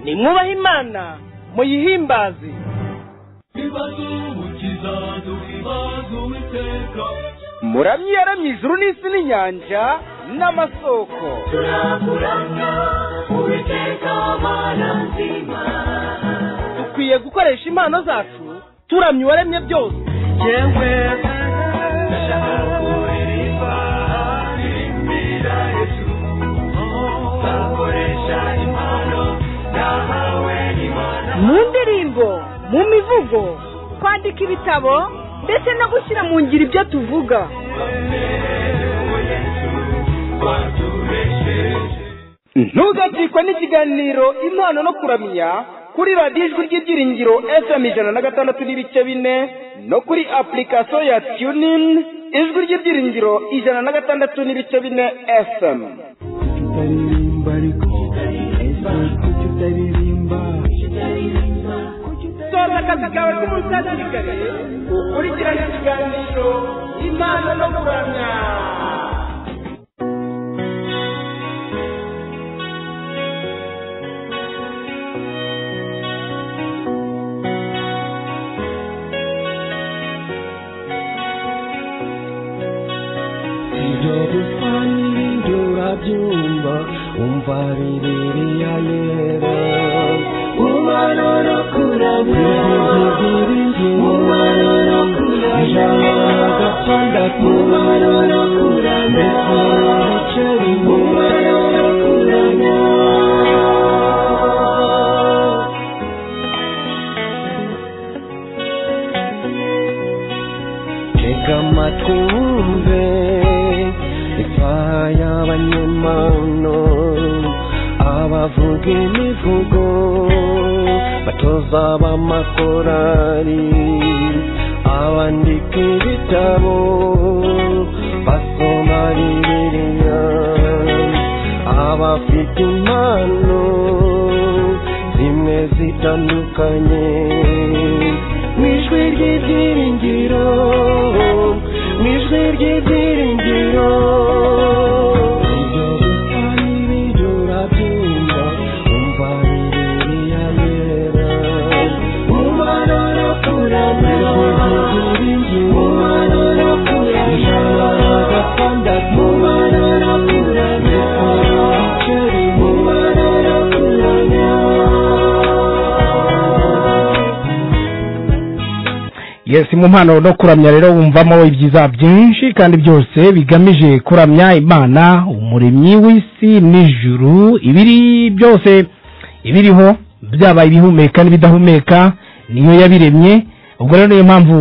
nimwubahe imana muyihimbaze muramye yaramye ijuru n'isi n'inyanja n'amasoko turakuranga uwiteka mana nzima dukwiye gukoresha impano zacu turamye uwaremye byose yewe ndashaka kuririmba ndirimira yesu nzakoresha impano nahawe n'imana mu ndirimbo mu mivugo kwandika ibitabo ndetse no gushyira mu ngiro ibyo tuvuga ntugacikwe n'ikiganiro impano no kuramya kuri radiyo ijwi ry'ibyiringiro fm ijana na gatandatu n'ibice bine no kuri apurikasiyo ya tunini ijwi ry'ibyiringiro ijana na gatandatu n'ibice bine fm kutaririmba ariko ese kutaririmba soza akazi kawe k'umusasirikare ukurikirane ikiganiro impano no kuramya ibyo dusanga ibyo urabyumva umva bibiliya yera umwana no kuramya umwana no kuramya ijana na gatandatu umwana no kuramya ndetse n'ibice bine umwana no kuramya tega amatwi wumve ipfa y'abanyamano abavuga imivugo batoza b'amakorari abandika ibitabo basoma bibiliya abafite impano zimwe zitandukanye mu ijwi ry'ibyiringiro mu ijwi ry'ibyiringiro ibyo gusa n'ibyo urabyumva umva bibiliya yera umubano no kuramya umubano no kuramya ijana na gatandatu umubano no kuramya umubano no kuramya yesi mu mpano no kuramya rero wumvamo ibyiza byinshi kandi byose bigamije kuramya imana umuremyi w'isi n'ijuru ibiri byose ibiriho byaba ibihumeka n'ibidahumeka niyo yabiremye ubwo rero niyo mpamvu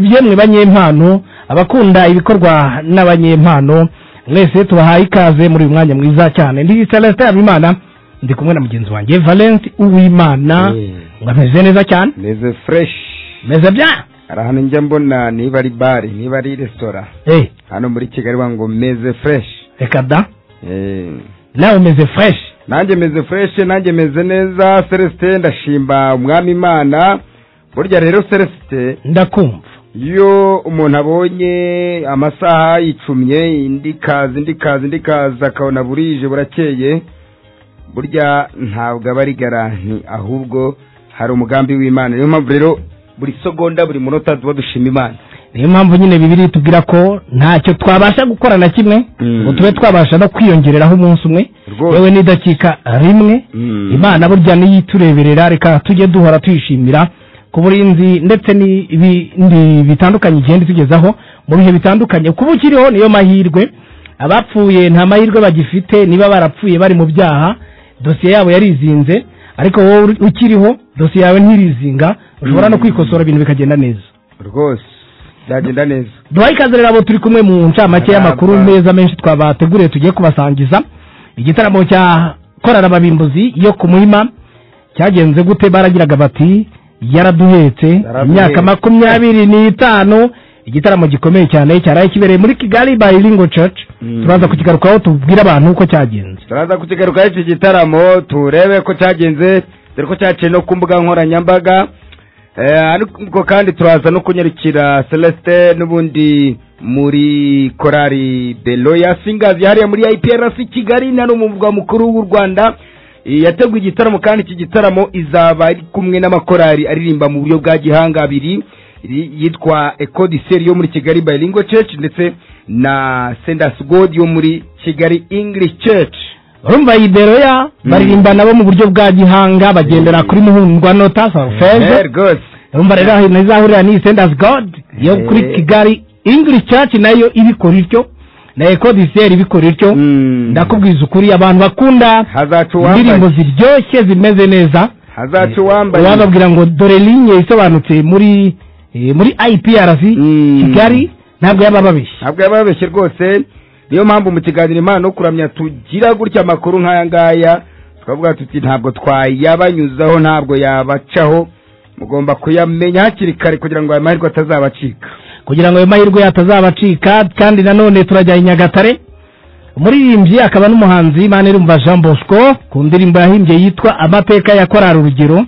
byemwe banyempano abakunda ibikorwa n'abanyempano mwese tubahaye ikaze muri uyu mwanya mwiza cyane ndi celestin habimana ndi kumwe na mugenzi wanjye valence uwimana ngo ameze neza cyane meze fresh meze bya arahano njya mbona niba ari bare niba ari resitora Eh, hano muri kigali wa ngo meze fresh reka da Eh, nawe umeze fresh nanjye meze fresh nanjye meze neza celestin ndashimba umwami imana burya rero celestin ndakumva iyo umuntu abonye amasaha yicumye indi kazi indi kazi indi kazi akabona burije burakeye burya ntabwo aba ari garanti ahubwo hari umugambi w'imana niyo mpamvu rero buri segonda buri munota tuba dushima imana niyo mpamvu nyine bibiri itubwira ko ntacyo twabasha gukora na kimwe Mm. ngo tube twabasha no kwiyongereraho umunsi umwe Rwose. yewe n'idakika rimwe Mm. imana burya niyo itureberera reka tujye duhora tuyishimira ku burinzi ndetse n'ibindi bitandukanye igenda itugezaho mu bihe bitandukanye kuba ukiriho niyo mahirwe abapfuye nta mahirwe bagifite niba barapfuye bari mu byaha dosiye yabo yarizinze ariko wowe uri- ukiriho dosiye yawe ntirizinga ushobora no kwikosora ibintu bikagenda neza rwose byagenda neza duhaye ikaze rero abo turi kumwe mu ncamake y'amakuru Aramba. meza menshi twabateguriye tugiye kubasangiza igitaramo cya korara ababimbuzi yo ku muhima cyagenze gute baragiraga bati yaraduhetse Yaraduhetse. imyaka makumyabiri n'itanu igitaramo gikomeye cyane cyaraye kibereye muri kigali by lingo church Mm. turaza kukigarukaho tubwire abantu uko cyagenze turaza kukigarukaho iki gitaramo turebe ko cyagenze dore ko cyaciye no ku mbuga nkoranyambaga Eh, ariko kandi turaza no kunyarukira celestin n'ubundi muri korari beloya singazi hariya muri iprc kigali na no mu murwa mukuru w'u rwanda yateguye igitaramo kandi iki gitaramo izaba ari kumwe n'amakorari aririmba mu buryo bwa gihanga abiri ri- yitwa ekodiseri yo muri kigali bilingo church ndetse na sendasi godi yo muri kigali english church urumva iyi beroya baririmba nabo mu buryo bwa gihanga bagendera kuri muhundwa nota Eh, sarufeze rwose urumva rero aho ntizahurira n'iyi sendazi godi yo kuri Eh. kigali ingirishi caci nayo ibikora ityo na ekodiseri ibikora ityo Mm. ndakubwiza ukuri abantu bakunda hazaca indirimbo uwambaye ziryoshye zimeze neza hazaca uwambaye wababwira ngo dore linye isobanutse muri eh, muri iprc Mm. kigali ntabwo yaba ababeshya ntabwo yaba yabeshye rwose niyo mpamvu mu kiganiro impano kuramya tugira gutya amakuru nk'aya ngaya tukavuga tuti ntabwo twayabanyuzaho ntabwo yabacaho mugomba kuyamenya hakiri kare kugira ngo aya mahirwe atazabacika kugira ngo ayo mahirwe atazabacika kandi nanone turajya i nyagatare umuririmbyi akaba n'umuhanzi manirumva jean bosco ku ndirimbo yahimbye yitwa amateka ya korari urugero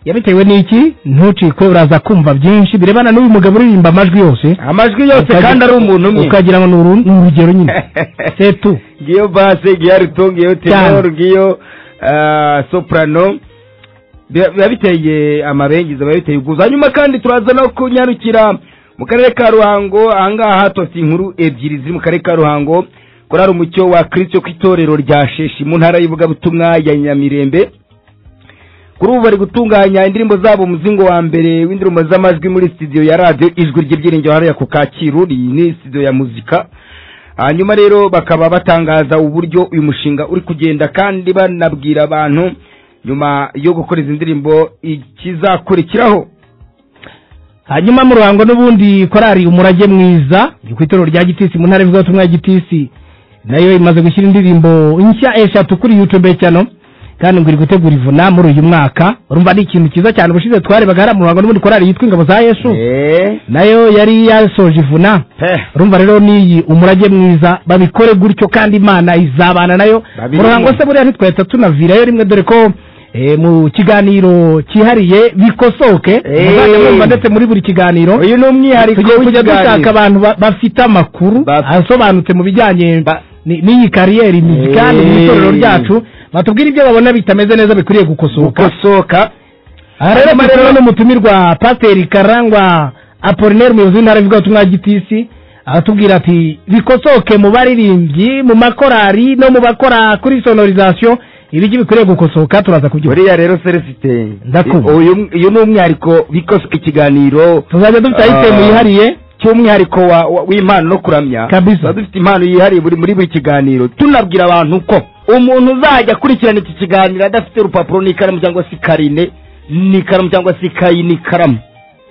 yabitewe n'iki ntucikwe uraza kumva byinshi birebana n'uyu mugabo uririmba amajwi yose amajwi yose Ukagira- kandi ari umuntu umwe ukagira ngo ni uru- ni urugero nyine setu ngiyo base ngiyo arito ngiyo tenor Cyane. ngiyo ah, soprano Biba- biba biteye amabengeza biba biteye ubwuzu hanyuma kandi turaza no kunyarukira mu karere ka ruhango ahangaha hatose inkuru ebyiri ziri mu karere ka ruhango korari umucyo wa kirisito ku itorero rya sheshi mu ntara y'ivugabutumwa ya nyamirembe kuri ubu bari gutunganya indirimbo zabo umuzingo wa mbere w'indirimbo z'amajwi muri studio ya radio ijwi ry'ibyiringiro hariya ku kacyiru iyi ni studio ya muzika hanyuma rero bakaba batangaza uburyo uyu mushinga uri kugenda kandi banabwira abantu nyuma yo gukora izi ndirimbo ikizakurikiraho hanyuma mu ruhango n'ubundi korari umurage mwiza ku itorero rya gitisi mu ntara y'ivugabutumwa ya gitisi nayo imaze gushyira indirimbo nshya eshatu kuri youtube cyano kandi ngo iri gutegura ivuna muri uyu mwaka urumva ni ikintu cyiza cyane ubushize twarebaga hariya mu ruhango n'ubundi korari yitwa ingabo za yesu Eh, nayo yari yasoje ivuna heh, urumva rero n'iyi umurage mwiza babikore gutyo kandi imana izabana nayo Babirimo. mu ruhango se buriya ntitwahita tunavirayo rimwe dore ko eh, mu kiganiro cyihariye bikosoke Eh. muzajya mwumva ndetse muri buri kiganiro uyu ni umwihariko tugiye kujya w'ikiganiro. dushaka abantu ba- bafite amakuru Ba- asobanutse mu bijyanye Ba- ni- n'iyi kariyeri imiziki kandi mu Eh. itorero ryacu batubwira ibyo babona bitameze neza bikwiriye gukosoka gukosoka aha rero turi n'umutumirwa pasiteri karangwa apolinaire umuyobozi w'intara y'ivugabutumwa ya gitisi aratubwira ati bikosoke mu baririmbyi mu makorari no mu bakora kuri sonorizasiyo ibijyi bikwiriye gukosoka turaza kubyumva buriya rero seresite Ndakumva. uyu uyu ni umwihariko bikosoka ikiganiro tuzajya dufite ayitemu Ah. yihariye cy'umwihariko wa- wa- w'impano no kuramya Kabisa. tuba dufite impano yihariye buri muri buri kiganiro tunabwira abantu ko umuntu uzajya akurikirana iki kiganiro adafite urupapuro n'ikaramu cyangwa se karine n'ikaramu cyangwa se ikayi n'ikaramu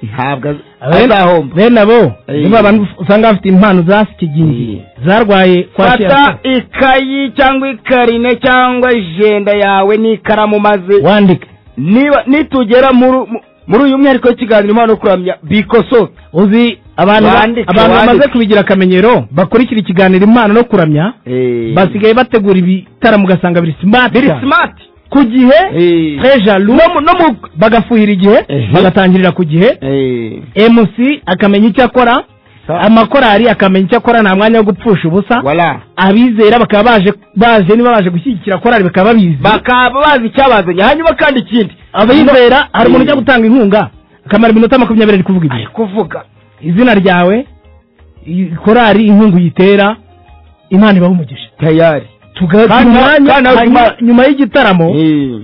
ntabwo az- Bene- azahomba bene abo Eh. nibo abantu usanga bafite impano za sikigingi zarwaye fata kwakira ikayi cyangwa ikarine cyangwa ijenda yawe n'ikaramu maze wandike niba nitugera muri mu- muri uyu mwihariko w'ikiganiro impano no kuramya bikosoke uzi abantu ba- Wandike, abantu bamaze wandike. kubigira akamenyero bakurikira ikiganiro impano no kuramya basigaye bategura ibitaramo ugasanga biri simati biri cyane. simati ku gihe Eh. treja rumu bagafuhira igihe Ehe. bagatangirira ku gihe mc akamenya icyo akora amakorari akamenya icyo akora nta mwanya wo gupfusha ubusa wala abizera bakaba baje baje niba baje gushyigikira korari bakaba babizi bakaba bazi icyabazanye hanyuma kandi ikindi abizera hari umuntu ujya gutanga inkunga akamara iminota makumyabiri ari kuvuga ari ibintu kuvuga izina ryawe i- korari inkunga uyitera imana ibaha umugisha tayari tugaha Kandi- umwanya kandi nawe hanyuma- Imana- nyuma y'igitaramo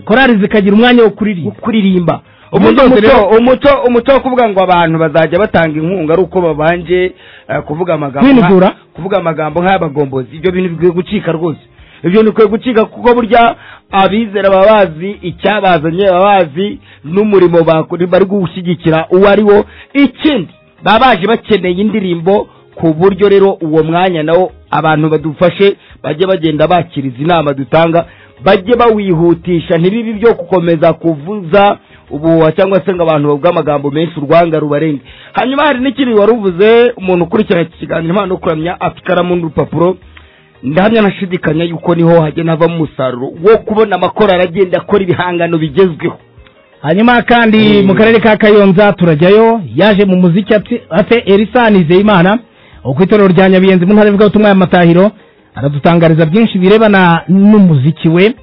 korari zikagira umwanya wo wo kuririmba kuririmba Ubundi ubundi umuco rero- umuco umuco wo kuvuga ngo abantu bazajya batanga inkunga ari uko babanje eh, kuvuga amagambo nka- Kwinugura. kuvuga amagambo nk'ay'abagombozi ibyo bintu bikwiye gucika rwose ibyo bikwiye gucika kuko burya abizera baba bazi icyabazanye baba bazi n'umurimo bakora bari gushyigikira uwo ari wo ikindi baba baje bakeneye indirimbo ku buryo rero uwo mwanya nawo abantu badufashe bajye bagenda bakira izi nama dutanga bajye bawihutisha ntibibi byo gukomeza kuvuza ubuhuha cyangwa se ngo abantu bavuge amagambo menshi urwanga rubarenga hanyuma hari n'ikindi wari uvuze umuntu ukurikirana iki kiganiro impano no kuramya afite ikaramu n'urupapuro ndahamya ntashidikanya yuko niho hagenda havamo umusaruro wo kubona amakorari agenda akora ibihangano bigezweho hanyuma kandi Mm. mu karere ka kayonza turajyayo yaje mu muziki ati- ate erisa nizeyimana uko itorero rya nyabiyenzi mu ntara ivugabutumwa ya matahiro aradutangariza byinshi birebana n'umuziki we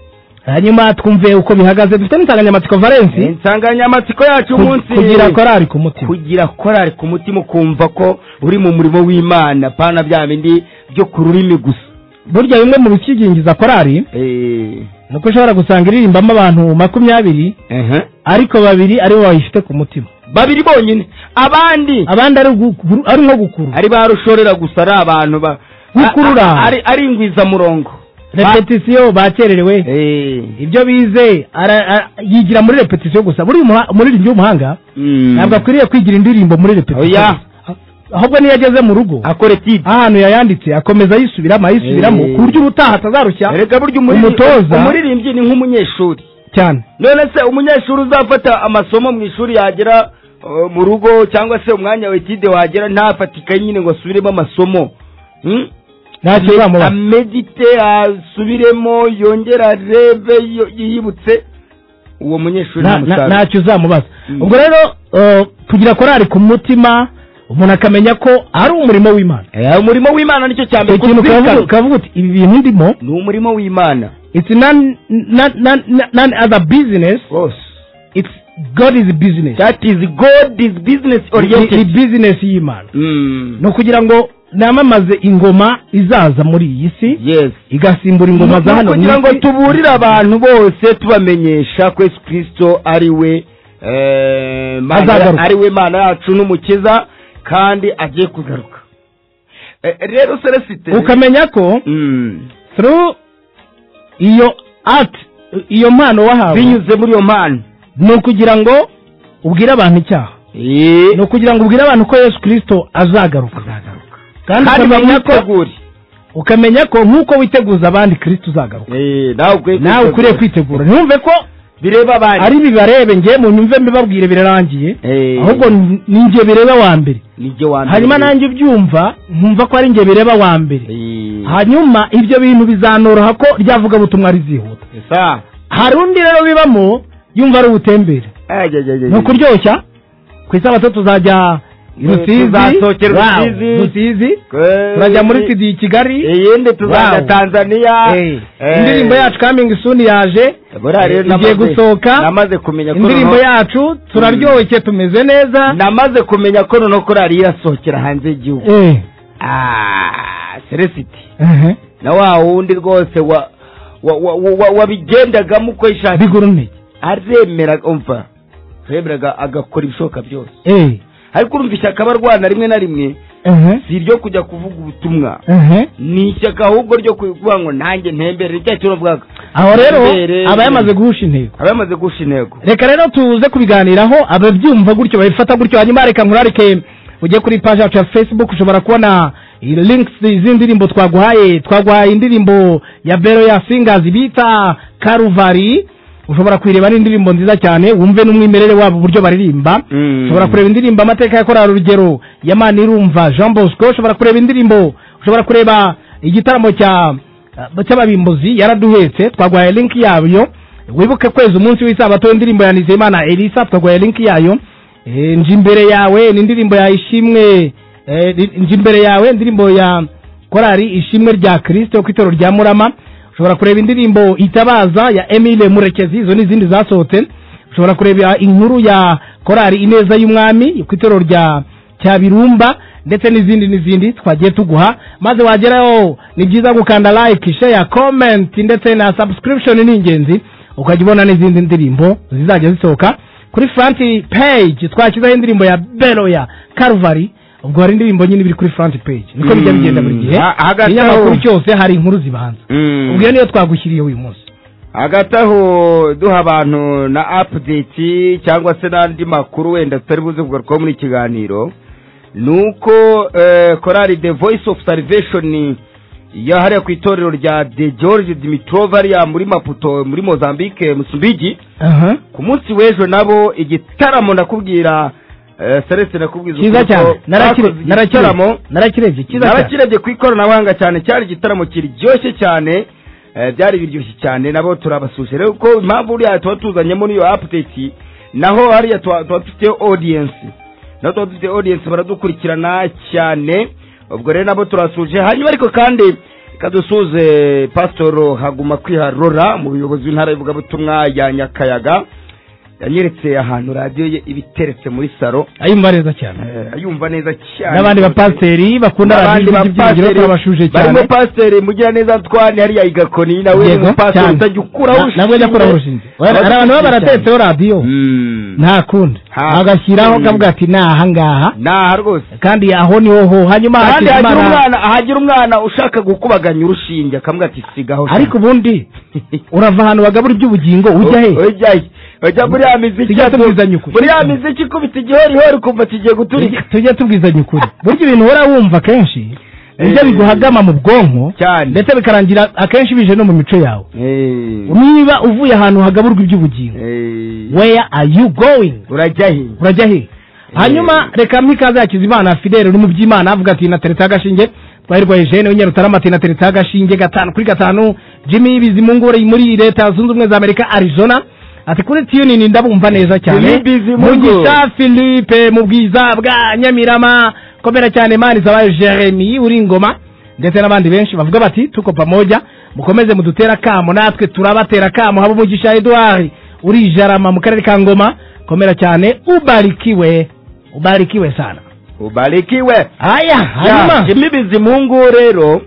hanyuma twumve uko bihagaze dufite n'insanganyamatsiko valensi insanganyamatsiko yacu umunsi kugira korari ku mutima kugira korari ku mutima ukumva ko uri mu murimo w'imana pana bya bindi byo ku rurimi gusa burya bimwe mu bikigingiza korari Eh, ni uko ushobora gusanga iririmbamo abantu makumyabiri ehe. ariko babiri aribo bayifite ku mutima babiri bonyine abandi abandi ari ugukuru- ari nko gukuru ari ba rushorera gusa ari abantu ba Gukurura. a- a- ari ari ingwizamurongo repetisiyo bakererewe Eh, ibyo bize ara- ara- yigira muri repetisiyo gusa buri muha- umuririmbyi w'umuhanga mm. ntabwo akwiriye kwigira indirimbo muri repetisiyo Oya. gusa. ahubwo niyo ageze mu rugo akore tipe ahantu yayanditse akomeza ayisubiramo ayisubiramo Eh. ku buryo ubutaha atazarushya erega burya umutoza. umuririmbyi umuririmbyi ni nk'umunyeshuri cyane none se umunyeshuri uzafata amasomo mu ishuri yagera uh, mu rugo cyangwa se umwanya wa etide wagera ntafate ikayi nyine ngo asubiremo amasomo Hmm? ntacyo bizamubaho amedite asubiremo yongera arebe yo- yibutse uwo munyeshuri Na- nta na- musaruro ntacyo uzamubaza Mm. ubwo rero eh, kugira korari ku mutima umuntu akamenya ko ari umurimo w'imana Eh, umurimo w'imana nicyo cya mbere ikintu kuzirikana. kavuga kavuga uti ibi bintu ndimo ni umurimo w'imana it's none none- none- none other business rwose it's god is business that is god is business ni ni oriented business y'imana Mm. ni ukugira ngo namamaze ingoma izaza muri iyi si yes igasimbura Ni ingoma za hano mu ukugira ngo isi. tuburire abantu bose tubamenyesha ko yesu kirisito ari we eh, Mana- Azagaruka. ari we mana yacu n'umukiza kandi agiye kugaruka Eh, rero celesite ukamenya ko Mm. through iyo art iyo mpano wahawe binyuze muri iyo mpano ni ukugira ngo ubwire abantu icyaha Eh, ni ukugira ngo ubwire abantu ko yesu kirisito azagaruka azagaruka kandi kandi ukamenya ko bamwitegure ukamenya ko nk'uko witeguza abandi kirisito uzagaruka Eh, nawe ukwiye nawe ukwiriye kwitegura ntiyumve ko bireba abandi ari bibarebe ngewe mu nyumve mbibabwire birarangiye Eh, ahubwo ni- ni njye bireba wa mbere ni jye wa mbere. hanyuma nanjye ubyumva nkumva ko ari njye bireba wa mbere Eh, hanyuma ibyo bintu bizanoroha ko ryavuga butumwa rizihuta sa hari undi rero bibamo yumva ari ubutembere ni ukuryoshya ku isabato tuzajya i rusizi Tuzasokera i Wow, Rusizi. rusizi turajya muri sidi i kigali iyindi tuzajya Wow. tanzania Eh, Eh, indirimbo yacu coming soon yaje buriya rero igiye namaze- gusohoka. namaze kumenya ko indirimbo noneho- yacu turaryoshye tumeze neza namaze kumenya ko noneho korari irasohokera hanze y'igihugu Eh, Ah, celesiti ehe, na wa wundi rwose wa wa- wa- wa- wa- wabigendagamo uko yishakiye biguru ntege aremera umva aremeraga agakora ibishoboka byose Eh, ariko urumva ishyaka aba arwana rimwe na rimwe ehe, si iryo kujya kuvuga ubutumwa ehe. ni ishyaka ahubwo ryo kuvuga ngo nanjye ntembere ni cya turavugaga aho rero Ntembere. aba yamaze guhusha intego aba yamaze guhusha intego reka rero tuze kubiganiraho ababyumva gutyo babifata gutyo hanyuma reka nkurarike ujye kuri paji yacu ya facebook ushobora kubona links z'indirimbo twaguhaye twaguhaye indirimbo ya bero ya singers bita karuvari ushobora kuyireba ni indirimbo nziza cyane wumve n'umwimerere wabo uburyo baririmba Mm. ushobora kureba indirimbo amateka ya korali urugero ya mani irumva jean bosco ushobora kureba indirimbo ushobora kureba igitaramo cya cy'ababimbuzi yaraduhetse twaguhaye linki yabyo wibuke kwezi umunsi w'isabato indirimbo ya nizeyimana elisa twaguhaye linki yayo Eh, nje imbere yawe ni indirimbo ya ishimwe eh, nje imbere yawe indirimbo ya korali ishimwe rya kirisito ku itorero rya murama ushobora kureba indirimbo itabaza ya emile murekezi izo ni izindi zasohotse ushobora kureba inkuru ya korali ineza y'umwami ku itorero rya cyabirumba ndetse n'izindi n'izindi twagiye tuguha maze wageraho ni byiza gukanda like share comment ndetse na subscription ni ingenzi ukajya ubona n'izindi ndirimbo zizajya zisohoka kuri franti page twashyizeho indirimbo ya beroya karuvari ubwo hari indirimbo nyine biri kuri franti page niko bijya bigenda buri gihe Mm, ha- hagati ikinyamakuru aho- cyose hari inkuru zibanza ubwo iyo niyo twagushyiriye uyu munsi hagati aho duha abantu na apudeti cyangwa se n'andi makuru wenda tutari buze kugarukaho muri iki kiganiro ni uko eh, korali the voice of salvation yahariye ku itorero rya de george dimitrova hariya muri maputo muri mozambique musumbiji aha ku munsi w'ejo nabo igitaramo ndakubwira eh, Celeste nakubwiza cyiza ukuri ko cyane narakire bakoze narakire igitaramo narakirebye cyiza cyane n'abakirebye ku ikoranabuhanga cyane cyari igitaramo kiryoshye cyane eh, byari biryoshye cyane nabo turabasuje rero kuko impamvu buriya tuba tuzanye muri iyo apudeti naho hariya tuba tuba dufite audience naho tuba dufite audience baradukurikirana cyane ubwo rero nabo turasuje hanyuma ariko kandi kadusuze pasitoro haguma kwiharora mu buyobozi bw'intara y'ivugabutumwa ya nyakayaga yanyeretse ahantu radiyo ye iba iteretse muri salo ayumva neza cyane eh, ayumva neza cyane n'abandi bapasiteri bakunda n'abandi radiyo by'ibyiyongero bapasiteri twabashuje cyane barimo pasiteri mugiraneza Antoine hariya igakoni nawe ni Yego, umupasiteri cyane. utajya ukuraho Na- nabwo jya ukuraho urushinge Aba- hari abantu baba cyane. baratetseho radiyo Mm. nta kundi Ha. agashyiraho Mm. kavuga ati ni ahangaha naha rwose kandi aho niho ho hanyuma kandi hakizimana- hagira umwana ahagira umwana ushaka gukubaganya urushinge akamubwira ati sigaho ariko ubundi urava ahantu bagabura iby'ubugingo ujya he ujya he ujya muri ya miziki Tujya atu- tubwizanya ukuri. muri ya miziki ikubita igihorihori ukumva kigiye guturika tujya tubwizanya ukuri burya ibintu uhora wumva kenshi nibyo Eh. biguhagama mu bwonko Cyane. ndetse bikarangira akenshi bije no mu mico yawe Eh, niba uvuye ahantu hagaburwa iby'ubugingo eh, where are you going urajya he urajya he hanyuma reka mikaza yakiza imana fidele uri mu by'imana avuga ati nateretseho agashinge twahirwa eugene w'inyarutarama ati nateretseho agashinge gatanu kuri gatanu jimmy bizimungu uri muri leta zunze ubumwe za amerika arizona ati kuri tiyunini ndabumva neza cyane Jimmy Bizimungu. mugisha philippe mu bwiza bwa nyamirama komera cyane mani zabaye jeremy uri ingoma ndetse n'abandi benshi bavuga bati tuko pamoja mukomeze mudutera kamo natwe turabatera kamo haba umugisha edouard uri jarama mu karere ka ngoma komera cyane ubarikiwe ubarikiwe sana ubarikiwe haya hanyuma Jimmy Bizimungu rero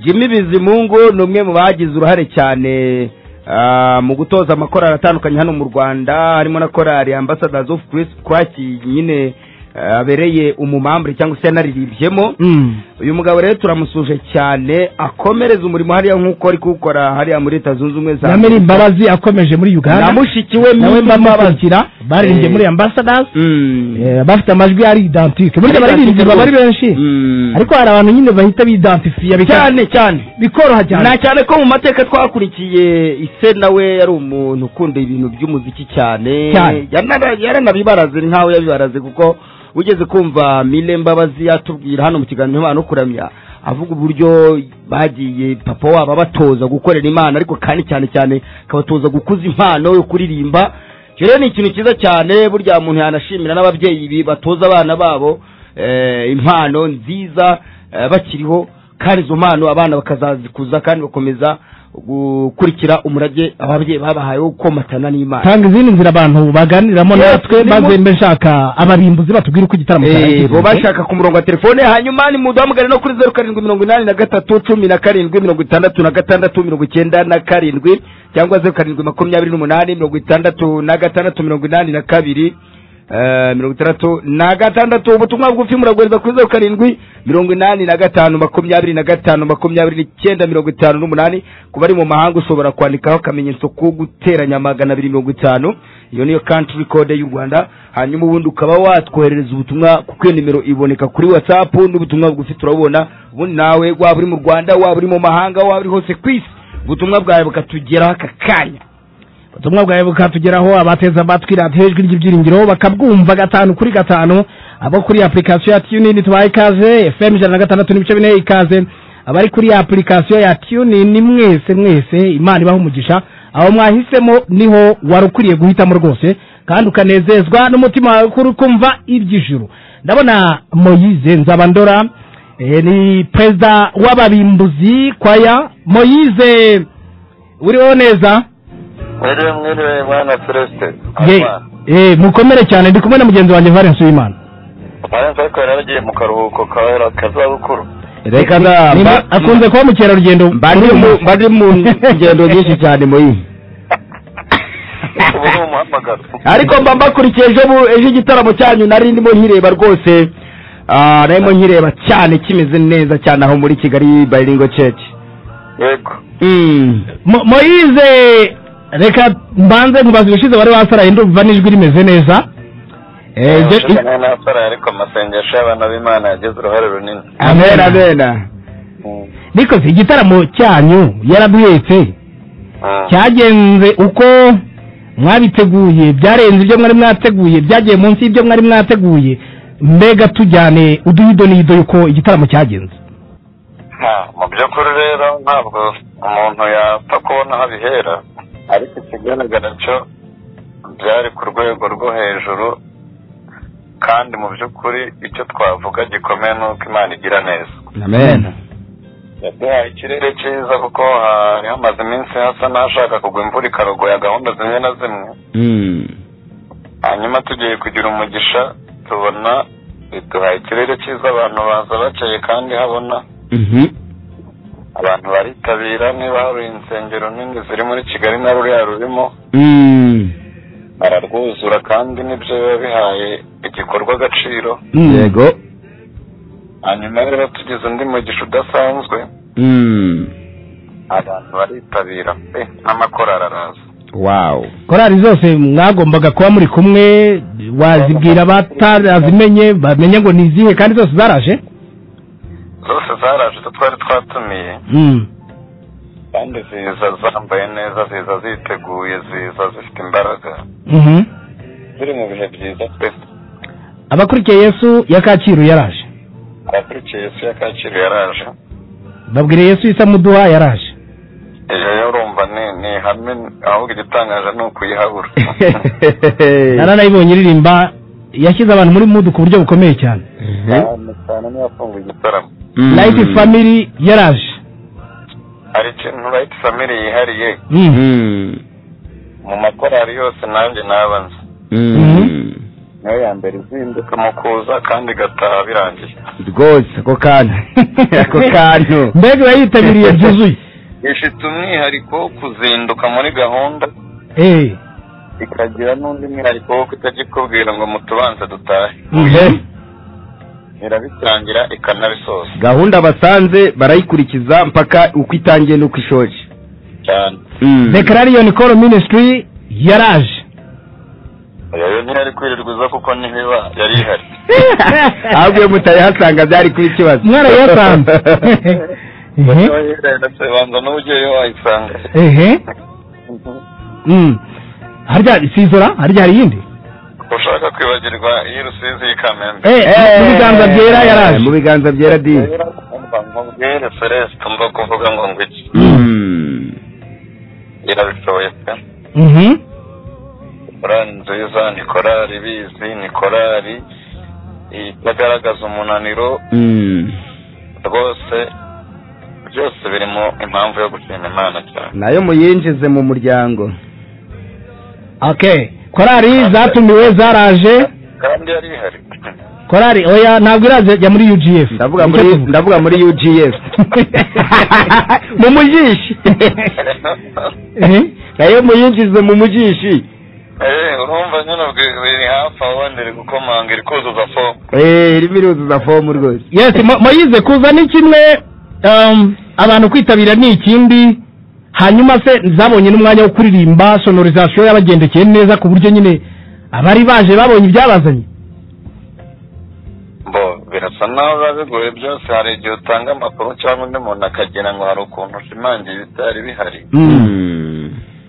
Jimmy Bizimungu ni umwe mu bagize uruhare cyane ah, mu gutoza amakorari atandukanye hano mu Rwanda harimo na korari Ambassadors of Christ Christ nyine ah, abereye umumambure cyangwa se yanariribyemo Mm. uyu mugabo rero turamusuje cyane akomereza umurimo hariya nk'uko ari kuwukora hariya muri leta zunze ubumwe za nyamiri imbabazi akomeje muri uganda na mushiki we nawe Mimi Mbabazi. mbamukurikira baririmbye Eh. muri ambassadors Mm. Eh, abafite amajwi ari identique burya abaririmbyi baba ari benshi Mm. ariko hari abantu nyine bahita bidentifiya bika- cyane cyane bikoroha cyane na cyane ko mu mateka twakurikiye ise nawe yari umuntu ukunda ibintu by'umuziki cyane Cyane. Yanara- yaranabibaraze ni nkaho yabibaraze kuko ugeze kumva mire mbabazi yatubwira hano mu kiganiro impano kuramya avuga uburyo bagiye papa wabo abatoza gukorera imana ariko kandi cyane cyane akabatoza gukuza impano yo kuririmba icyo rero ni ikintu cyiza cyane burya muntu yanashimira n'ababyeyi bi- batoza abana babo eh, impano nziza eh, bakiriho kandi izo mpano abana bakazazikuza kandi bakomeza gukurikira umurage ababyeyi babahaye wo komatana n'imana tanga izindi nzira abantu baganiriramo Eh, natwe turimo- maze mbe nshaka abarimbuzi batubwira uko igitaramo Eh, bo cyarangiye bashaka ku murongo wa telefone hanyuma ni mu duhamagare no kuri zeru karindwi mirongo inani na gatatu cumi na karindwi mirongo itandatu na gatandatu mirongo icyenda na karindwi cyangwa zeru karindwi makumyabiri n'umunani mirongo itandatu na gatandatu mirongo inani na kabiri eh, mirongo itandatu na gatandatu ubutumwa bugufi muragohereza kuri zeru karindwi mirongo inani na gatanu makumyabiri na gatanu makumyabiri n'icyenda mirongo itanu n'umunani ku bari mu mahanga ushobora kwandikaho akamenyetso ko guteranya magana abiri mirongo itanu iyo niyo country code y'u rwanda hanyuma ubundi ukaba watwoherereza ubutumwa kuko iyo nimero iboneka kuri whatsapp n'ubutumwa bugufi turabubona ubundi nawe waba uri mu rwanda waba uri mu mahanga waba uri hose ku isi ubutumwa bwawe bukatugeraho aka kanya ubutumwa bwawe bukatugeraho abateza amatwi radiyo ijwi ry'ibyiringiro bakabwumva gatanu kuri gatanu abo kuri application ya tunini tubaha ikaze fm ijana na gatandatu n'ibice bine ikaze abari kuri application ya tunini mwese mwese imana ibaha umugisha aho mwahisemo niho wari ukwiriye guhitamo rwose kandi ukanezezwa n'umutima wawe kuri kumva iby'ijuru ndabona moyize nzabandora eh, ni perezida w'ababimbuzi kwaya moyize uriho neza Mwiriwe mwiriwe mwana Celeste. Ye- eh, mukomere cyane ndi kumwe na mugenzi wanjye valens w'imana Valence ariko yari yaragiye mu karuhuko ka kazabukuru. reka Ni- akunze kuba mukerarugendo mba ndi mu- mba ndi mu ngendo nyinshi cyane muyihe Ubu ni umuhamagaro. ariko mba mbakurikiye ejo bu- ejo igitaramo cyanyu nari ndimo nkireba rwose Ah, narimo nkireba cyane kimeze neza cyane aho muri kigali bilingo church Yego. Mm. Mo- moyize reka mbanze nkubaze ubushize wari wasaraye ndumva n'ijwi rimeze neza Eh, Ubu je- se nari nasaraye ariko amasengesho y'abana b'Imana yagize uruhare runini. amen amen Mm. nikoze igitaramo cyanyu yaraduhetse Mm. cyagenze uko mwabiteguye byarenze ibyo mwari mwateguye byagiye munsi y'ibyo mwari mwateguye mbega tujyane uduhido n'ido yuko igitaramo cyagenze Ha, mu by'ukuri rero ntabwo umuntu yapfa kubona aho abihera ariko ikigaragara cyo byari ku rwego rwo hejuru kandi mu by'ukuri icyo twavuga gikomeye ni uko imana igira neza amen yaduhaye ikirere cyiza kuko hari hamaze iminsi hasa n'ahashaka kugwa imvura ikarogoya gahunda zimwe na zimwe hanyuma tugiye kugira umugisha tubona biduhaye ikirere cyiza abantu baza bakeye kandi habona abantu baritabira niba hari insengero nini ziri muri kigali na ruriya rurimo bararwuzura kandi nibyo biba bihaye igikorwa agaciro yego hanyuma rero tugize undi mugisha udasanzwe abantu baritabira pe n'amakorari araza wawu korari zose mwagombaga kuba muri kumwe wazibwira batarazimenye bamenye ngo ni izihe kandi zose zaraje zose zaraje izo twari twatumiye Mm. kandi ziza zambaye neza ziza ziteguye ziza zifite imbaraga Mhm. ziri mu bihe byiza pe abakurikiye yesu ya kacyiru yaraje abakurikiye yesu ya kacyiru yaraje babwira yesu isa muduha yaraje iyo yo urumva ni ni ihame ahubwo igitangaje ni ukuyihabura naranayibonye iririmba yashyize abantu muri mudu ku buryo bukomeye cyane cyane cyane niyo afunguye igitaramo light family yaraje hari ikintu urayita family yihariye Mm. mu makorari yose nanjye naba nzi niyo ya mbere izinduka mu kuza kandi igataha birangiye rwose ako kantu ako kantu mbega urayitabiriye byuzuye ifite umwihariko wo kuzinduka muri gahunda Eh. ikagira n'undi mwihariko wo kutakikubwira ngo mutubanze dutahe Mhm. irabitangira ikanabisoza gahunda basanze barayikurikiza mpaka uko itangiye n'uko ishoje cyane declaration call ministry yaraje iyo yo ntiyari kwirirwa iza kuko ntibiba yari ihari ahubwo iyo mutayihasanga byari kuba ikibazo mwarayasanze Ehe. ndetse banza n'ubugeyo wayisanga ehe Mm. harya si izora harya hari iyindi ushaka kwibagirwa iyi rusizi y'ikamembe Eh, mu biganza byera Eh, mu yaraje biganza byera di mubwire celeste mva kuvuga ngo ngo iki irabishoboye pe Mhm. korali nziza ni korali ibizi ni korali itagaragaza umunaniro rwose byose birimo impamvu yo gushima imana cyane nayo muyinjize mu muryango okay korari zatumiwe zaraje kandi yari ihari korari oya ntabwo iraje jya muri UGF ndavuga muri ndavuga muri UGF mu mujishi Eh? nayo muyinjize mu mujishi Eh, urumva nyine ubwi- biri hafi aho wenda iri gukomanga iri kuzuza fomu eh irimo iruzuza fomu rwose yes Mo- moyize kuza ni kimwe um, abantu kwitabira ni ikindi hanyuma se zabonye n'umwanya wo kuririmba sonorizasiyo yabagendekeye neza ku buryo nyine abari baje babonye ibyabazanye bo birasa naho biba bigoye byose hari igihe utanga amakuru cyangwa undi muntu akagira ngo hari ukuntu ushimangira ibitari bihari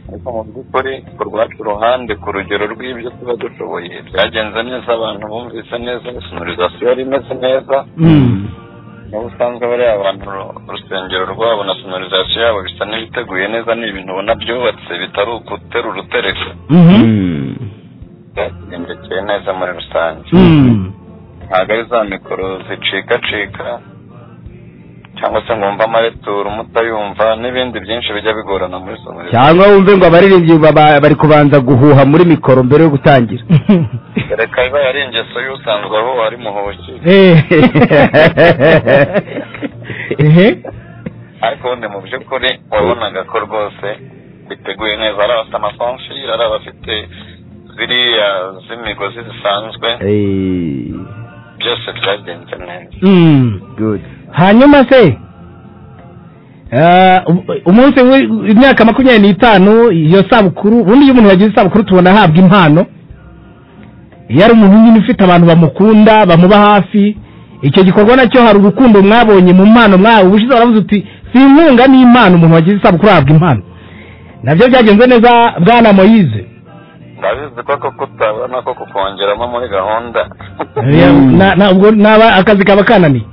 ariko mu by'ukuri ku rwacu ruhande ku rugero rw'ibyo tuba dushoboye byagenze neza abantu bumvise neza sonorizasiyo yari imeze neza n'ubusanzwe bariya abantu ru- urusengero rwabo na sonorizasiyo yabo bisa n'ibiteguye neza ni ibintu ubona byubatse bitari uguterura utereka byagendekeye neza muri rusange ntabwo ari za mikoro zicikacika cyangwa se ngo wumve amaretura umutayumva n'ibindi byinshi bijya bigorana muri sonorizasiyo cyangwa wumve ngo abaririmbyi baba- bari kubanza guhuha muri mikoro mbere yo gutangira reka iba yari ingeso y'usanzwe aho ari muhoki ehe ariko ubundi mu by'ukuri wabonaga ko rwose biteguye neza ari abafite amakonfire ari abafite ziriya z'imigozi zisanzwe Eh, byose byagenze neza Mm. good hanyuma se eh, u- umunsi w'imyaka makumyabiri n'itanu iyo sabukuru ubundi iyo umuntu yagize isabukuru tubona ahabwa impano iyo ari umuntu nyine ufite abantu bamukunda bamuba hafi icyo gikorwa nacyo hari urukundo mwabonye mu mpano mwawe ubushize waravuze uti si inkunga ni impano umuntu wagize isabukuru ahabwa impano nabyo byagenze neza bwana moyize ndabizi ko ko kutabona ko kukongeramo muri gahunda Na- na- ubwo naba akazi kaba kananiye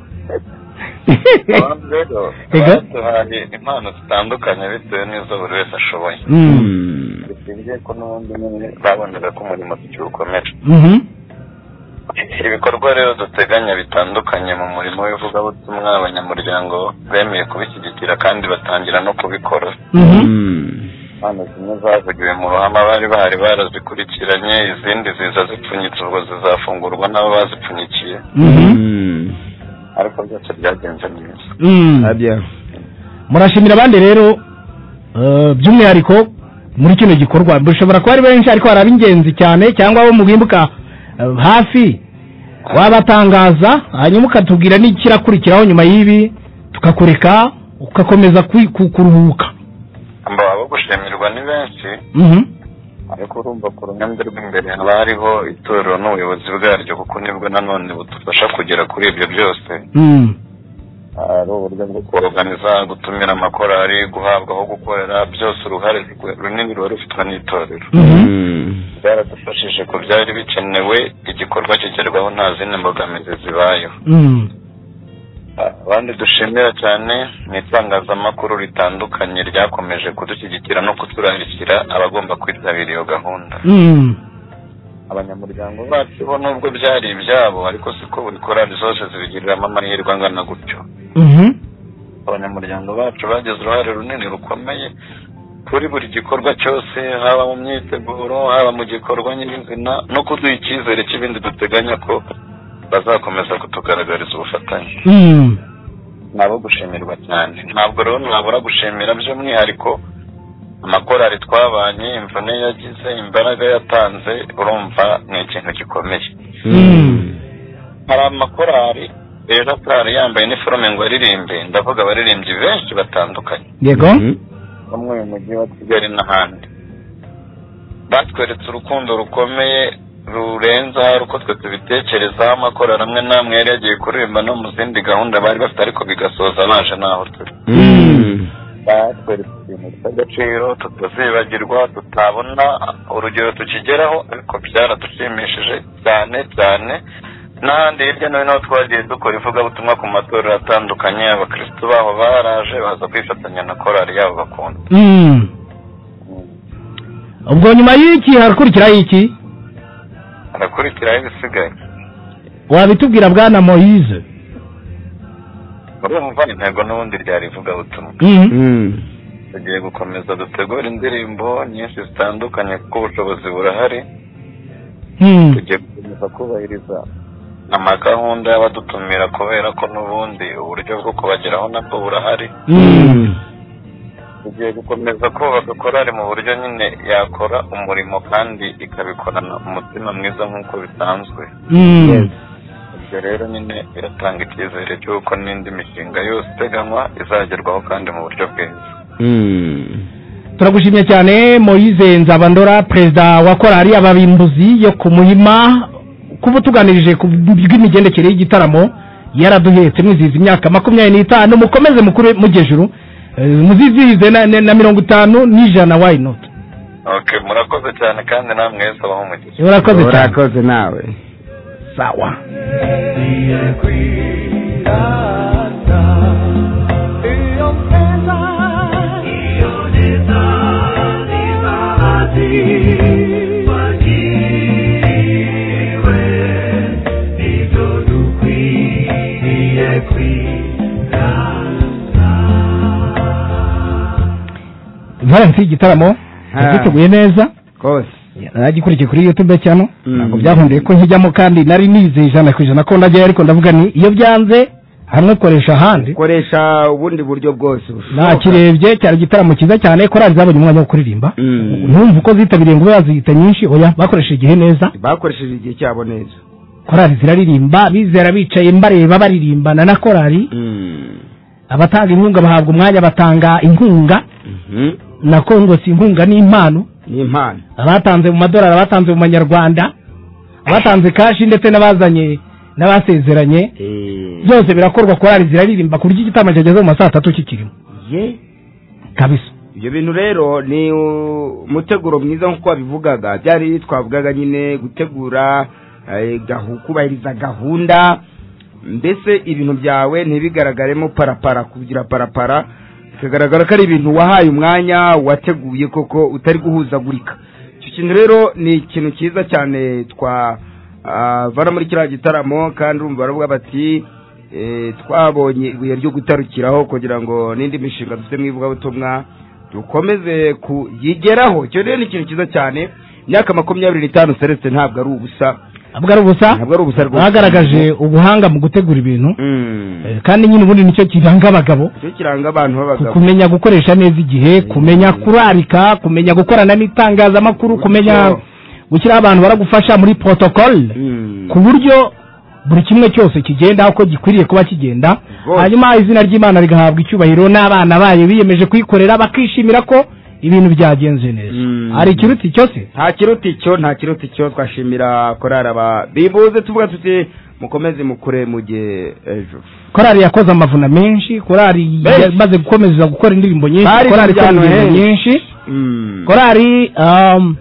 abantu rero Ego. baduhaye impano zitandukanye bitewe n'izo buri wese ashoboye Mm. bishingiye ko n'ubundi nyine babonaga ko umurimo tukiwukomeje Mhm. ibikorwa rero duteganya bitandukanye mu murimo w'ivugabutumwa abanyamuryango bemeye kubishyigikira kandi batangira no kubikora impano zimwe zavugiwe mu ruhame abari bahari barazikurikiranye izindi ziza zipfunyitse ubwo zizafungurwa n'abo bazipfunyikiye ariko byose byagenze neza murashimira abandi rero eh, by'umwihariko muri kino gikorwa bushobora kuba ari benshi ariko hari ab'ingenzi cyane cyangwa abo mubimbuka eh, hafi wabatangaza hanyuma ukatubwira n'ikirakurikiraho nyuma y'ibi tukakureka ugakomeza kwi- ku- kuruhuka abo abo gushimirwa ni benshi Mhm. ariko urumva ku ruhande rw'imbere haba hariho itorero n'ubuyobozi bwaryo kuko nibwo nanone budufasha kugera kuri ibyo byose Mm. ari uburyo bwo koroganiza gutumira amakorari guhabwa aho gukorera byose uruhare rwe- runini ruba rufitwe n'itorero Mhm. byaradufashije ku byari bikenewe igikorwa kigerwaho nta zindi mbogamizi zibayeho Mm. abandi dushimira cyane ni itangazamakuru ritandukanye ryakomeje kudushyigikira no kuturarikira abagomba kwitabira iyo gahunda Mm. abanyamuryango bacu bo nubwo byari ibyabo ariko siko buri korari zose zibigiriramo amahirwe angana gutyo Mhm. abanyamuryango bacu bagize uruhare runini rukomeye kuri buri gikorwa cyose haba mu myiteguro haba mu gikorwa nyirizina no kuduha icyizere cy'ibindi duteganya ko bazakomeza kutugaragariza ubufatanye Mm. ni abo gushimirwa cyane ntabwo rero nabura gushimira by'umwihariko amakorari twabanye imvune yagize imbaraga yatanze urumva ni ikintu gikomeye hari amakorari rero atari yambaye iniforume ngo aririmbe ndavuga abaririmbyi benshi batandukanye yego bamwe mu mujyi wa kigali n'ahandi batweretse urukundo rukomeye rurenze ahari uko twe tubitekerezaho amakorari amwe n'amwe yari yagiye kuririmba no mu zindi gahunda bari bafite ariko bigasoza baje n'aho turi batwereka ibintu by'agaciro tutazibagirwa tutabona urugero tukigeraho ariko byaradushimishije cyane cyane n'ahandi hirya no hino aho twagiye dukora ivugabutumwa ku matorero atandukanye abakirisitu baho baraje baza kwifatanya na korari yabo bakunda Mm. ubwo nyuma y'iki harakurikiraho iki harakurikiraho ibisigaye wabitubwira bwana moise urumva intego n'ubundi ryari ivugabutumwa Mhm. tugiye gukomeza dutegura indirimbo nyinshi zitandukanye kuko ubushobozi burahari Mm. tugiye gukomeza kubahiriza amagahunda y'abadutumira kubera ko n'ubundi uburyo bwo kubageraho nabwo burahari Mm. tugiye gukomeza kubaka korari mu buryo nyine yakora umurimo kandi ikabikorana umutima mwiza nk'uko bisanzwe Mm. ibyo rero nyine biratanga icyizere cy'uko n'indi mishinga yose iteganywa izagerwaho kandi mu buryo bwiza turagushimye cyane moyize nzabandora perezida wa korari ababimbuzi yo ku muhima kuba utuganirije ku bw'imigendekere y'igitaramo yaraduhetse mwizihiza imyaka makumyabiri n'itanu mukomeze mukure mugejuru Eh, muzizihize na- na na mirongo itanu n'ijana why not ok murakoze cyane kandi namwe wese abaho umugisha urakoze cyane urakoze nawe sawa valensi y'igitaramo yagiteguye neza rwose nagikurikiye kuri youtube cyano Mm. ntabwo byahundiye ko nkijyamo kandi nari nizeye ijana ku ijana ko ndajyayo ariko ndavuga ni iyo byanze hamwe koresha ahandi koresha ubundi buryo bwose bushoboka. nakirebye cyari igitaramo cyiza cyane korali zabonye umwanya wo kuririmba Mm. numva uko zitabiriye ngo bazihita nyinshi oya bakoresheje igihe neza bakoresheje igihe cyabo neza korali ziraririmba bizera bicaye mbareba baririmbana na korali abatanga inkunga bahabwa umwanya batanga inkunga Mhm. nako ngo si inkunga ni impano ni impano abatanze mu madolari abatanze mu manyarwanda abatanze kashi ndetse n'abazanye n'abasezeranye byose birakorwa korali ziraririmba ku buryo igitaramo cyageze mu ma saa tatu kikirimo ye kabisa ibyo bintu rero ni uh, umuteguro mwiza nk'uko wabivugaga byari twavugaga nyine gutegura eh, gahu- kubahiriza gahunda mbese ibintu byawe ntibigaragaremo parapara kugira parapara bikagaragara ko ari ibintu wahaye umwanya wateguye koko utari guhuzagurika icyo kintu rero ni ikintu cyiza cyane twa Ah, bari muri kiriya gitaramo kandi urumva baravuga bati eh, twabonye ibuye ryo gutarukiraho kugira ngo n'indi mishinga dufite mu ivugabutumwa dukomeze kuyigeraho icyo rero ni ikintu cyiza cyane imyaka makumyabiri n'itanu seretse ntabwo ari ubusa ntabwo ari ubusa ntabwo ari ubusa rwose bagaragaje ubuhanga mu gutegura ibintu Mm. Eh, kandi nyine ubundi nicyo kiranga abagabo cyo kiranga abantu ku- b'abagabo kumenya gukoresha neza igihe kumenya kurarika kumenya gukorana n'itangazamakuru kumenya gushyiraho abantu baragufasha muri protocole Mm. ku buryo buri kimwe cyose kigenda uko gikwiriye kuba kigenda Rwose. hanyuma izina ry'imana rigahabwa icyubahiro n'abana bayo biyemeje kuyikorera bakishimira ko ibintu byagenze neza Mm. hari ikiruti cyose nta kiruta icyo nta kiruta icyo twashimira korari aba bibuze tuvuga tuti mukomeze mukure muge ejo korari yakoze amavuna menshi korari Menshi. yamaze gukomeza gukora indirimbo nyinshi Bari korari ikora mu indirimbo njyana nyinshi Mm. korari um,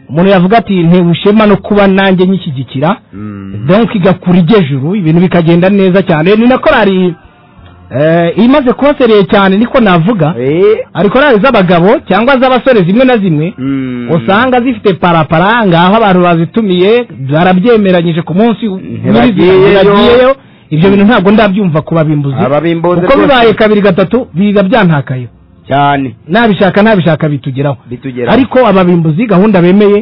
umuntu yavuga ati ntewe ishema no kuba nanjye nyishyigikira Mm. donc igakura igejuru ibintu bikagenda neza cyane ni na korari eh, imaze kubasereye cyane niko navuga Eh. hari korari z'abagabo cyangwa z'abasore zimwe na zimwe Mm. usanga zifite parapara ngaho abantu bazitumiye barabyemeranyije ku munsi Ntibagiyeyo. bagiyeyo ibyo bintu ntabwo ndabyumva ku babimbuzi Ababimbuzi kuko rwose. bibaye kabiri gatatu biga byantakayo cyane nabishaka nabishaka bitugeraho bitugera ariko ababimbuzi gahunda bemeye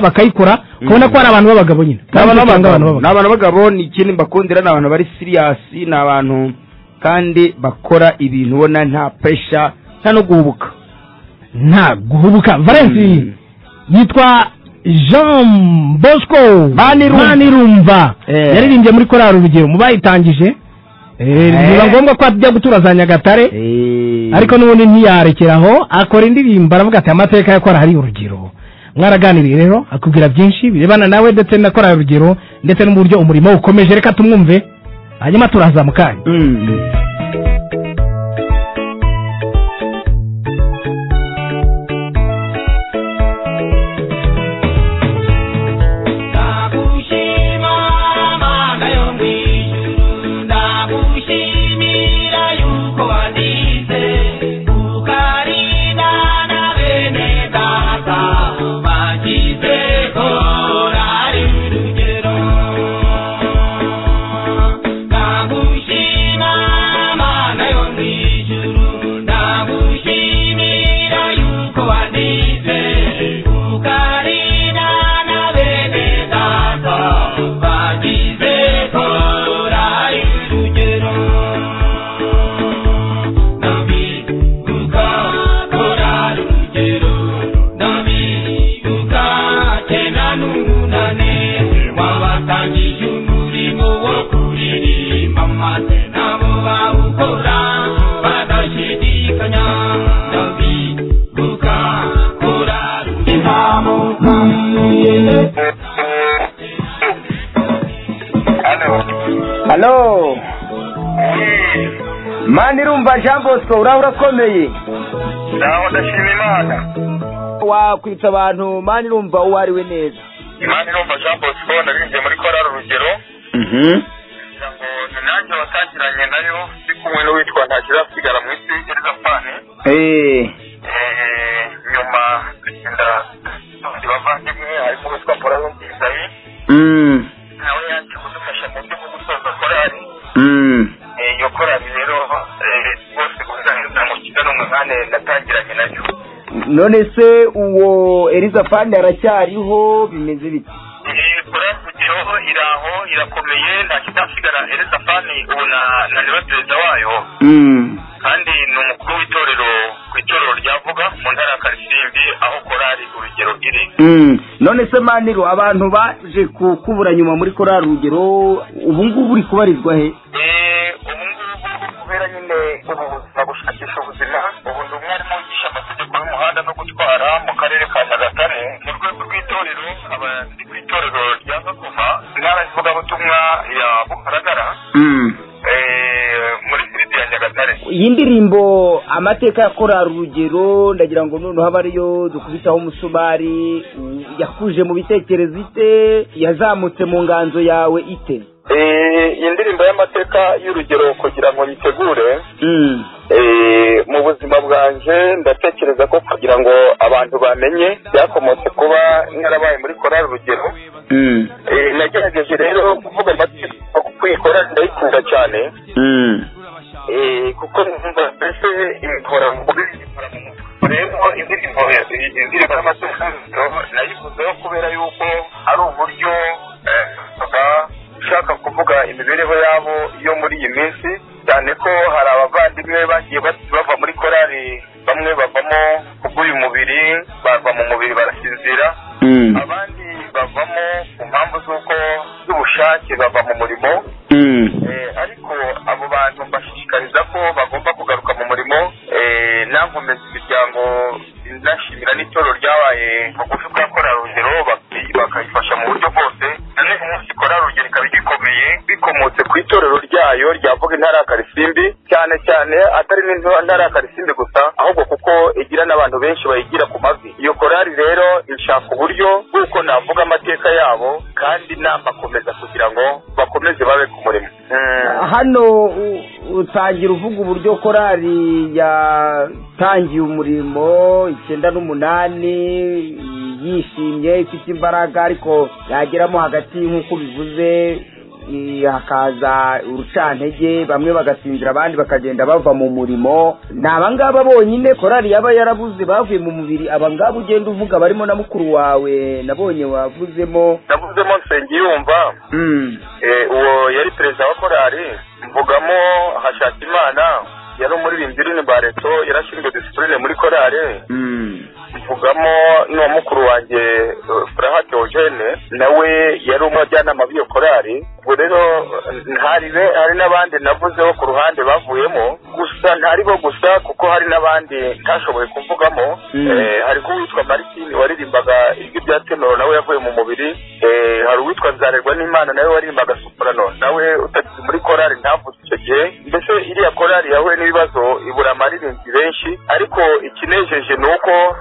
Barayikora. bakayikora kubona ko ari abantu b'abagabo nyine ni abantu Kandi usanga b'abagabo ni abantu b'abagabo ni ikindi mbakundira ni abantu bari siriyasi ni abantu kandi bakora ibintu ubona nta pesha nta no guhubuka nta guhubuka valensi Mm. yitwa jean bosco Manirumva. manirumva Eh. yaririmbye muri korari urugero mu bayitangije Eh, Eh. biba ngombwa ko ajya gutura za nyagatare ariko n'ubundi ntiyarekeraho akora indirimbo aravuga ati amateka yo kora hari urugero mwaraganiriye rero akubwira byinshi birebana nawe ndetse na korari urugero ndetse n'uburyo umurimo we ukomeje reka tumwumve hanyuma turaza mu kanya Mm. ndagushima mana yo mu ijuru ndagushimira yuko wadize ukarindana bene data bagize korari urugero ndagushima mana yo mu ijuru ndagushimira yuko wadize ukarindana halo mani irumva jean bosco uraho urakomeye nawe ndashima imana wakwitsa abantu mani irumva uwo ari we neza imana irumva jean bosco naririmbye muri korari urugero kugira ngo ni nanjye watangiranye nayo ndi kumwe n'uwitwa ntakizasigara mu isi erizafani Eh, nyuma tugenda abandi bavandimwe harimo uwitwa mporaho isayi nawe yanjye kudufasha mu buryo bwo gusoza korari Eh, iyo korari rero eh, rwose gusangiza mu kigo n'umunani natangiranye nayo none se uwo erizafani aracyariho bimeze bite Eh, korari urugero iraho irakomeye nta kizasigara erizafani ubu na na niwe perezida wayo kandi ni umukuru w'itorero ku itorero ryavuga mu ntara ya karisimbi aho korari urugero iri none se maniro abantu baje kukubura nyuma muri korari urugero ubu ngubu uri kubarizwa he Eh, ubu ngubu kubera nyine ubu buzima gushakisha ubuzima ubu ndi umwarimu wigisha amategeko y'umuhanda no gutwara mu karere ka nyagatare mu rwego rw'itorero nkaba ndi ku itorero rya gakoma intara y'ivugabutumwa ya bugaragara eh, muri siriti ya nyagatare iyi ndirimbo amateka yakorera urugero ndagira ngo noneho aba ariyo dukubitaho umusumari yakuje mu bitekerezo ite yazamutse mu nganzo yawe ite Eh, iyi ndirimbo y'amateka y'urugero kugira ngo nyitegure eh, mu buzima bwa yanjye ndatekereza ko kugira ngo abantu bamenye byakomotse kuba narabaye muri korari urugero Eh, nagerageje rero kuvuga amategeko kuko iyi korari ndayikunda cyane Eh, kuko numva mbese ikora mu kuririmba mu mutwe rero indirimbo ya- indirimbo y'amategeko nayikunzeho kubera yuko ari uburyo eh, baba ushaka kuvuga imibereho yabo yo muri iyi minsi cyane ko hari abavandimwe bagiye bati- bava muri korari bamwe bavamo kubw'uyu mubiri bava mu mubiri barasinzira abandi bavamo ku mpamvu z'uko z'ubushake bava mu murimo Eh, ariko abo bantu mbashishikariza ko bagomba kugaruka mu murimo Eh, nankomeza imiryango nashimira n'itorero ryabaye bugufi bwa korarugero bakayifasha mu buryo bwose nanone umunsi korarugero ikaba igikomeye bikomotse ku itorero ryayo ryavuga intara ya karisimbi cyane cyane atari n'intara ya karisimbi gusa ahubwo kuko igira n'abantu benshi bayigira ku mavi iyo korari rero ishaka uburyo bw'uko navuga amateka yabo kandi namakomeza kugira ngo bakomeze babe ku murimo Mm. hano u- utangira uvuga uburyo korali yatangiye umurimo icyenda n'umunani yishimye ifite imbaraga ariko yageramo hagati nk'uko bivuze i- hakaza urucantege bamwe bagasinzira abandi bakagenda bava mu murimo ni abangaba bonyine korali yaba yarabuze bavuye mu mubiri abangaba ugenda uvuga barimo na mukuru wawe nabonye wavuzemo navuzemo nsengiyumva Eh, uwo yari perezida wa korali mvugamo hashakimana yari umuririmbyi uririmba reto yarashinzwe disipurine muri korali mvugamo n'uwa mukuru wanjye eh, furaha teogene nawe yari umujyanama b'iyo korali ubwo rero eh, hari be- hari n'abandi navuzeho ku ruhande bavuyemo gusa ntari bo gusa kuko hari n'abandi ntashoboye kuvugamo Eh, hari uwitwa martine waririmbaga ijwi rya tenoro nawe yavuye mu mubiri Eh, hari uwitwa nzarerwa n'imana nawe waririmbaga soprano nawe utagize muri korali ntavuze icyo gihe mbese iriya korali yahuye n'ibibazo ibura amaririmbyi benshi ariko ikinejeje ni uko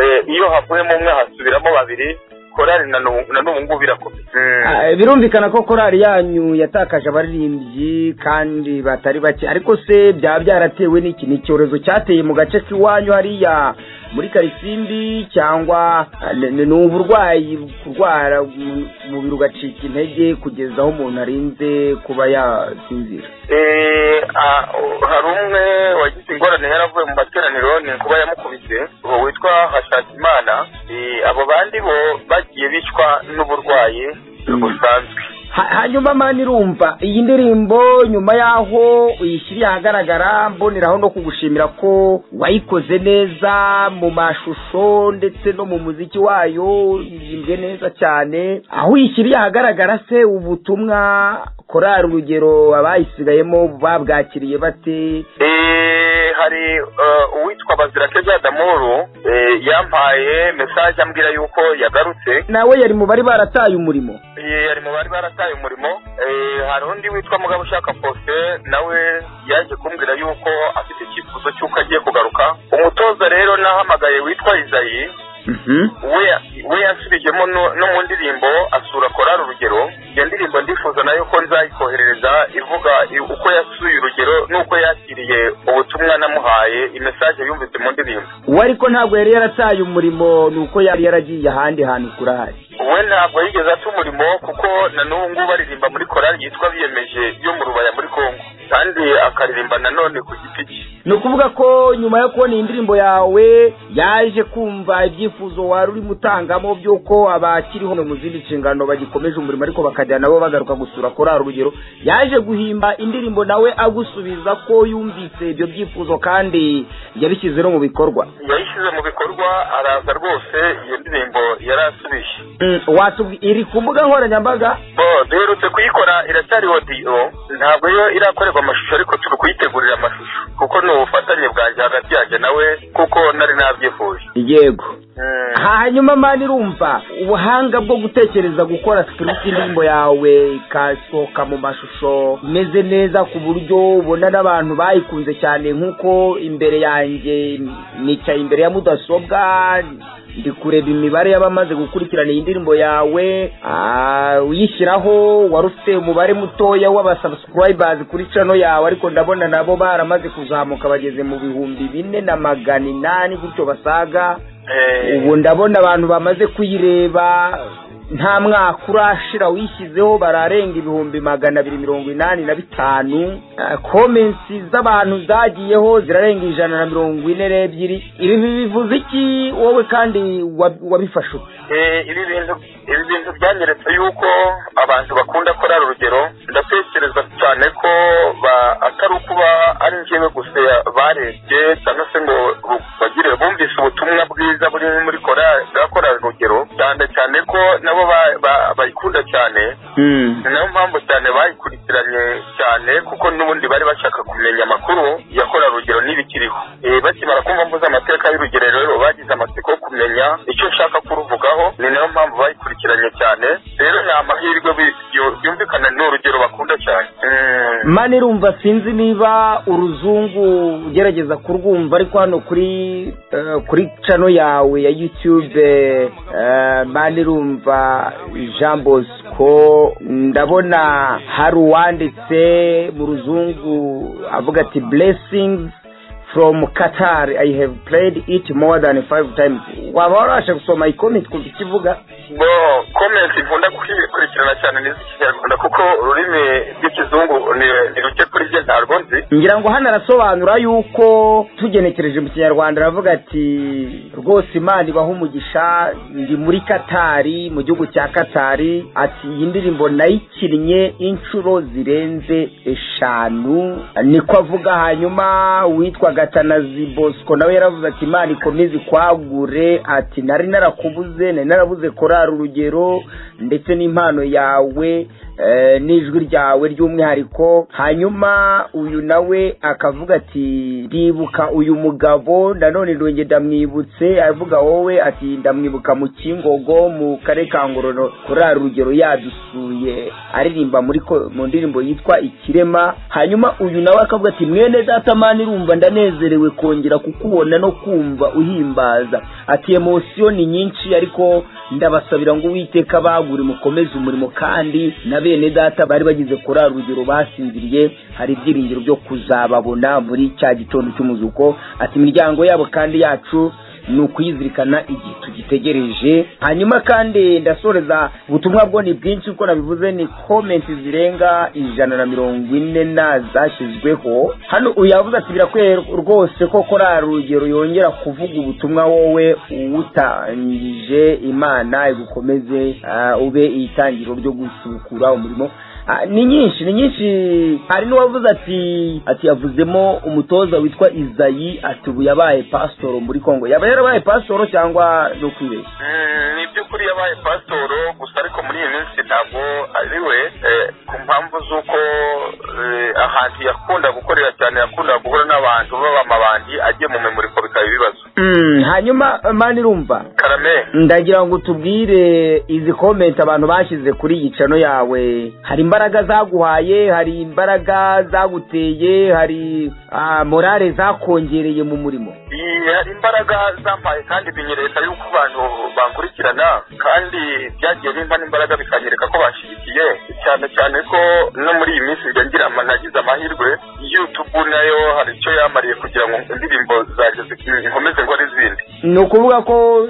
eh, iyo havuyemo umwe hasubiramo babiri korali na n'ubu na n'ubu ngubu irakomeye Ah, birumvikana ko korari yanyu yatakaje abaririmbyi kandi batari bake ariko se byaba byaratewe n'iki ni icyorezo cyateye mu gace k'iwanyu hariya muri karisimbi cyangwa ah, ni ni uburwayi kurwara mu- umubiri ugacika intege kugeza aho umuntu arinze kuba yasinzira Eh, ah, hari umwe wagize ingorane yaravuye mu materaniro ni kuba yamukubise uwo witwa hashakimana Eh, abo bandi bo bagiye bicwa n'uburwayi busanzwe Ha- hanyuma mani irumva iyi ndirimbo nyuma y'aho uyishyiriye ahagaragara mboneraho no kugushimira ko wayikoze neza mu mashusho ndetse no mu muziki wayo iririmbwe neza cyane aho uyishyiriye ahagaragara se ubutumwa korari urugero abayisigayemo babwakiriye bate Eh, hari eh, uwitwa bazirakeza adamuru eh, yampaye mesaje ambwira yuko yagarutse nawe yari mu bari barataye umurimo Eh, yari mu bari barataye umurimo Eh, hari undi witwa mugabo ushaka fose nawe yaje kumbwira yuko afite icyifuzo cy'uko agiye kugaruka umutoza rero nahamagaye witwa izayi we we yasubijemo no, no mu ndirimbo asura korari urugero iyo ndirimbo ndifuza nayo ko nzayikoherereza ivuga i- uko yasuye urugero n'uko yakiriye ubutumwa namuhaye imesaje yumvise mu ndirimbo we ariko ntabwo yari yarataye umurimo ni uko yari yaragiye ahandi hantu kurahari we ntabwo yigeze ata umurimo kuko na n'ubu ngubu aririmba muri korari yitwa biyemeje yo mu rubaya muri kongo kandi akaririmba nanone ku giti cye ni ukuvuga ko nyuma yo kubona iyi ndirimbo yawe yaje kumva ibyifuzo wari urimo utangamo by'uko abakiriho mu zindi nshingano bagikomeje umurimo ariko bakajya nabo bagaruka gusura korari urugero yaje guhimba indirimbo nawe agusubiza ko yumvise ibyo byifuzo kandi yabishyize no mu bikorwa yayishyize mu bikorwa araza rwose iyo ndirimbo yarasubije Mm, watubwi- iri ku mbuga nkoranyambaga bo duherutse kuyikora iracyari odiyo ntabwo yo irakorerwa amashusho ariko turi kuyitegurira amashusho kuko ni ubufatanye bwanjye hagati yanjye nawe kuko nari nabyifuje yego Mm. hanyuma mani irumva ubuhanga bwo gutekereza gukora script y'indirimbo yawe ikasohoka mu mashusho imeze neza ku buryo ubona n'abantu bayikunze cyane nk'uko imbere yanjye nicaye imbere ya mudasobwa ndi kureba imibare y'abamaze gukurikirana iyi ndirimbo yawe ah, uyishyiraho wari ufite umubare mutoya w'abasubscribers kuri channel yawe ariko ndabona nabo baramaze kuzamuka bageze mu bihumbi bine na magana inani gutyo basaga ubu ndabona abantu bamaze kuyireba nta mwaka urashira wishyizeho bararenga ibihumbi magana abiri mirongo inani na bitanu Ah, comments z'abantu zagiyeho zirarenga ijana na mirongo ine n'ebyiri ibi bivuze iki wowe kandi wa- wabifashe ute? Eh, ibi bintu ibi bintu byanyeretse yuko abantu bakunda korara urugero ndatekereza cyane ko ba- atari ukuba ari njyewe gusa barebye cyangwa se ngo bu- bagire bumvise ubutumwa bwiza buri muri korari bwa korari urugero cyane cyane ko nabo ba- ba- bayikunda cyane ni nayo mpamvu cyane bayikurikiranye cyane kuko n'ubundi bari bashaka kumenya amakuru yakora rugero n'ibikiriho Eh, bakimara kumva mvuze amateka y'urugero rero bagize amatsiko yo kumenya icyo nshaka kuruvugaho ni nayo mpamvu bayikurikiranye cyane rero ni amahirwe bi- byu- byumvikana ni urugero bakunda cyane Mm. mani rumva sinzi niba uruzungu ugerageza kurwumva ariko hano kuri eh, kuri cano yawe ya youtube eh, eh, mani rumva jean bosco ndabona hari uwanditse mu ruzungu avuga ati blessings from qatar i have played it more than five times waba warabasha gusoma iyi comment kumva icyo ivuga bo komenti nkunda gukurikirana cyane n'iz'ikinyarwanda kuko ururimi rw'ikizungu ni- ni ruke kuri jye ntarwo nzi ngira ngo hano arasobanura yuko tugenekereje mu kinyarwanda aravuga ati rwose imana ibaho umugisha ndi muri katari mu gihugu cya katari ati iyi ndirimbo nayikinnye inshuro zirenze eshanu niko avuga hanyuma witwa gatanazi bosco nawe yaravuze ati imana ikomeze ikwagure ati nari narakubuze nari narabuze korara urugero ndetse n'impano yawe eh, n'ijwi ryawe ry'umwihariko hanyuma uyu nawe akavuga ati ndibuka uyu mugabo nanone ndongeye ndamwibutse avuga wowe ati ndamwibuka mu kingogo mu karere ka ngororero kuri ari urugero yadusuye aririmba muri ko- mu ndirimbo yitwa ikirema hanyuma uyu nawe akavuga ati mwene datamani rumva ndanezerewe kongera kukubona no kumva uhimbaza ati emosiyo ni nyinshi ariko ndabasabira ngo uwiteka bagure mukomeze umurimo kandi na bene data bari bagize kuri ari urugero basinziriye hari ibyiringiro byo kuzababona muri cya gitondo cy'umuzuko ati imiryango yabo kandi yacu ni ukuyizirikana igihe tugitegereje hanyuma kandi ndasoreza ubutumwa bwo ni bwinshi uko nabivuze ni komenti zirenga ijana na mirongo ine na zashyizweho hano uyu yavuze ati birakwiye rwose ko korari urugero yongera kuvuga ubutumwa wowe uwutangije imana igukomeze ah, ube itangiriro ryo gusukura umurimo Ah, ni nyinshi ni nyinshi hari n'uwavuze ati ati yavuzemo umutoza witwa izayi ati ubu yabaye pasitoro muri kongo yaba yarabaye pasitoro cyangwa no kwibeshya Mm, ni by'ukuri yabaye pasitoro gusa ariko muri iyi minsi ntabwo ari we eh, ku mpamvu z'uko eh, ahantu yakunda gukorera cyane yakundaga guhura n'abantu b'abamabandi agiye mu memuriko bikaba ibibazo Mm, hanyuma eh, mani rumva karame ndagira ngo utubwire izi komenti abantu bashyize kuri iyi cano yawe hari imbaraga zaguhaye hari imbaraga zaguteye hari ah, morale zakongereye mu murimo Iyi hari imbaraga zampaye kandi binyereka yuko abantu bankurikirana kandi byagiye bimba n'imbaraga bikanyereka ko bashyigikiye cyane cyane ko no muri iyi minsi njya ngira ama- nagize amahirwe yutubu nayo hari icyo yamariye kugira ngo indirimbo zanjye zi- nkomeze ngo n'izindi ni ukuvuga ko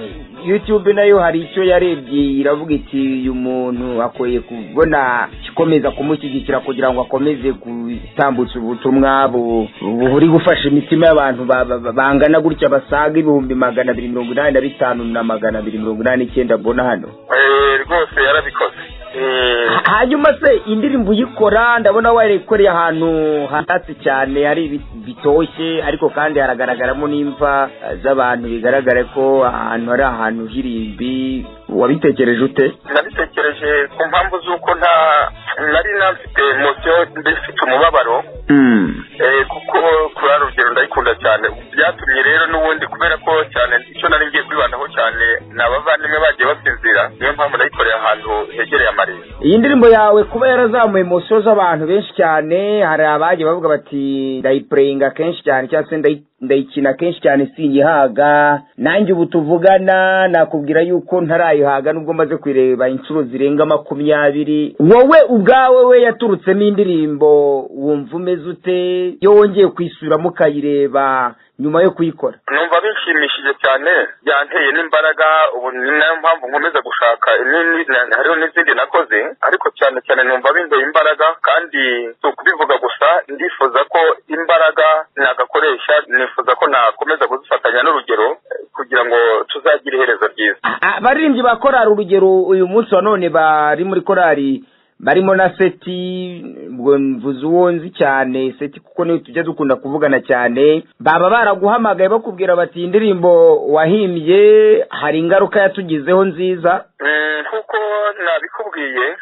youtube nayo hari icyo yarebye iravuga iti uyu muntu akwiye kubona ikomeza kumushyigikira kugira ngo akomeze gutambutsa ubutumwa bu- buri gufasha imitima y'abantu ba- ba- bangana gutya basaga ibihumbi magana abiri mirongo inani na bitanu na magana abiri mirongo inani n'icyenda mbona hano Eh, rwose yarabikoze Eh, hanyuma se indirimbo uyikora ndabona wayikoreye ahantu hatatse cyane hari ibi- bitoshye ariko kandi haragaragaramo n'imva eh, z'abantu bigaragara ko ahantu hari ahantu h'irimbi wabitekereje ute nabitekereje ku mpamvu z'uko nta nari nafite mosiyo ndifite umubabaro Eh, kuko kuri rugero ndayikunda cyane byatumye rero n'ubundi kubera ko cyane icyo nari ngiye kwibandaho cyane ni abavandimwe bagiye basinzira niyo mpamvu nayikoreye ahantu hegereye amarembo iyi ndirimbo yawe kuba yarazamuye emosiyo z'abantu benshi cyane hari abagiye bavuga bati ndayipureyinga kenshi cyane cyangwa se ndayi- ndayikina kenshi cyane sinyihaga nanjye ubu tuvugana nakubwira yuko ntarayihaga nubwo maze kuyireba inshuro zirenga makumyabiri wowe ubwawe we yaturutsemo indirimbo wumva umeze ute iyo wongeye kuyisubiramo ukayireba nyuma yo kuyikora numva bishimishije cyane byanteye n'imbaraga ubu ni nayo mpamvu nkomeza gushaka inini na- hariho n'izindi nakoze ariko cyane cyane numva bindeye imbaraga kandi si ukubivuga gusa ndifuza ko imbaraga nagakoresha nifuza ko nakomeza kuzifatanya n'urugero eh, kugira ngo tuzagire iherezo ryiza abaririmbyi ba korari urugero uyu munsi wa none bari muri korari barimo na seti ubwo mvuze uwo nzi cyane seti kuko niyo tujya dukunda kuvugana cyane baba baraguhamagaye bakubwira bati "Iyi indirimbo wahimbye hari ingaruka yatugizeho nziza Mm, nkuko nabikubwiye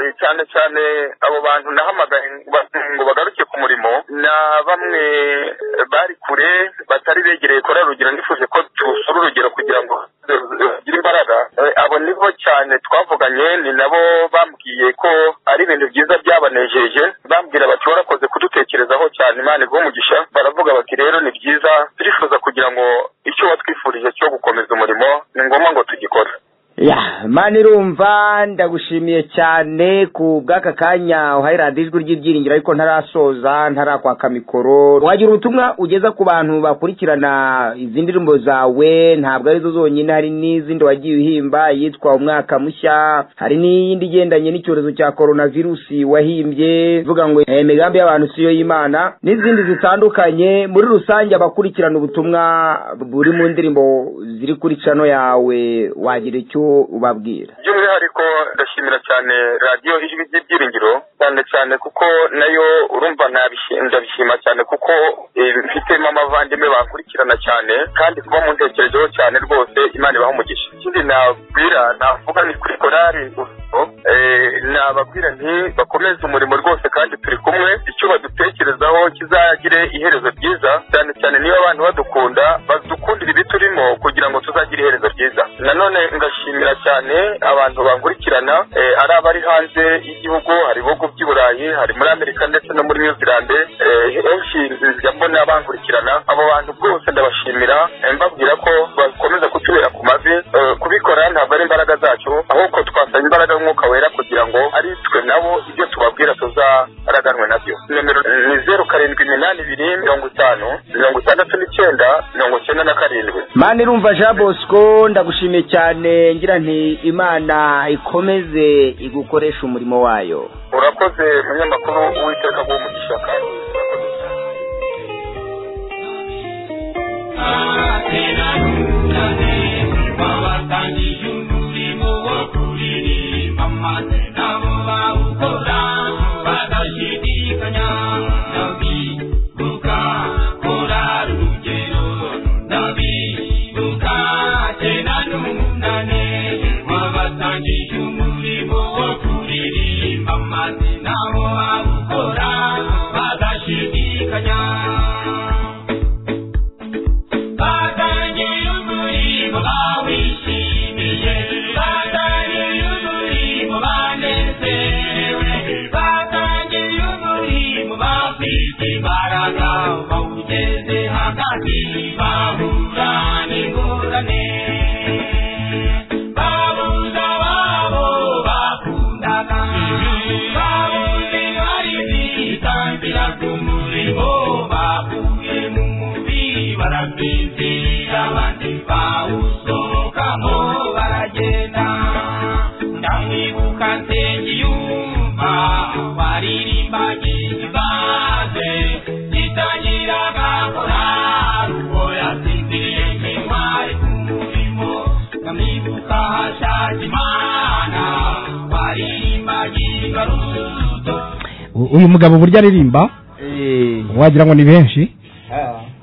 Eh, cyane cyane abo bantu nahamagaye ngo ba- ngo bagaruke ku murimo na bamwe eh, bari kure batari begereye kora rugero nifuje ko tusura urugero kugira ngo bagire imbaraga Eh, abo nibo cyane twavuganye ni nabo bambwiye ko ari ibintu byiza byabanejeje bambwira bati warakoze kudutekerezaho cyane imana iguhe umugisha baravuga bati rero ni byiza turifuza kugira ngo icyo watwifurije cyo gukomeza umurimo ni ngombwa ngo tugikore ya mani irumva ndagushimiye cyane ku bw'aka kanya uhaye radiyo ijwi ry'ibyiringiro ariko ntarasoza ntarakwaka mikoro wagira ubutumwa ugeza ku bantu bakurikirana izindi ndirimbo zawe ntabwo arizo zonyine hari n'izindi wagiye uhimba iyitwa umwaka mushya hari n'iyindi igendanye n'icyorezo cya korona virusi wahimbye ivuga ngo eh, imigambi y'abantu siyo y'imana n'izindi zitandukanye muri rusange abakurikirana ubutumwa buri mu ndirimbo ziri kuri cano yawe wagira icyo ubabwira by'umwihariko ndashimira cyane radiyo ijwi ry'ibyiringiro cyane cyane kuko nayo urumva nabishi- ndabishima cyane kuko eh, mfitemo abavandimwe bankurikirana cyane kandi kuba muntekerejeho cyane rwose imana ibaha umugisha ikindi nabwira navuga ni kuri korari urugero, eh, nababwira nti bakomeze umurimo rwose kandi turi kumwe icyo badutekerezaho kizagire iherezo ryiza cyane cyane niba abantu badukunda badukundira ibyo turimo kugira ngo tuzagira iherezo ryiza nanone ngashimira cyane abantu bankurikirana eh, ari abari hanze y'igihugu hari ibihugu by'i burayi hari muri amerika ndetse no muri new zealand eh, henshi nzijya mbona bankurikirana abo bantu rwose ndabashimira eh, mbabwira ko bakomeza kutubera ku mavi eh, kubikora ntabwo ari imbaraga zacu ahubwo twasaba imbaraga y'umwuka wera kugira ngo ari twe nabo ibyo tubabwira tuzaraganwe nabyo nomero ni zeru karindwi iminani ibiri mirongo itanu mirongo itandatu n'icyenda mirongo icyenda na karindwi mani irumva jean bosco ndagushimiye cyane ngira nti imana ikomeze igukoresha umurimo wayo urakoze umunyamakuru w'iteka w'umugisha kandi urakoze cyane U- uyu mugabo burya aririmba wagira ngo ni benshi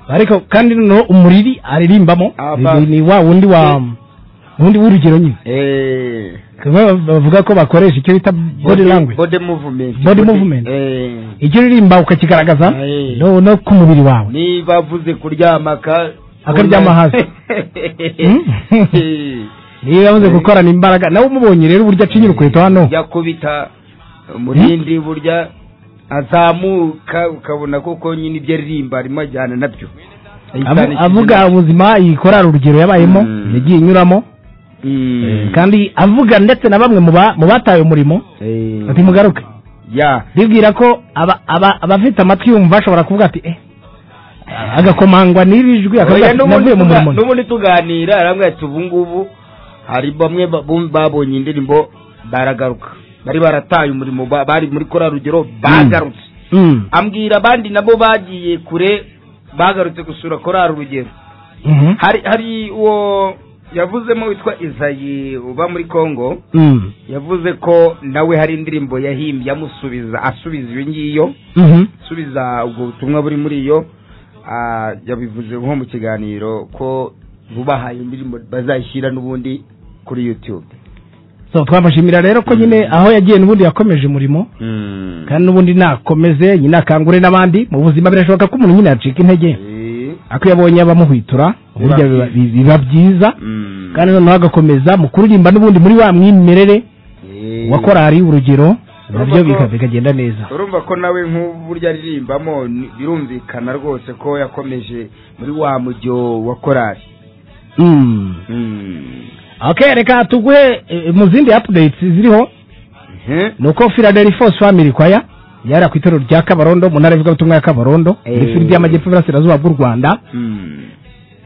ariko kandi no umuriri aririmbamo Ah, ni- ba- ni wa wundi wa wundi w'urugero nyine Eh, Kuba bavuga ko bakoresha icyo bita body language body movement Body movement. Eh, icyo uririmba ukakigaragaza Eh. no no ku mubiri wawe niba avuze kuryama ka- Akaryama hasi. Hmm? Eh, niba amaze gukorana imbaraga nawe umubonye rero uburyo acinya urukweto hano yakubita umurindi burya azamuka ukabona koko nyine ibyo aririmba arimo ajyana nabyo Avu- avuga ubuzima iyi korari urugero yabayemo Mm. yagiye inyuramo Mm. kandi avuga ndetse na bamwe mu ba- mu bataye umurimo Eh, ati mugaruke ya bibwira ko aba- aba- abafite amatwi yumva ashobora kuvuga ati eh agakomangwa n'ibi jwi akavuga Oya, ati navuye mu tuga- murimo n'ubundi tuganira arambwira ati ubu ngubu hari bamwe ba- bum- babonye indirimbo baragaruka bari barataye umurimo ba- bari muri kora rugero bagarutse Mm. ambwira abandi nabo bagiye kure bagarutse gusura korari urugero Mhm. hari hari uwo yavuzemo witwa izayi uba muri congo Mm. yavuze ko nawe hari indirimbo yahimbye amusubiza asubiza iyo ngiyo Mhm. asubiza ubwo butumwa buri muri iyo ah, yabivuze nko mu kiganiro ko bubahaye indirimbo bazashyira n'ubundi kuri youtube so twabashimira rero ko nyine aho yagiye n'ubundi yakomeje umurimo kandi n'ubundi nakomeze nyine akangure n'abandi mu buzima birashoboka ko umuntu nyine yacika intege Eh, ako yabonye abamuhwitura burya biba- bi- biba byiza mm. kandi noneho agakomeza mu kuririmba n'ubundi muri wa mwimerere Eh. wa korari urugero nabyo Urumva ko- bika- bikagenda neza urumva ko nawe nk'ubu burya aririmbamo ni- birumvikana rwose ko yakomeje muri wa mujyo wa korari Mm. okay reka tuguhe eh, mu zindi updates ziriho Mhm. ni uko philadelphos family choir yari ku itorero rya kabarondo mu ntara y'ivugabutumwa ya kabarondo Eh. muri fili y'amajyepfo iburasirazuba bw'u rwanda Mm.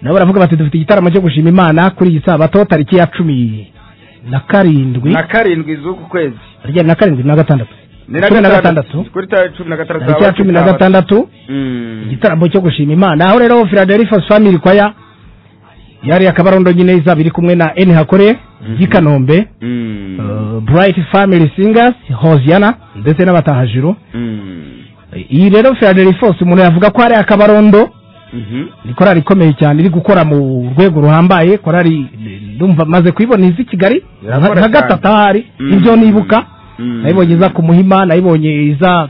nabo baravuga bati dufite igitaramo cyo gushima imana kuri iyi sabato tariki ya cumi na karindwi na karindwi z'uku kwezi ryari na karindwi na gatandatu Ni na Cumi na gatandatu. kuri tariki cumi na gatandatu tariki ya cumi na gatandatu igitaramo cyo gushima imana aho rero philadelphia family choir yari akabarondo nyine izaba iri kumwe na n hakore y'i kanombe uh, bright family singers hosiana ndetse n'abatahajuru iyi rero philadelphia umuntu yavuga ko ari akabarondo ni korari ikomeye cyane iri gukora mu rwego ruhambaye korari ndumva maze kuyibona izi kigali Irakora nka cyane. gatatu ahari ibyo nibuka nayibonye iza ku muhima nayibonye iza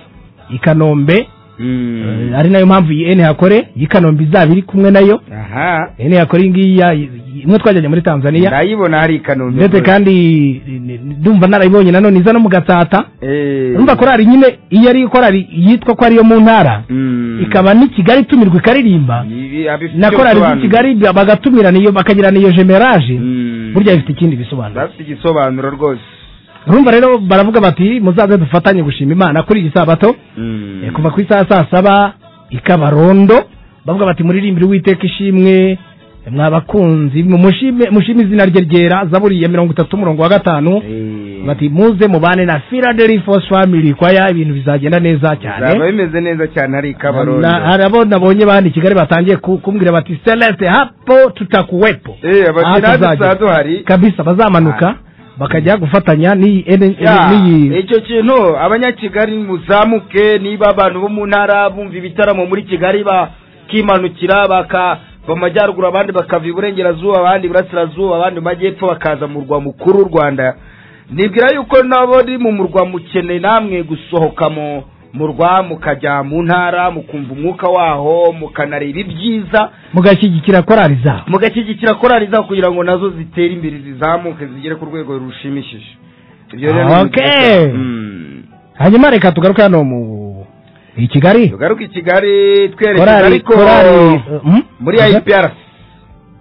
i kanombe Eh, ari nayo mpamvu iyi ene hakore iyi kanombe izaba iri kumwe nayo aha ene yakore iyi ngiyi ya- imwe twajyanye muri tanzania ndayibona hari i kanombe ndetse kandi ndumva narayibonye nanone iza no mu gatsata Eh. urumva korari nyine iyo ari korari yitwa ko ariyo mu ntara Mm. ikaba n'i kigali itumirwa ikaririmba Ibi- abifite na korari z'i ibisobanuro. kigali bagatumirana iyo bakagira n'iyo jemerage Mm. burya bifite ikindi bisobanuro bafite igisobanuro rwose urumva rero baravuga bati muzaze dufatanye gushima imana kuri iyi sabato Eh, kuva ku isaha saa saba ikabarondo bavuga bati muririmbire uwiteka ishimwe mwa bakunzi mushime mushime izina rye ryera zaburi ya mirongo itatu umurongo wa gatanu Eh. bati muze mubane na philadelphia family kwaya ibintu bizagenda bizaba neza cyane bimeze neza cyane hari i kabarondo Na- hari abo nabonye bandi i kigali batangiye ku- kumbwira bati celeste hapo tutakuwepo Eh, abakiriya Aha tuzajya. dusanzwe hari. kabisa bazamanuka bakajya gufatanya n'iyi Ya, n'iyi icyo kintu abanyakigali muzamuke niba abantu bo mu ntara bumva ibitaramo muri kigali bakimanukira baka mu majyaruguru abandi bakava iburengerazuba abandi iburasirazuba abandi mu majyepfo bakaza mu rwa mukuru w'u rwanda nibwira yuko nabo ari mu murwa mukeneye namwe gusohoka mu murwa mukajya mu ntara mukumva umwuka waho mukanareba ibyiza mugashyigikira korari zabo mugashyigikira korari zaho kugira ngo nazo zitere imbere zizamuke zigere ku rwego rushimishije ibyo rero ni Okay. byiza. Mm. hanyuma reka tugaruke hano mu i kigali tugaruke i kigali twerekeza korari ariko korari mhm. muri Aza? IPRC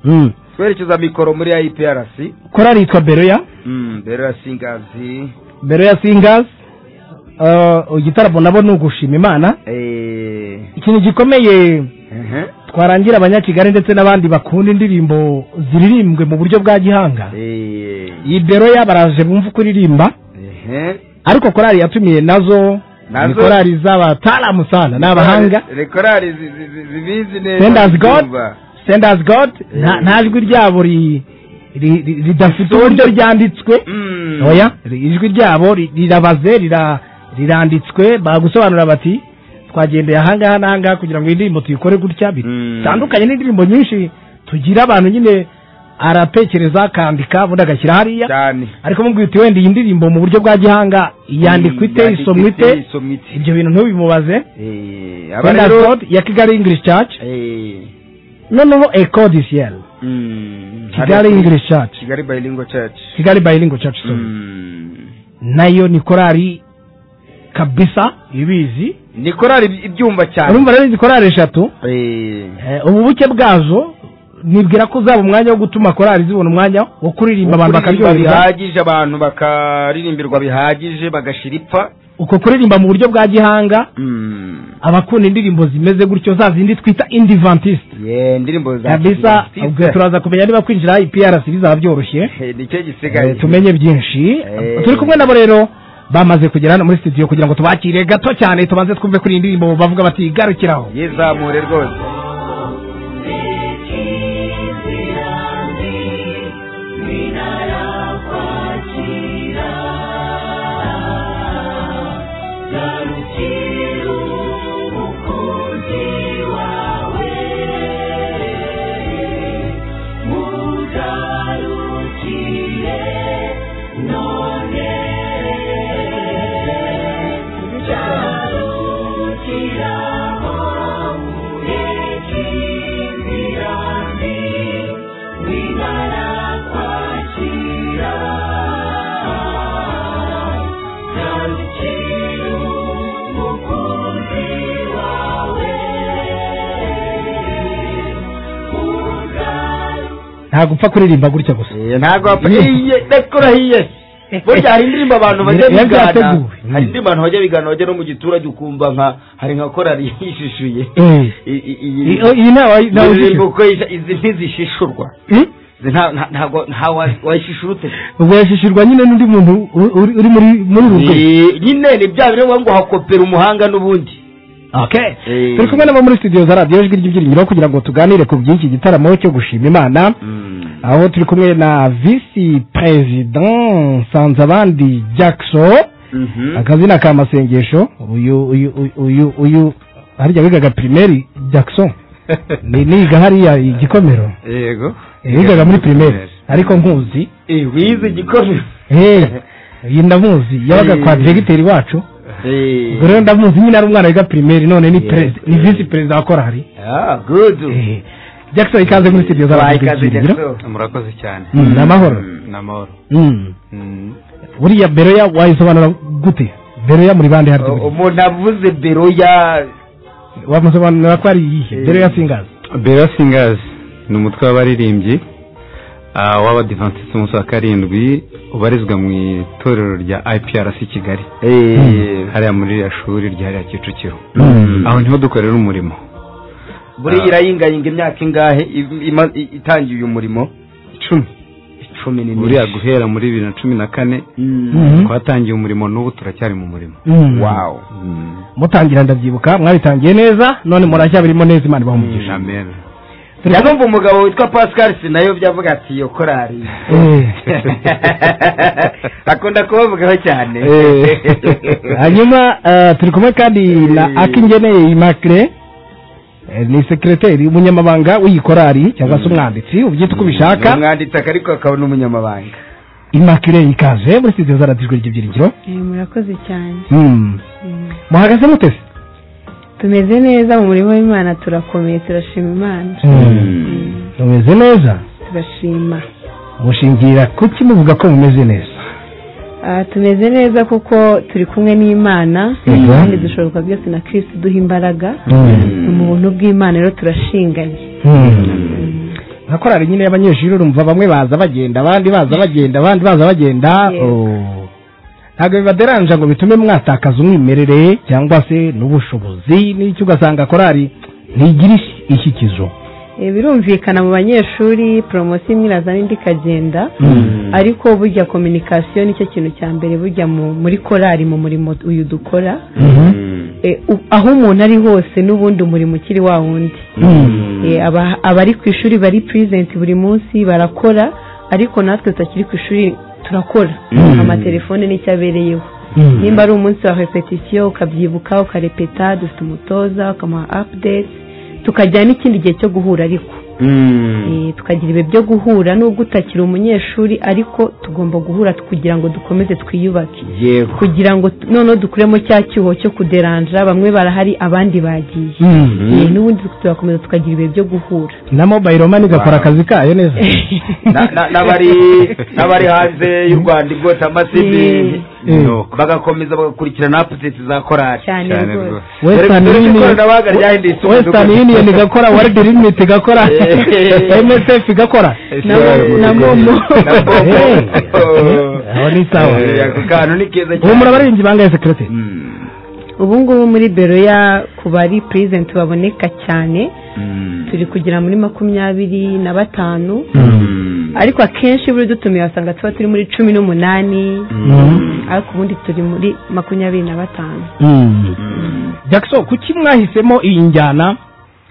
Mhm. twerekeza mikoro muri IPRC korari yitwa beroya mbere singazi beroya singers Uh, igitaramo nabo ni ugushima imana eh, ikintu gikomeye ehe, twarangira abanyakigali ndetse n'abandi bakunda indirimbo ziririmbwe mu buryo bwa gihanga eh, iyi beroya baraje bumva uko iririmba ehe. ariko korari yatumiye nazo Nazo? ni korari z'abataramu sana ni abahanga Re- korali zi- zi- zi- zibizi neza Senders God kumva. Senders God nta Eh. nta jwi ryabo ri- ri- ri- ridafite Risohoka. uburyo ryanditswe Mm. oya ri- ijwi ryabo ri- rirabaze rira- riranditswe bagusobanura bati twagendeye ahangaha n'ahangaha kugira ngo iyi ndirimbo tuyikore gutya Mm. bitandukanye n'indirimbo nyinshi tugira abantu nyine aratekereza akandika ubundi agashyira hariya cyane ariko mubwira uti wenda iyi ndirimbo mu buryo bwa gihanga yandikwa ite Mm, isomwa ite isomwa ite. ibyo bintu ntubimubaze Eh, aba Senders rero- God ya Kigali English Church Eh, noneho eco de ciel mm, kigali hari- english church kigali bilingual church kigali bilingo church sorry Mm. nayo ni korari kabisa ibizi ni korari ibyumva cyane urumva rero izi korari eshatu Eh, eh, ububuke bwazo nibwira ko uzaba umwanya wo gutuma korari zibona umwanya wo kuririmba abantu kuririmba bakaryoherwa bihagije abantu bakaririmbirwa bihagije bagashira ipfa uko kuririmba mu buryo bwa gihanga Mm. abakunda indirimbo zimeze gutyo za zindi twita indivantiste Ye, indirimbo za kabisa Kirisitise. ubwo turaza kumenya niba kwinjira iprc bizaba byoroshye Eh, nicyo gisigaye Eh, tumenye byinshi Eh. turi kumwe nabo rero bamaze kugera hano muri studio kugira ngo tubakire gato cyane tubanze twumve kuri iyi ndirimbo bavuga bati garukiraho yizamure rwose ntabwo upfa kuririmba gutya gusa Eh, ntabwo wapfa- Ye. Iye, ndakurahiye burya hari indirimbo abantu bajya Iyo bigana byateguwe. hari indirimbo abantu bajya bigana bajya no mu giturage ukumva nka hari nka korari yishishuye Eh. I- i- I- iyi- oh, iyi nawe iyi nawe ndirimbo uko yisha- izi ntizishishurwa Hmm? Izi nta- nta- ntabwo ntawe wayishishurute ubwo yashishirwa nyine n'undi muntu u- uri uri muri muri urwo Eh, nyine ni bya biri ngo hakopera umuhanga n'ubundi okay Eh. turi kumwe nabo muri studio za radiyo ijwi ry'ibyiringiro kugira ngo tuganire ku by'iki gitaramo cyo gushima imana aho turi kumwe na visi perezida nsanzabandi jackson Mhm. akazina ka masengesho uyu uyu uyu- uyu uyu harya wigaga primeri jackson ni niga hariya igikomero yego yigaga muri primeri ariko nkuzi Eh, wize igikomero hey iyi ndamuzi yabaga kwa diregiteri wacu Eh. ubwo rero ndamuzi nyine ari umwana wiga primeri none ni Yes. perezida ni visi perezida wa korari ah good Eh, jackson ikaze muri studio z'abantu Ikaze, b'ibyigiro Jackson. murakoze cyane Mm, ni amahoro ni amahoro Mm. Mm. buriya beroya wayisobanura gute beroya muri bande harya buriya? umuntu avuze bero ya wamusobanurira ko ari iyihe beroya singazi bera singazi ni umutwe w'abaririmbyi ah, w'abadivantisite umunsi wa karindwi ubarizwa mu itorero rya iprc kigali hariya muri ririya shuri rya hariya kicukiro aho niho dukorera umurimo buriya irayingayinga imyaka ingahe im- ima- i- itangiye uyu murimo icumi icumi buriya guhera muri bibiri na cumi na kane Mhm. twatangiye umurimo n'ubu turacyari mu murimo Mm. wawu Mm. mutangira ndabyibuka mwabitangiye neza none murashya birimo neza imana ibahumugisha Amen. Turi- njya numva umugabo witwa pascal sinayobye avuga ati iyo korari Eh. akunda kubavugaho cyane hanyuma eh, turi kumwe kandi na akingeneye imacre ni sekreteri umunyamabanga w'iyi korari cyangwa se umwanditsi ubyita uko ubishaka umwanditsi ariko akaba n'umunyamabanga imacre ikaze muri studio zaratijwe ry'ibyiringiro murakoze cyane Hmm. muhagaze mutese tumeze neza mu murimo w'imana turakomeye turashima imana mumeze neza turashima mushingira kuki muvuga ko mumeze neza Ah, tumeze neza kuko turi kumwe n'imana Mhm. kandi dushoboka byose na kirisi duha imbaraga mu buntu bw'imana rero turashinganye Hmm. nka korari nyine y'abanyeshuri urumva bamwe baza bagenda abandi baza bagenda abandi baza bagenda Yes. Oh. ntabwo bibaderanja ngo bitume mwatakaza umwimerere cyangwa se n'ubushobozi n'icyo ugasanga korari ntigira ish- ishyikizo Eh, birumvikana mu banyeshuri poromosiyo imwe irazana indi ikagenda ariko burya kominikasiyo nicyo kintu cya mbere burya mu- muri korari mu murimo uyu dukora Eh, u- aho umuntu ari hose n'ubundi umurimo ukiri wa wundi Eh, aba- abari ku ishuri bari purizenti buri munsi barakora ariko natwe tutakiri ku ishuri turakora amatelefone nicyo abereyeho nimba ari umunsi wa repetisiyo ukabyibuka ukarepeta dufite umutoza ukamuha apudeti tukajyana n'ikindi gihe cyo guhura ariko Eh, tukagira ibihe byo guhura nubwo utakiri umunyeshuri ariko tugomba guhura kugira ngo dukomeze twiyubake yego kugira ngo t- noneho dukuremo cya cyuho cyo kuderanja bamwe barahari abandi bagiye Eh, n'ubundi turakomeza tukagira ibihe byo guhura na mobayiro mani igakora akazi kayo neza Na- na- n'abari n'abari hanze y'u rwanda igota amasibi Eh. bagakomeza bagakurikirana apudeti za korari cyane cyane rwose rwose western union ikoranabuhanga ryahindutse western union igakora world limit igakora msf igakora na momo Eh, aho ni sawa ako kantu ni keza ubu murabaringi bangaye sekirete ubu ngubu muri bero ya ku bari purizenti baboneka cyane turi kugera muri makumyabiri na batanu ariko akenshi buri dutumiye wasanga tuba turi muri cumi n'umunani ariko ubundi turi muri makumyabiri na batanu jackson kuki mwahisemo iyi njyana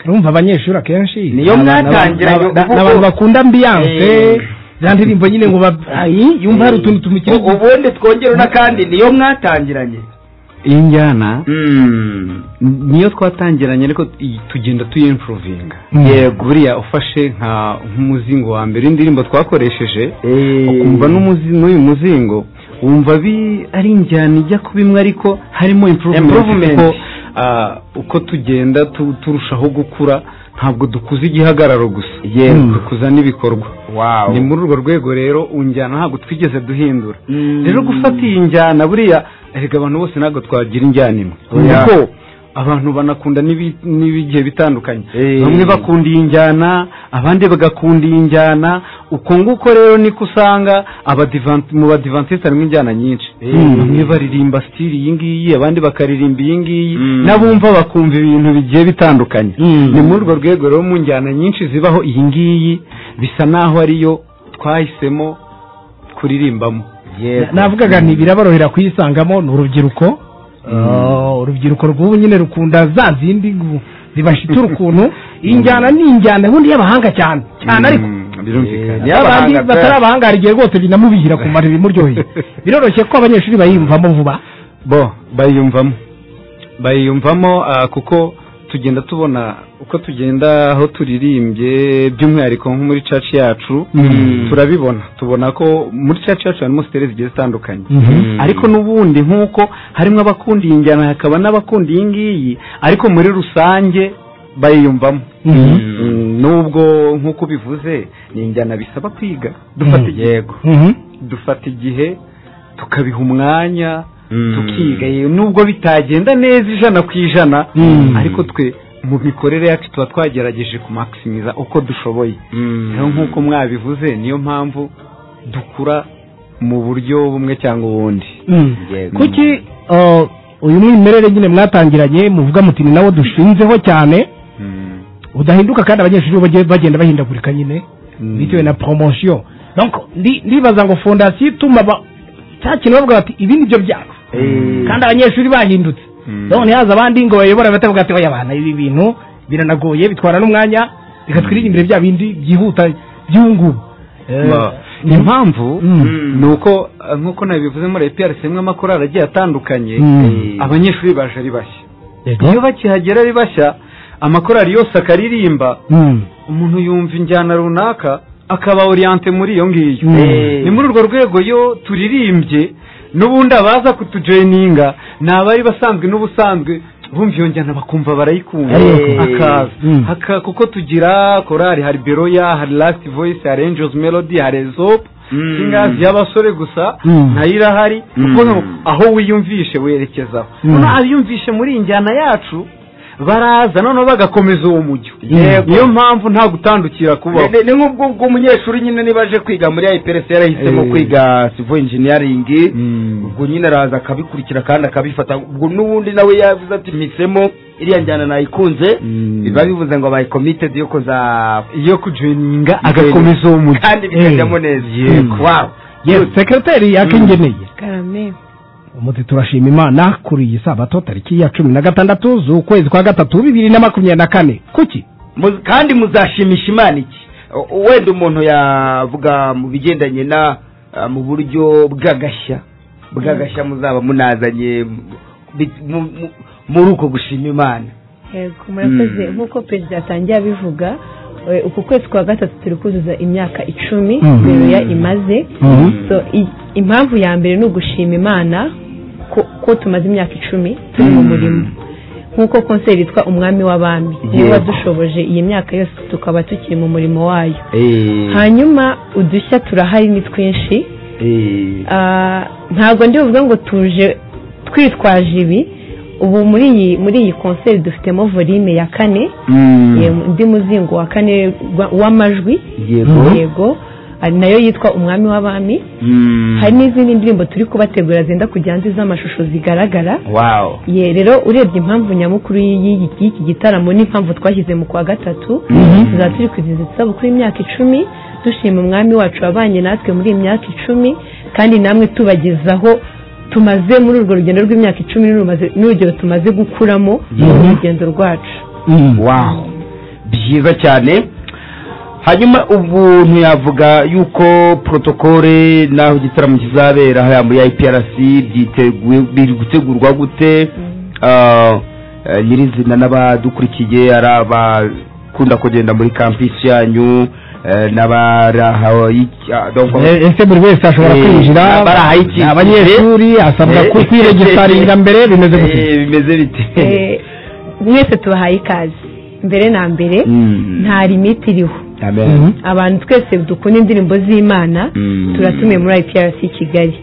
urumva abanyeshuri akenshi Niyo ni abana- mwatangira ni aba- yo- ni abantu bakunda ambiyanse Eh. za ndirimbo nyine ngo ba- ayi, yumva hari utuntu tumukire ubundi twongere n'akandi niyo mwatangiranye iyi njyana niyo twatangiranye ariko iyi- tugenda tuyimfuruvinga yego buriya ufashe nka nk'umuzingo wa mbere indirimbo twakoresheje ukumva n'umuzi- n'uyu muzingo wumva bi- ari injyana ijya kuba imwe ariko harimo improvement Improvement. kuko ah, uko tugenda tu- turushaho gukura ntabwo dukuza igihagararo gusa Yego. dukuza n'ibikorwa wawu ni muri urwo rwego rero unjyana ntabwo twigeze duhindura rero gufata iyi njyana buriya erega abantu bose ntabwo twagira injyana imwe Oya. kuko abantu banakunda n'ibi- n'ibigiye bitandukanye Eh. bamwe bakunda iyi njyana abandi bagakunda iyi njyana uko nguko rero niko usanga abadivan- mu badivantiste harimo injyana nyinshi bamwe baririmba sitiri iyi ngiyi abandi bakaririmba iyi ngiyi Mm. n'abumva bakumva ibintu bigiye bitandukanye ni muri urwo rwego rero mu njyana nyinshi zibaho iyi ngiyi bisa naho ariyo twahisemo kuririmbamo navugaga nti biraborohera kuyisangamo ni urubyiruko Ah, urubyiruko rw'ubu nyine rukunda za zindi gu- zibashitura ukuntu injyana ni injyana ubundi y'abahanga cyane cyane ariko birumvikana abandi Y'abahanga pe. batari abahanga hari igihe rwose binamubihira ku mara bimuryoheye biroroshye ko abanyeshuri bayiyumvamo vuba bo bayiyumvamo bayiyumvamo ah, kuko tugenda tubona uko tugenda aho turirimbye by'umwihariko nko muri church yacu turabibona tubona ko muri church yacu harimo sitere zigiye zitandukanye ariko n'ubundi nk'uko harimo abakunda iyi njyana hakaba n'abakunda iyi ngiyi ariko muri rusange bayiyumvamo Mm, nubwo nk'uko ubivuze ni injyana bisaba kwiga dufata igihe Mhm. dufata igihe tukabiha umwanya tukiga yewe nubwo bitagenda neza ijana ku ijana ariko twe mu mikorere yacu tuba twagerageje kumakisimiza uko dushoboye rero nk'uko mwabivuze niyo mpamvu dukura mu buryo bumwe cyangwa ubundi Mm. Yego. kuki ah, uyu mwimerere nyine mwatangiranye muvuga muti ni nawo dushinzeho cyane udahinduka kandi abanyeshuri bo bagiye- bagenda bahindagurika nyine bitewe na promotion donc ndi- ndibaza ngo fondasiyo ituma ba- cya kintu bavuga bati ibi nibyo byacu kandi abanyeshuri bahindutse none haza abandi ngo bayobora batavuga ati oya abana ibi bintu biranagoye bitwara n'umwanya reka twirinde bya bindi byihuta by'ubu ngubu Eh, Ma- impamvu Mm. ni uko eh, nk'uko nabivuze muri APRC imwe amakorali agiye atandukanye Mm. abanyeshuri baje ari bashya yego. iyo bakihagera ari bashya amakorali yose akaririmba Mm. umuntu yumva injyana runaka akaba oriyante muri iyo ngiyo Mm. ni muri urwo rwego iyo turirimbye n'ubundi abaza kutujeninga ni abari basanzwe n'ubusanzwe bumva iyo njyana bakumva barayikunda Eh. akaza Mm. Haka- kuko tugira korali hari beroya hari lasiti voyisi hari angels melody hari ezopu singazi y'abasore gusa Mm. nayo irahari kuko ngo aho wiyumvishe werekezaho Mm. noneho abiyumvishe muri iyi njyana yacu baraza noneho bagakomeza uwo mujyo Yego. niyo mpamvu nta gutandukira kubaho ni nk'ubwo ubwo umunyeshuri nyine niba aje kwiga muri ayiperesi yarahisemo Eh. kwiga sivo injiniyaringi ubwo nyine araza akabikurikira kandi akabifata ubwo n'ubundi nawe yavuze ati mpisemo iriya njyana nayikunze Mm. biba bivuze ngo bayi komitedi yo kuza iyo kujoyininga agakomeza uwo mujyo kandi bikajyamo neza Yego. Wow. Yes, sekreteri yakengeneye karame umuti turashima imana kuri iyi sabato tariki ya cumi na gatandatu z'ukwezi kwa gatatu bibiri na makumyabiri na kane kuki Mu- kandi muzashimisha imana iki O- wenda umuntu yavuga mu bigendanye na ah, mu buryo bw'agashya bw'agashya muzaba munazanye mu- bi- mu- mu- muri uko gushima imana yego murakoze nk'uko perezida yatangiye abivuga eh, uku kwezi kwa gatatu turi kuzuza imyaka icumi Mhm. bero ya imaze Mhm. So, i- impamvu ya mbere ni ugushima imana ko, ko tumaze imyaka icumi turi mu murimo nk'uko konseri yitwa umwami w'abami niba dushoboje iyi myaka yose tukaba tukiri mu murimo wayo hanyuma udushya turahari ni twinshi Ah, ntabwo ndi buvuge ngo tuje twitwaje ibi ubu muri iyi muri iyi konseri dufitemo volume ya kane ye- undi muzingo wa kane wa- w'amajwi Yego. ari nayo yitwa umwami w'abami hari n'izindi ndirimbo turi kubategura zenda kujya hanze z'amashusho zigaragara wawu ye rero urebye impamvu nyamukuru y'iyi- y'iki gitaramo n'impamvu twashyize mu kwa gatatu tuzaba turi kwizihiza isabukuru y'imyaka icumi dushima umwami wacu wabanye natwe muri iyi myaka icumi kandi namwe tubagezaho tumaze muri urwo rugendo rw'imyaka icumi n'urumaze- n'urugero tumaze gukuramo mu rugendo rwacu wawu byiza cyane hanyuma ubu ntiyavuga yuko protokole n'aho igitaramo kizabera hariya muri iprc byiteguye biri gutegurwa gute Ah, eh, nyirizina n'abadukurikiye ari abakunda kugenda muri kampisi yanyu eh, n'abari aho y'iki- ah, donc- Eh, ese buri wese ashobora Eh, kwinjira abari aho y'iki- abanyeshuri asabwa Eh. kwiregistaringa mbere bimeze gute Eh, bimeze bite Eh, mwese tubahaye ikaze mbere na mbere Mm. nta limiti iriho Amen. Mhm. abantu twese dukunda indirimbo z'imana Mm. turatumiye muri iprc kigali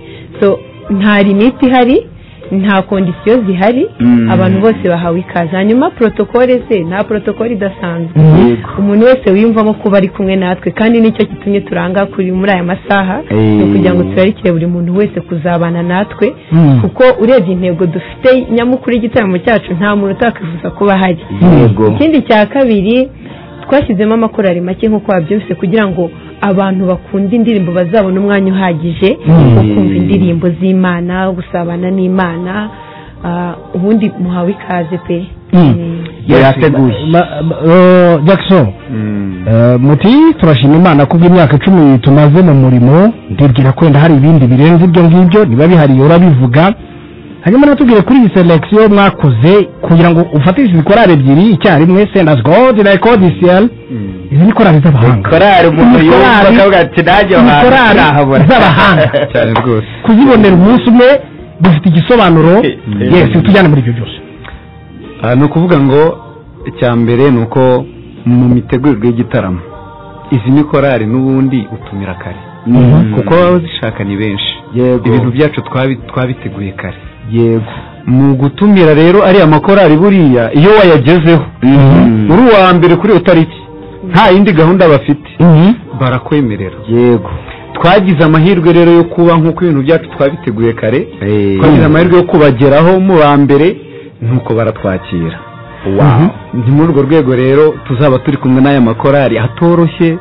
so nta limiti ihari nta kondisiyo zihari Mm. abantu bose bahawe ikaze hanyuma protokole se nta protokole idasanzwe Yego. umuntu wese wiyumvamo kuba ari kumwe natwe kandi nicyo gitumye turanga kuri muri aya masaha Eh. ni ukugira ngo turarikire buri muntu wese kuzabana natwe Mm. kuko urebye intego dufite nyamukuru y'igitaramo cyacu nta muntu utakwifuza kuba ahari yego ikindi cya kabiri twashyizemo amakorari make nk'uko wabyumvise kugira ngo abantu bakunda indirimbo bazabone umwanya uhagije wo kumva indirimbo z'imana gusabana n'imana ah, ubundi muhawe ikaze pe Mm. yateguye Ma- ma- eh, Jackson eh, muti turashima imana kubwo imyaka icumi tumaze mu murimo ndibwira ko wenda hari ibindi birenze ibyo ngibyo niba bihari urabivuga hanyuma natubwire kuri iyi selection mwakoze kugira ngo ufatishije korari ebyiri icyarimwe sendas god na ecodiciel izi ni korari z'abahanga korari umuntu Ni yumva korali- akavuga ati nanjye ni ahantu korali sinahabona." z'abahanga. cyane rwose kuzibonera umunsi umwe bifite igisobanuro Mm. yes tujyane muri ibyo byose aha ni ukuvuga ngo icya mbere ni uko mu mitegurirwe y'igitaramo izi ni korari n'ubundi utumira kare kuko baba zishaka ni benshi Yego. ibintu byacu twabi- twabiteguye kare yego mu gutumira rero ariya makorari buriya iyo wayagezeho uri uwa mbere kuri iyo tariki nta yindi gahunda bafite barakwemerera yego twagize amahirwe rero yo kuba nk'uko ibintu byacu twabiteguye kare Eh. twagize amahirwe yo kubageraho mu ba mbere nuko baratwakira Wow. ni muri urwo rwego rero tuzaba turi kumwe n'aya makorari atoroshye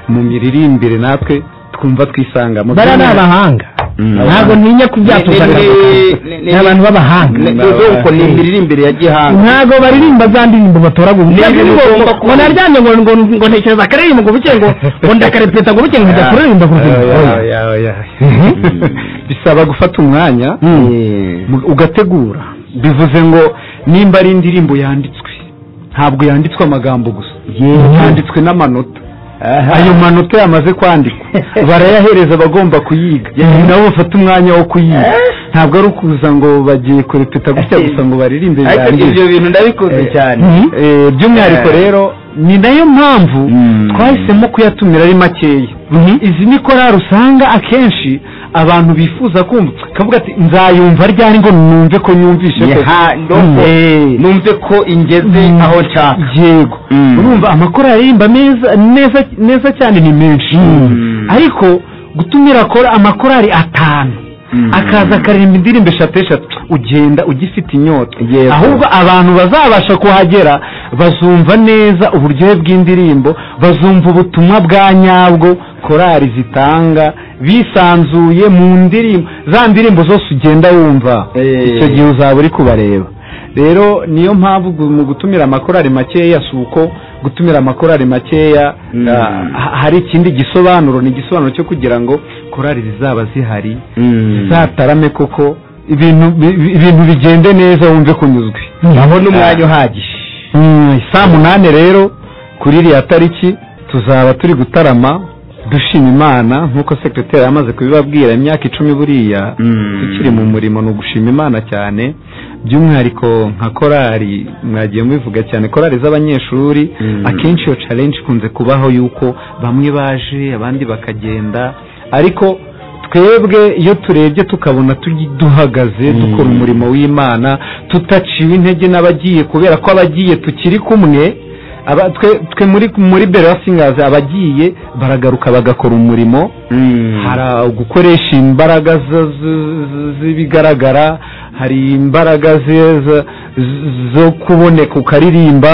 mu miririmbire natwe twumva twisangamo bariya ni abahanga Mm. ntabwo ntinya kubyatuza Ni- ni- ni- ni ni- abantu b'abahanga ni ubwoko ni imirire imbere ya gihanga ntabwo baririmba za ndirimbo batoragura Nibyo bigomba kuba. ngo naryamye ngo ngo ngo ntekereza akaririmbo ngo buke ngo ngo ndakarepeta ngo buke ngo njya kuririmba ngo Oya, oya, oya. bisaba gufata umwanya mu- ugategura bivuze ngo nimba ari indirimbo yanditswe ntabwo yanditswe amagambo gusa yanditswe n'amanota ayo manota yamaze kwandikwa barayahereza abagomba kuyiga nabo bafata umwanya wo kuyiga ntabwo ari ukuza ngo bagiye kurepeta gutya gusa ngo baririmbe ariko birangize ibyo bintu ndabikunze Eh, cyane eh, by'umwihariko Eh. rero ni nayo mpamvu Mm. twahisemo kuyatumira ari makeya izi ni korari usanga akenshi abantu bifuza kumva kavuga ati nzayumva ryari ngo numve ko nyumvishe koko." Yaha, ndumva- Eh, numve ko ingeze Mm. aho nshaka yego Mm. urumva amakorari aririmba meza neza neza cyane ni menshi ariko gutumira kora amakorari atanu akaza akaririmba indirimbo eshatu eshatu ugenda ugifite inyota Yego. ahubwo abantu bazabasha kuhagera bazumva neza uburyohe bw'indirimbo bazumva ubutumwa bwa nyabwo korari zitanga bisanzuye mu ndirimbo za ndirimbo zose ugenda wumva Eh. icyo gihe uzaba uri kubareba rero niyo mpamvu gu- mu gutumira amakorari makeya si uko gutumira amakorari makeya Mm. ah, ha- hari ikindi gisobanuro ni igisobanuro cyo kugira ngo korari zizaba zihari zizatarame koko ibintu bi- bi- ibintu bigende neza wumve kunyuzwe abona umwanya uhagije Mm, saa munani rero kuri iriya tariki tuzaba turi gutarama dushima imana nk'uko sekiroteri yamaze kubibabwira imyaka icumi buriya tukiri mu murimo ni ugushima imana cyane by'umwihariko nka korari mwagiye mubivuga cyane korari z'abanyeshuri Mm. akenshi iyo challenge ikunze kubaho yuko bamwe baje abandi bakagenda ariko twebwe iyo turebye tukabona tugi- duhagaze dukora umurimo w'imana tutaciwe intege n'abagiye kubera ko abagiye tukiri kumwe aba- twe- twe muri muri bera singazi abagiye baragaruka bagakora umurimo hari gukoresha imbaraga zo- zo- zo- z'ibigaragara hari imbaraga ze- zo- zo kuboneka ukaririmba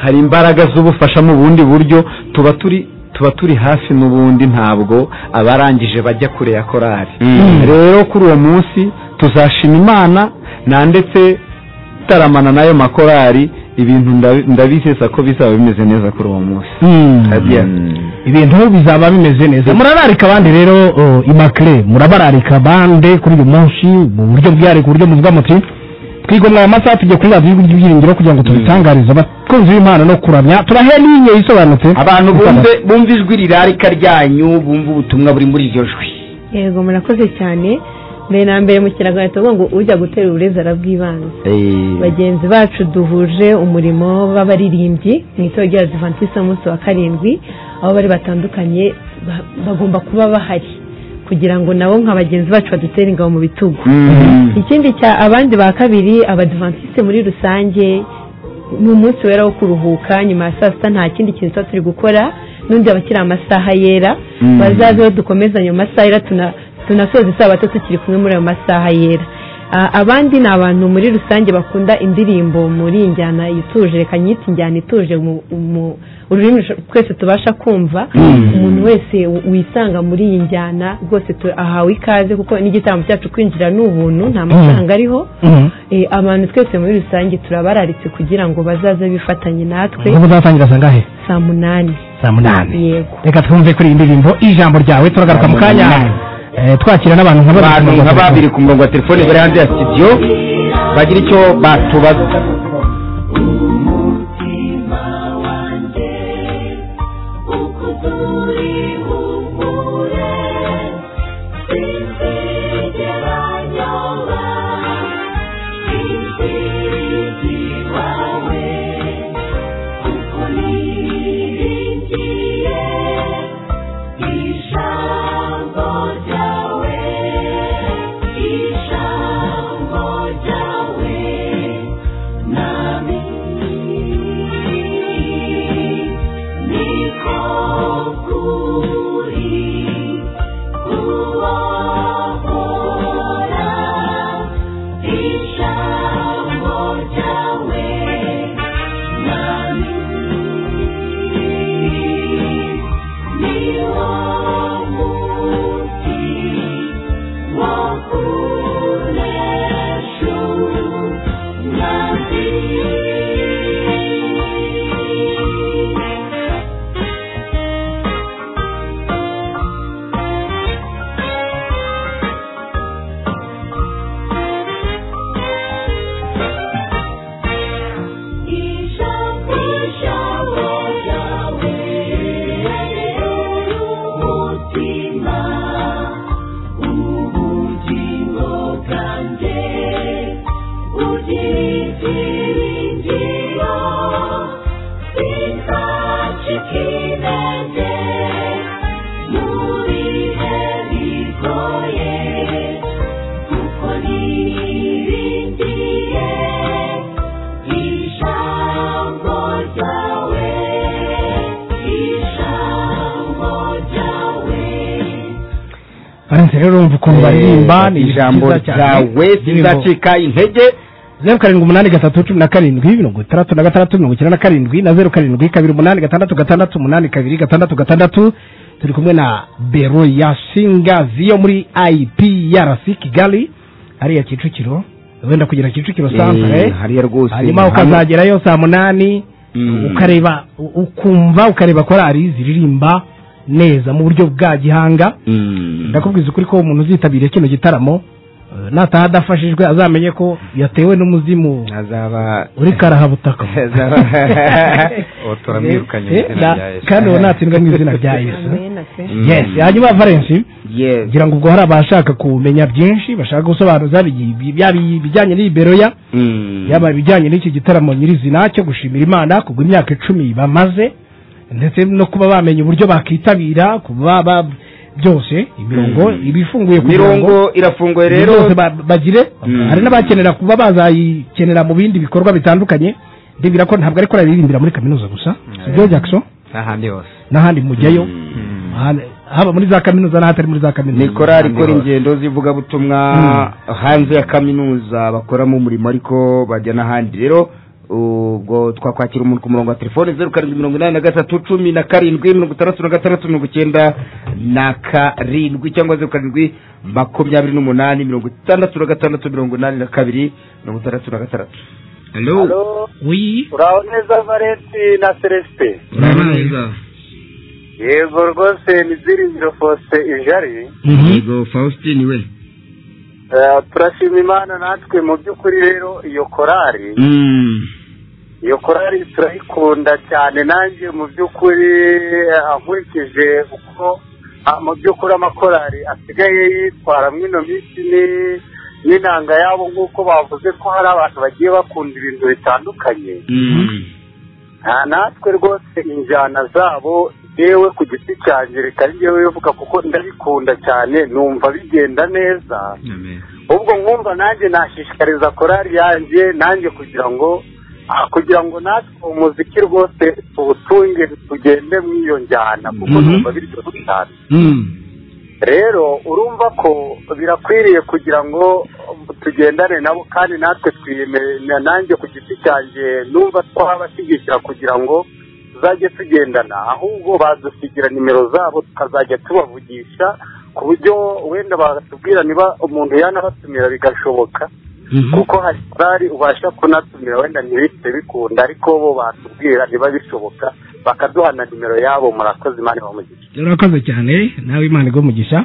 hari imbaraga z'ubufasha mu bundi buryo tuba turi tuba turi hafi n'ubundi ntabwo abarangije bajya kure ya korari rero kuri uwo munsi tuzashima imana na ndetse taramana n'ayo makorari ibintu ndabi- ndabizeza ko bizaba bimeze neza kuri uwo munsi ibintu bizaba bimeze neza murararika abandi rero uh, imakire murabararika abandi kuri uyu munsi mu buryo bwihariye ku buryo muvuga muti twigomwa aya masaha tujya kuri radiyo y'igihugu by'ibiringiro kugira ngo tubitangarize abakunzi b'imana no kuramya turahe n'inyeyi isobanutse abantu bumve bumva ijwi rirarika ryanyu bumva ubutumwa buri muri iryo jwi yego murakoze cyane mbere na mbere mu kinyarwanda tuvuga ngo ujya gutera uburezi arabwibanza bagenzi bacu duhuje umurimo w'abaririmbyi mu itorero rya adivantisi umunsi wa karindwi aho bari batandukanye ba- bagomba kuba bahari kugira ngo nabo nka bagenzi bacu badutere ingabo mu bitugu ikindi cya abandi ba kabiri abadivantisite muri rusange ni umunsi wera wo kuruhuka nyuma ya saa sita nta kindi kintu tuba turi gukora n'undi abakiri amasaha yera bazabeho dukomezanye mu masaha yera tuna- tunasoza isabato tukiri kumwe muri ayo masaha yera Ah, abandi ni abantu muri rusange bakunda indirimbo muri iyi njyana ituje reka nyite injyana ituje mu- mu- ururimi rusho- twese tubasha kumva umuntu wese w- wisanga muri iyi njyana rwose tu- ahawe ikaze kuko n'igitambo cyacu kwinjira ni ubuntu nta mafaranga ariho Eh, abantu twese muri rusange turabararitse kugira ngo bazaze bifatanye natwe ubwo uzatangira sangahe saa munani saa munani yego reka twumve kuri iyi ndirimbo ijambo ryawe turagaruka mu kanya eh, twakira n'abantu nka babiri abantu nka babiri ku murongo wa telefone bari hanze ya studio bagira icyo batubaza barenze rero urumva ukuntu baririmba ni ijambo ryawe sinzacika intege zeru karindwi umunani gatatu cumi na karindwi mirongo itandatu na gatandatu mirongo icyenda na karindwi na zeru karindwi kabiri umunani gatandatu gatandatu umunani kabiri gatandatu gatandatu turi kumwe na bero ya singazi yo muri iprc kigali hariya kicukiro wenda kugera kicukiro Eh, santere hariya rwose hanyuma ni hamwe. ukazagerayo saa munani Mm. ukareba u- ukumva ukareba korari ziririmba neza mu buryo bwa gihanga Mm. ndakubwiza ukuri ko umuntu uzitabiriye kino gitaramo eh, nataha adafashijwe azamenye ko yatewe n'umuzimu azaba uri karahabutaka Ubu turamwirukanye mu Eh, izina na- rya Yesu. kandi uwo natsindwa mu izina rya yesu yes hanyuma valensi Yes. ngira ngo ubwo hari abashaka kumenya byinshi bashaka gusobanuza bi- byaba ibijyanye n'iberoya Mm. yaba ibijyanye n'iki gitaramo nyirizina cyo gushimira imana kubwo imyaka icumi bamaze ndetse no kuba bamenya uburyo bakitabira kuba ba- byose imirongo Mm. iba ifunguye kugira ngo mirongo irafunguye rero byose ba- bagire Mm. hari n'abakenera kuba bazayikenera mu bindi bikorwa bitandukanye ndibwira ko ntabwo ariko araririmbira muri kaminuza gusa sibyo Jackson n'ahandi hose n'ahandi mujyayo Ahandi- haba muri za kaminuza n'ahatari muri za ni kaminuza korari ikora ingendo z'ivugabutumwa hanze ya kaminuza bakoramo umurimo ariko bajya n'ahandi rero ubwo twakwakira umuntu ku murongo wa telefone zeru karindwi mirongo inani na gatatu cumi na karindwi mirongo itandatu na gatandatu mirongo icyenda na karindwi cyangwa zeru karindwi makumyabiri n'umunani mirongo itandatu na gatandatu mirongo inani na kabiri mirongo itandatu na gatandatu Halo, wi uraho neza Valenti na Celestin. Yego rwose ni Byiringiro Faustin Ijari. yego faustin we Eh, turashima Imana natwe mu by'ukuri rero iyo korari, iyo korari turayikunda cyane nanjye mu by'ukuri eh, nkurikije uko ah, mu by'ukuri amakorari asigaye yitwara mwino minsi ni- n'inanga yabo nk'uko bavuze ko hari abantu bagiye bakunda ibintu bitandukanye nta natwe rwose injyana zabo yewe ku giti cyanjye reka ari njyewe uvuga kuko ndabikunda cyane numva bigenda neza ubwo nkumva nanjye nashishikariza korari yanjye nanjye kugira ngo ah, kugira ngo natwe umuziki rwose tuwutunge tugende mu iyo njyana kuko Mhm. numva biryoshye cyane rero urumva ko birakwiriye kugira ngo tugendane nabo kandi natwe twiyemera nanjye ku giti cyanjye numva twabashyigikira kugira ngo tuzajye tugendana ahubwo badusigira nimero zabo tukazajya tubavugisha ku buryo wenda batubwira niba umuntu yanabatumira bigashoboka kuko hari korari ubasha kunatumira wenda ntibihite bikunda ariko bo batubwira niba bishoboka bakaduha na nimero yabo murakoze imana ibamugisha urakoze cyane nawe imana igumugisha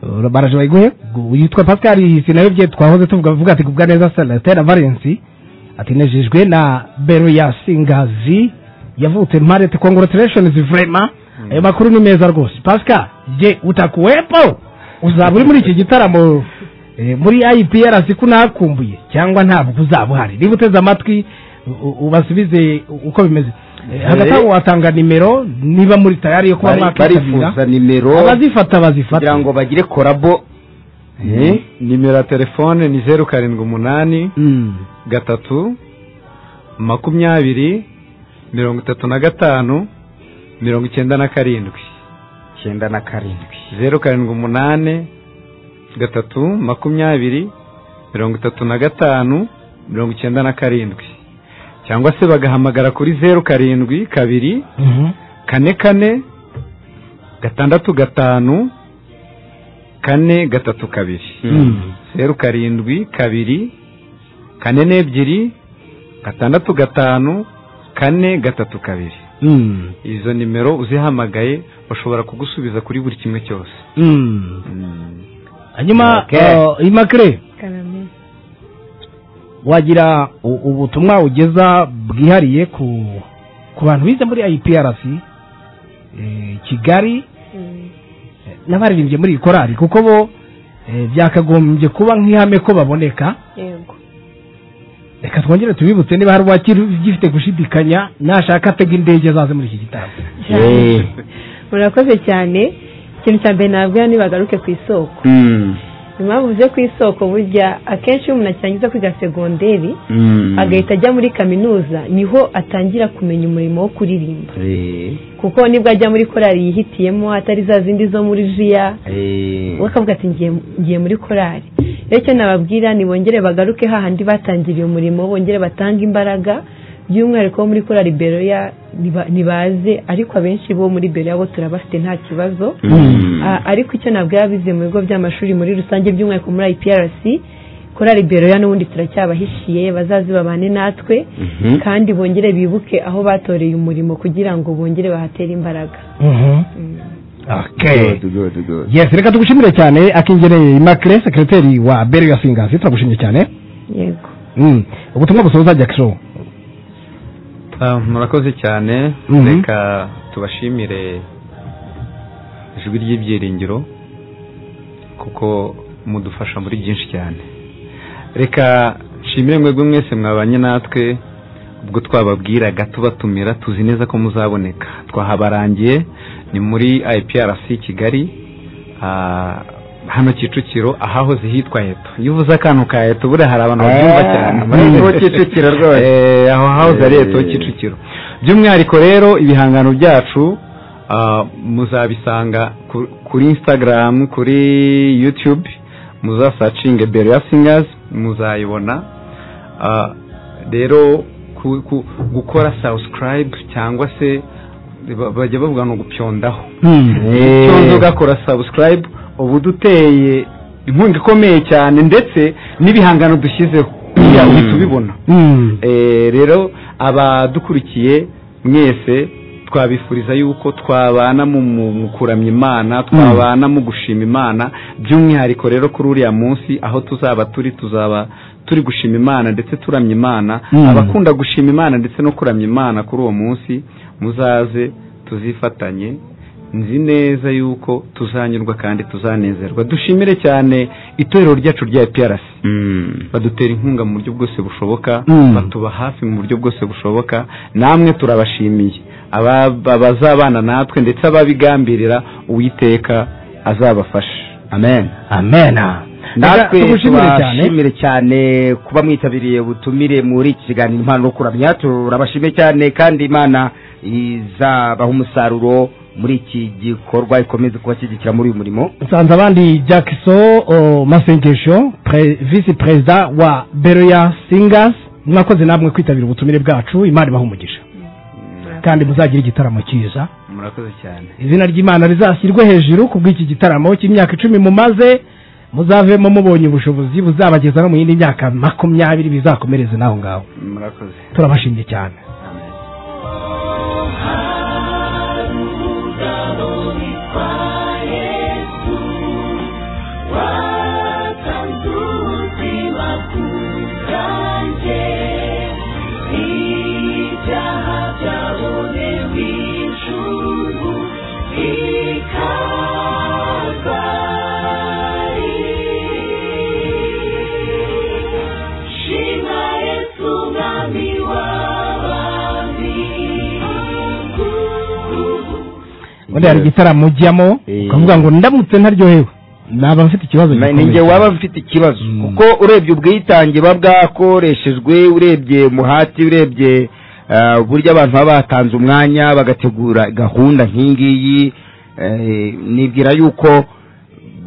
Uh, baraje bayiguhe Gu- yitwa pascal sinarebye twahoze tuvuga avuga ati kubwa neza senatera valensi ati nejejwe na bero ya singazi yavutse marete congratulations vrema ayo makuru ni meza rwose pascal je utakuwepo uzaba uri muri iki gitaramo eh, muri iprc ko nakumbuye cyangwa ntabwo uzaba uhari niba uteze amatwi u- u- ubasubize uko bimeze Eh, hagati aho watanga nimero niba muri tayari yo kuba Bari- mwakwitabira barifuza nimero abazifata bazifata kugira ngo bagire korabo Eh? nimero ya telefone ni zeru karindwi umunani gatatu makumyabiri mirongo itatu na gatanu mirongo icyenda na karindwi icyenda na karindwi zeru karindwi umunani gatatu makumyabiri mirongo itatu na gatanu mirongo icyenda na karindwi cyangwa se bagahamagara kuri zeru karindwi kabiri kane kane gatandatu gatanu kane gatatu kabiri zeru karindwi kabiri kane n'ebyiri gatandatu gatanu kane gatatu kabiri izo nimero uzihamagaye bashobora kugusubiza kuri buri kimwe cyose hanyuma Okay. eh, imakire wagira u- ubutumwa ugeza bwihariye ku ku bantu bize muri iprc eh, kigali eh, n'abaririmbye muri iyi korari kuko bo eh, byakagombye kuba nk'ihame ko baboneka yego reka twongere tubibutse niba hari uwagifite gushidikanya nashaka atega indege azaze muri iki gitaramo Eh. murakoze cyane ikintu cya mbere nabwira ni bagaruke ku isoko impamvu uvuze ku isoko burya akenshi iyo umuntu atangiza kwiga segonderi agahita ajya muri kaminuza niho atangira kumenya umurimo wo kuririmba kuko nibwo ajya muri korari yihitiyemo atari za zindi zo muri jiya we akavuga ati ngiye ngiye muri korari rero icyo nababwira ni bongere bagaruke hahandi batangiriye umurimo bongere batange imbaraga by'umwihariko bo muri korari beroya niba- nibaze ariko abenshi bo muri beroya bo turabafite nta kibazo A- ariko icyo ntabwo yaba bize mu bigo by'amashuri muri rusange by'umwihariko muri iprc korari beroya n'ubundi turacyabahishiye bazaze babane natwe kandi bongere bibuke aho batoreye umurimo kugira ngo bongere bahatere imbaraga Okay. yes reka tugushimire cyane akingeneye imakire sekireteri wa beri ya singazi turagushimye cyane yego Mm. ubutumwa busoza jackson Ah, murakoze cyane Mhm. reka tubashimire ijwi ry'ibyiringiro kuko mudufasha muri byinshi cyane reka nshimire mwebwe mwese mwabanye natwe ubwo twababwiraga tubatumira tuzi neza ko muzaboneka twahabarangiye ni muri iprc kigali ah, hano kicukiro ahahoze hitwa eto iyo uvuze akantu ka eto buriya hari abantu babyumva cyane Ah, ni ho Kicukiro rwose. Eh, aho hahoze ari eto Eh. kicukiro by'umwihariko rero ibihangano byacu ah, muzabisanga ku- kuri instagram kuri youtube muzasacinge beria singers muzayibona Ah, rero ku- ku- gukora subscribe cyangwa se ba- bajya bavuga ngo gupyondaho icyondo ugakora subscribe ubu duteye inkunga ikomeye cyane ndetse n'ibihangano dushyizeho kugira ngo uhite ubibona Eh, rero abadukurikiye mwese twabifuriza yuko twabana mu mu- mu kuramya imana twabana mu gushima imana by'umwihariko rero kuri uriya munsi aho tuzaba turi tuzaba turi gushima imana ndetse turamya imana Mm. abakunda gushima imana ndetse no kuramya imana kuri uwo munsi muzaze tuzifatanye nzi neza yuko tuzanyurwa kandi tuzanezerwa dushimire cyane itorero ryacu rya APRC badutera inkunga mu buryo bwose bushoboka Mm. batuba hafi mu buryo bwose bushoboka namwe turabashimiye Aba- abazabana natwe ndetse ababigambirira uwiteka azabafasha amen amena natwe tugushimire cyane tubashimire cyane kuba mwitabiriye ubutumire muri iki kiganiro impano no kuramya turabashimiye cyane kandi imana izabaha umusaruro muri iki gikorwa ikomeze kubashyigikira muri uyu murimo nsanze abandi jackson oh, masengesho pre- visi perezida wa beroya singers mwakoze namwe kwitabira ubutumire bwacu imana ibaha umugisha kandi muzagire igitaramo cyiza murakoze cyane izina ry'imana rizashyirwe hejuru ku bw'iki gitaramo cy'imyaka icumi mumaze muzavemo mubonye ubushobozi buzabageza no mu yindi myaka makumyabiri bizakomereze n'aho ngaho murakoze turabashimye cyane ubundi hari igitaramo ujyamo ukavuga ngo ndamutse ntaryohewe naba mfite ikibazo gikomeye ninjye cyane. waba mfite ikibazo kuko urebye ubwitange buba bwakoreshejwe urebye umuhati urebye ah, uburyo abantu baba batanze umwanya bagategura gahunda nk'iyi ngiyi eh, nibwira yuko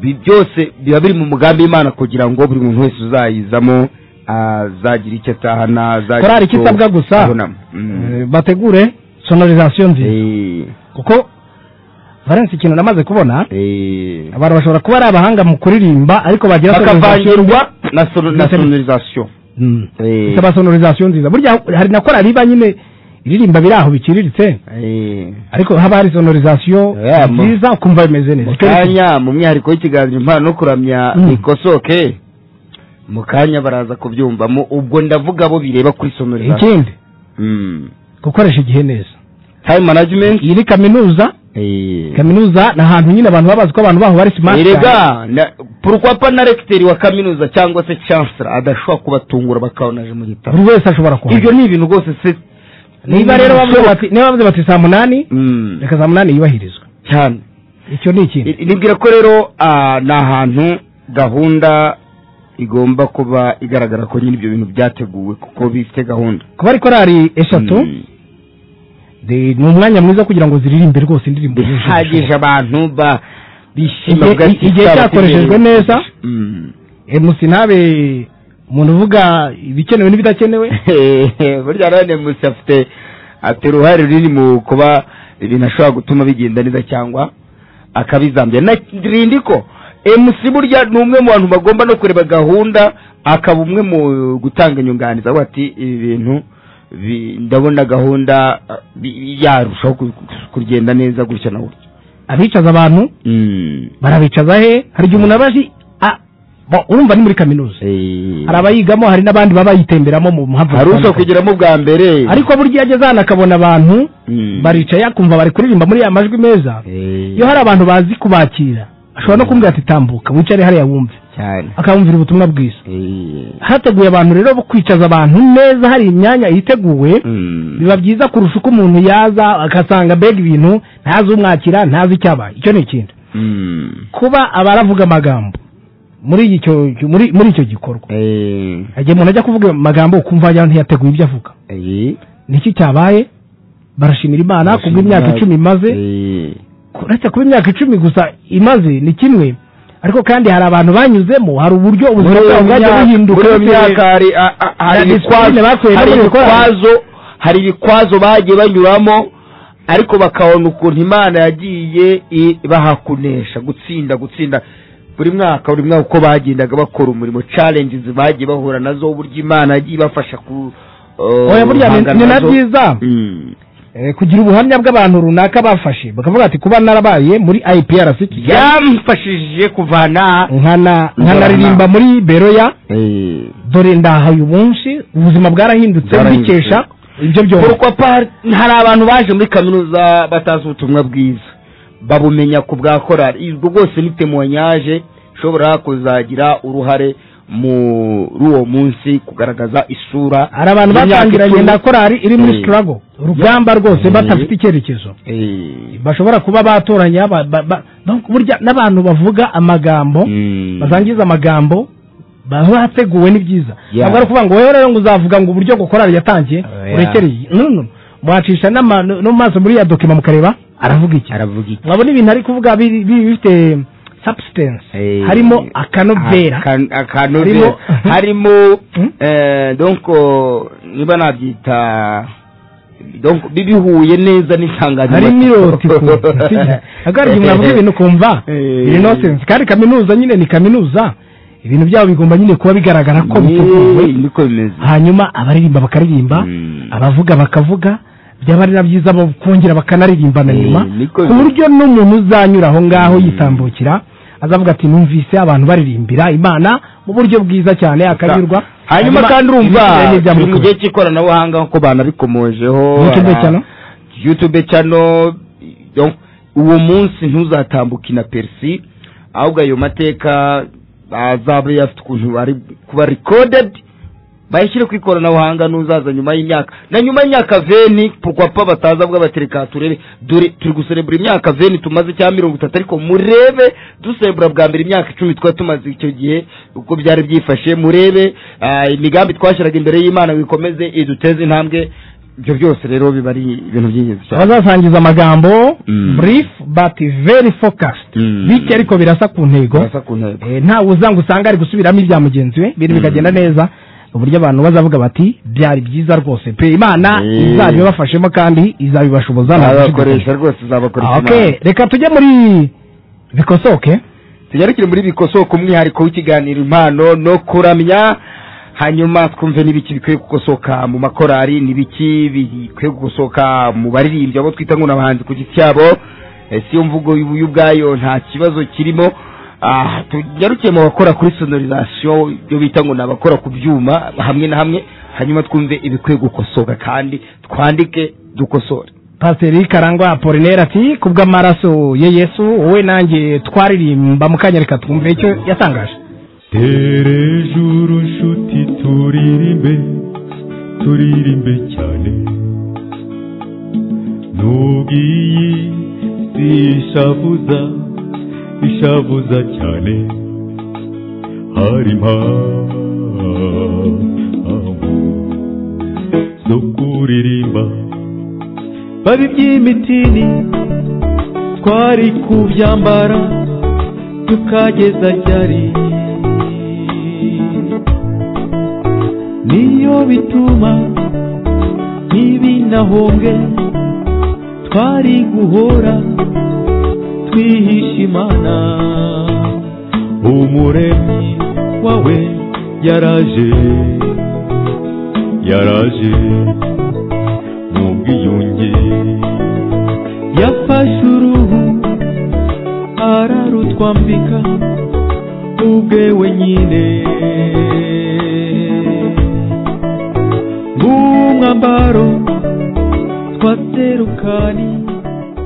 bi- byose biba biri mu mugambi w'imana kugira ngo buri muntu wese uzayizamo azagira icyo atahana azagira korari icyo ikisabwa gusa abonamo. Mm. Eh, bategure sonorizasiyo nziza kuko valence ikintu namaze kubona Eh. abantu bashobora kuba ari abahanga mu kuririmba ariko bagira sonorizasiyo bakavangirwa na sono- na Ndetse- sonorizasiyo Mm. Eh. ikaba sonorizasiyo nziza burya hari na korari iba nyine iririmba biri aho biciriritse Eh. ariko haba hari sonorizasiyo Yeah, mo- nziza ukumva bimeze neza mu Icyo ni kimwe. kanya mu mwihariko w'ikiganiro impano no kuramya Mm. ikosoke mu kanya baraza kubyumvamo ubwo ndavuga abo bireba kuri sonorizasiyo ikindi gukoresha igihe neza time management iyi ni kaminuza Eh. kaminuza ni ahantu nyine abantu babazi ko abantu baho bari smart cyane. erega na- pourquoi pas na recteur wa kaminuza cyangwa se chancellor adashobora kubatungura bakabona mu gitabo buri wese ashobora kuba ibyo ni ibintu rwose se niba rero bavuze bati niba bavuze bati saa munani Mm. reka saa munani yubahirizwe cyane icyo ni ikindi nibwira ko rero ah, ni ahantu gahunda igomba kuba igaragara ko nyine ibyo bintu byateguwe kuko bifite gahunda kuba ari korari eshatu Mm. de- ni umwanya mwiza kugira ngo ziririmbe rwose indirimbo yujuje bihagije abantu ba bishima Igihe- bwa i- igihe Kizaba cyakoreshejwe kibereye. neza. Mm. ubushobozi. Eh, musi ntabe umuntu uvuga ibikenewe n'ibidakenewe burya none musa afite afite uruhare runini mu kuba ibintu ashobora gutuma bigenda neza cyangwa akabizambya na rindi ko emusi burya ni umwe mu bantu bagomba no kureba gahunda akaba umwe mu gutanga inyunganizi avuga ati ibi bintu bi- ndabona gahunda ah, bi- yarushaho ku- ku- kugenda neza gutya na gutya abicaza abantu barabicaza he hari igihe umuntu aba azi ah, bo- urumva ni muri kaminuza Eh. hari abayigamo hari n'abandi baba bayitemberamo mu mpamvu hari uza zitandukanye. kugeramo bwa mbere ariko burya iyo ageze hano akabona abantu baricaye akumva bari kuririmba muri ya majwi meza iyo hari abantu bazi kubakira ashobora no kumbwira ati tambuka wicare hariya wumve cyane akamvira ubutumwa bwiza hateguye abantu rero bo kwicaza abantu neza hari imyanya yiteguwe biba byiza kurusha uko umuntu yaza agasanga mbega ibintu ntazi umwakira ntazi icyabaye icyo ni ikindi kuba abaravuga amagambo muri iki cyo- muri muri icyo gikorwa igihe umuntu ajya kuvuga amagambo ukumva wagira ngo ntiyateguye ibyo avuga nicyo cyabaye barashimira imana kubwo imyaka icumi imaze uretse kuba imyaka icumi gusa imaze ni kimwe ariko kandi hari abantu banyuzemo hari uburyo ubuzima bwabo bwagiye buhinduka muri iyo bitewe- myaka hari a- a- hari na disipurine ibikwazo bakuye no hari mu gukora. ibikwazo hari ibikwazo bagiye banyuramo ariko bakabona ukuntu imana yagiye i- bahakunesha gutsinda gutsinda buri mwaka buri mwaka uko bagendaga bakora umurimo challenges bagiye bahura nazo uburyo imana yagiye ibafasha ku uh, oya burya ni- guhangana ni na nazo. byiza Mm. Eh, kugira ubuhamya bw'abantu runaka bafashe bakavuga ati kuba narabaye muri iprc kigali byamfashije kuvana nkana nkanaririmba muri beroya dore ndahaye ubunshi ubuzima bwarahindutse Bwarahindutse. mbikesha ibyo byose Pourquoi pas hari abantu baje muri kaminuza batazi ubutumwa bwiza babumenya ku bwa korari ubwo bwose ni temonyage ishobora kuzagira uruhare muri uwo munsi kugaragaza isura hari abantu y'imyaka batangiranye icumi. na korari iri muri Eh. struggle urugamba rwose Eh. batafite icyerekezo Eh. bashobora kuba batoranya ba- ba- ba- donc burya n'abantu bavuga amagambo Mm. basangiza amagambo baba bateguwe ni byiza Yeah. ntabwo ari ukuvuga ngo wowe rero ngo uzavuga ngo uburyo ngo korari yatangiye Oya. urekereye no no mwacisha n'ama- no no mu maso muri ya dokima mukareba aravuga iki aravuga iki mwabona ibintu ari kuvuga biri- biri bifite substance Eh. harimo akanovera Aka- akanovera Harimo- harimo Hmm? eh, donc oh, niba nabyita donc bibihuye neza n'insanganyamatsiko harimo irotiko agarwa mwavuga ibintu ukumva Eh. biri nonsense kandi kaminuza nyine ni kaminuza ibintu byabo bigomba nyine kuba bigaragara ko biteguwe niko bimeze hanyuma abaririmba bakaririmba Mm. abavuga bakavuga byaba ari na byiza bo kongera bakanaririmba na Eh, nyuma niko ku bimeze. buryo n'umuntu uzanyura aho ngaho yitambukira azavuga ati numvise abantu baririmbira imana mu buryo bwiza cyane akanyurwa hanyuma kandi urumva ibisigaye ni turi mu iby'amukurura. gihe cy'ikoranabuhanga nkuko banabikomojeho YouTube ara- channel? YouTube channel donc uwo munsi ntuzatambuke na persi ahubwo ayo mateka azaba afite ukuntu bari kuba recorded bayashyire ku ikoranabuhanga n'uzaza nyuma y'imyaka na nyuma y'imyaka veni pukwapa bataza bwa batereka turebe dore turi guserebura imyaka veni tumaze cya mirongo itatu ariko murebe duserebura bwa mbere imyaka icumi twari tumaze icyo gihe uko byari byifashe murebe ah, imigambi twashyiraga imbere y'imana ngo ikomeze iduteze intambwe ibyo byose rero biba ari ibintu by'ingenzi cyane abazasangiza amagambo Mm. brief but very focused Mm. bityo ariko birasa ku ntego Barasa ku ntego. Eh, ntawe uza ngo usange ari gusubiramo ibya mugenzi we ibintu Mm. bikagenda neza uburyo abantu bazavuga bati byari byiza rwose pe imana Eh. izabibafashemo kandi izabibashoboza nta gushidikanya. abakoresha rwose Ah, uzabakoresha okay reka tujye muri bikosoke tunyarukire muri bikosoko umwihariko w'ikiganiro impano no kuramya hanyuma twumve n'ibiki bikwiye gukosoka mu makorari n'ibiki bikwiye gukosoka mu baririmbyi abo twita ngo n'abahanzi ku giti cyabo Eh, si yo mvugo y'ubu- y'ubwayo nta kibazo kirimo Ah, tunyarukiye mu bakora kuri sonorizasiyo ibyo bita ngo ni abakora ku byuma hamwe na hamwe hanyuma twumve ibikwiye gukosoka kandi twandike dukosore pasiteri karangwa apolineri ati kubw'amaraso ya yesu wowe nanjye twaririmba mu kanya reka twumve icyo yatangaje tere juru nshuti turirimbe turirimbe cyane nubwo iyi si ishavuza ishavuza cyane hari impamvu zo kuririmba babi by'imitini twari kubyambara tukageza ryari niyo bituma ntibinahonge twari guhora twihisha imana umuremyi wawe yaraje yaraje mu bwiyunge yafashe uruhu ararutwambika ubwe wenyine nk'umwambaro twaterukanye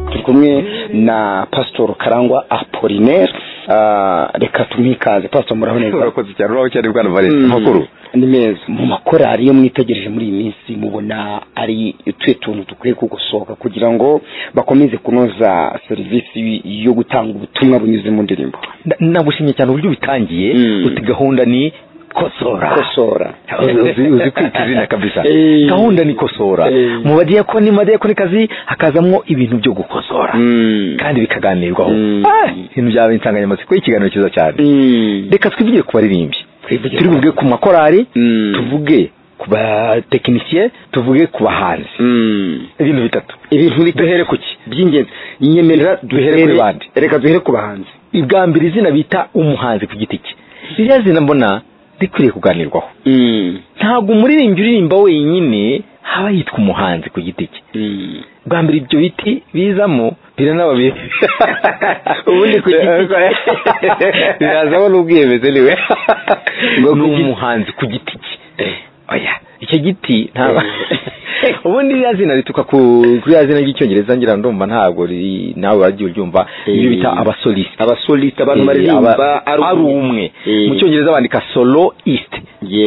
turi kumwe na pasitori karangwa apolinere Ah, reka tumwikaze pastor muraboneza urakoze cyane uraho cyane bwana valence Mm. amakuru ni meza mu makorari iyo mwitegereje muri iyi minsi mubona ari utuye tuntu dukwiye kugosoka kugira ngo bakomeze kunoza serivisi yo gutanga ubutumwa bunyuze mu ndirimbo Na- nagushimye cyane uburyo bitangiye uti gahunda ni kosora kosora uzi uzi kwita izina kabisa Eh. gahunda ni kosora Eh. mu badiyakoni madiyakoni kazi hakazamo ibintu byo gukosora kandi bikaganirwaho Ah, ibintu byaba insanganyamatsiko y'ikiganiro cyiza cyane reka twivugire ku baririmbyi turi buvuge ku makorari tuvuge ku batekinisiye tuvuge ku bahanzi ibintu bitatu ibintu bitatu duhere ku ki by'ingenzi nyemerera duhere kuri bande reka duhere ku bahanzi ibwa mbere izina bita umuhanzi ku giti cye ririya zina mbona rikwiriye kuganirwaho ntabwo umuririmbyi uririmba wenyine haba yitwa umuhanzi ku giti cye bwa mbere ibyo biti bizamo biranababiri ubundi ku giti cye birazamo n'ubwiyemeze niwe ni umuhanzi ku giti cye oya icyo giti ntabwo ubundi ririya zina rituruka ku kuri ririya zina ry'icyongereza ngira ndumva ntabwo riri nawe uragiye uryumva ibyo bita abasolist abasolist abantu baririmba ari ari umwe. umwe Eh. mu cyongereza bandika soloist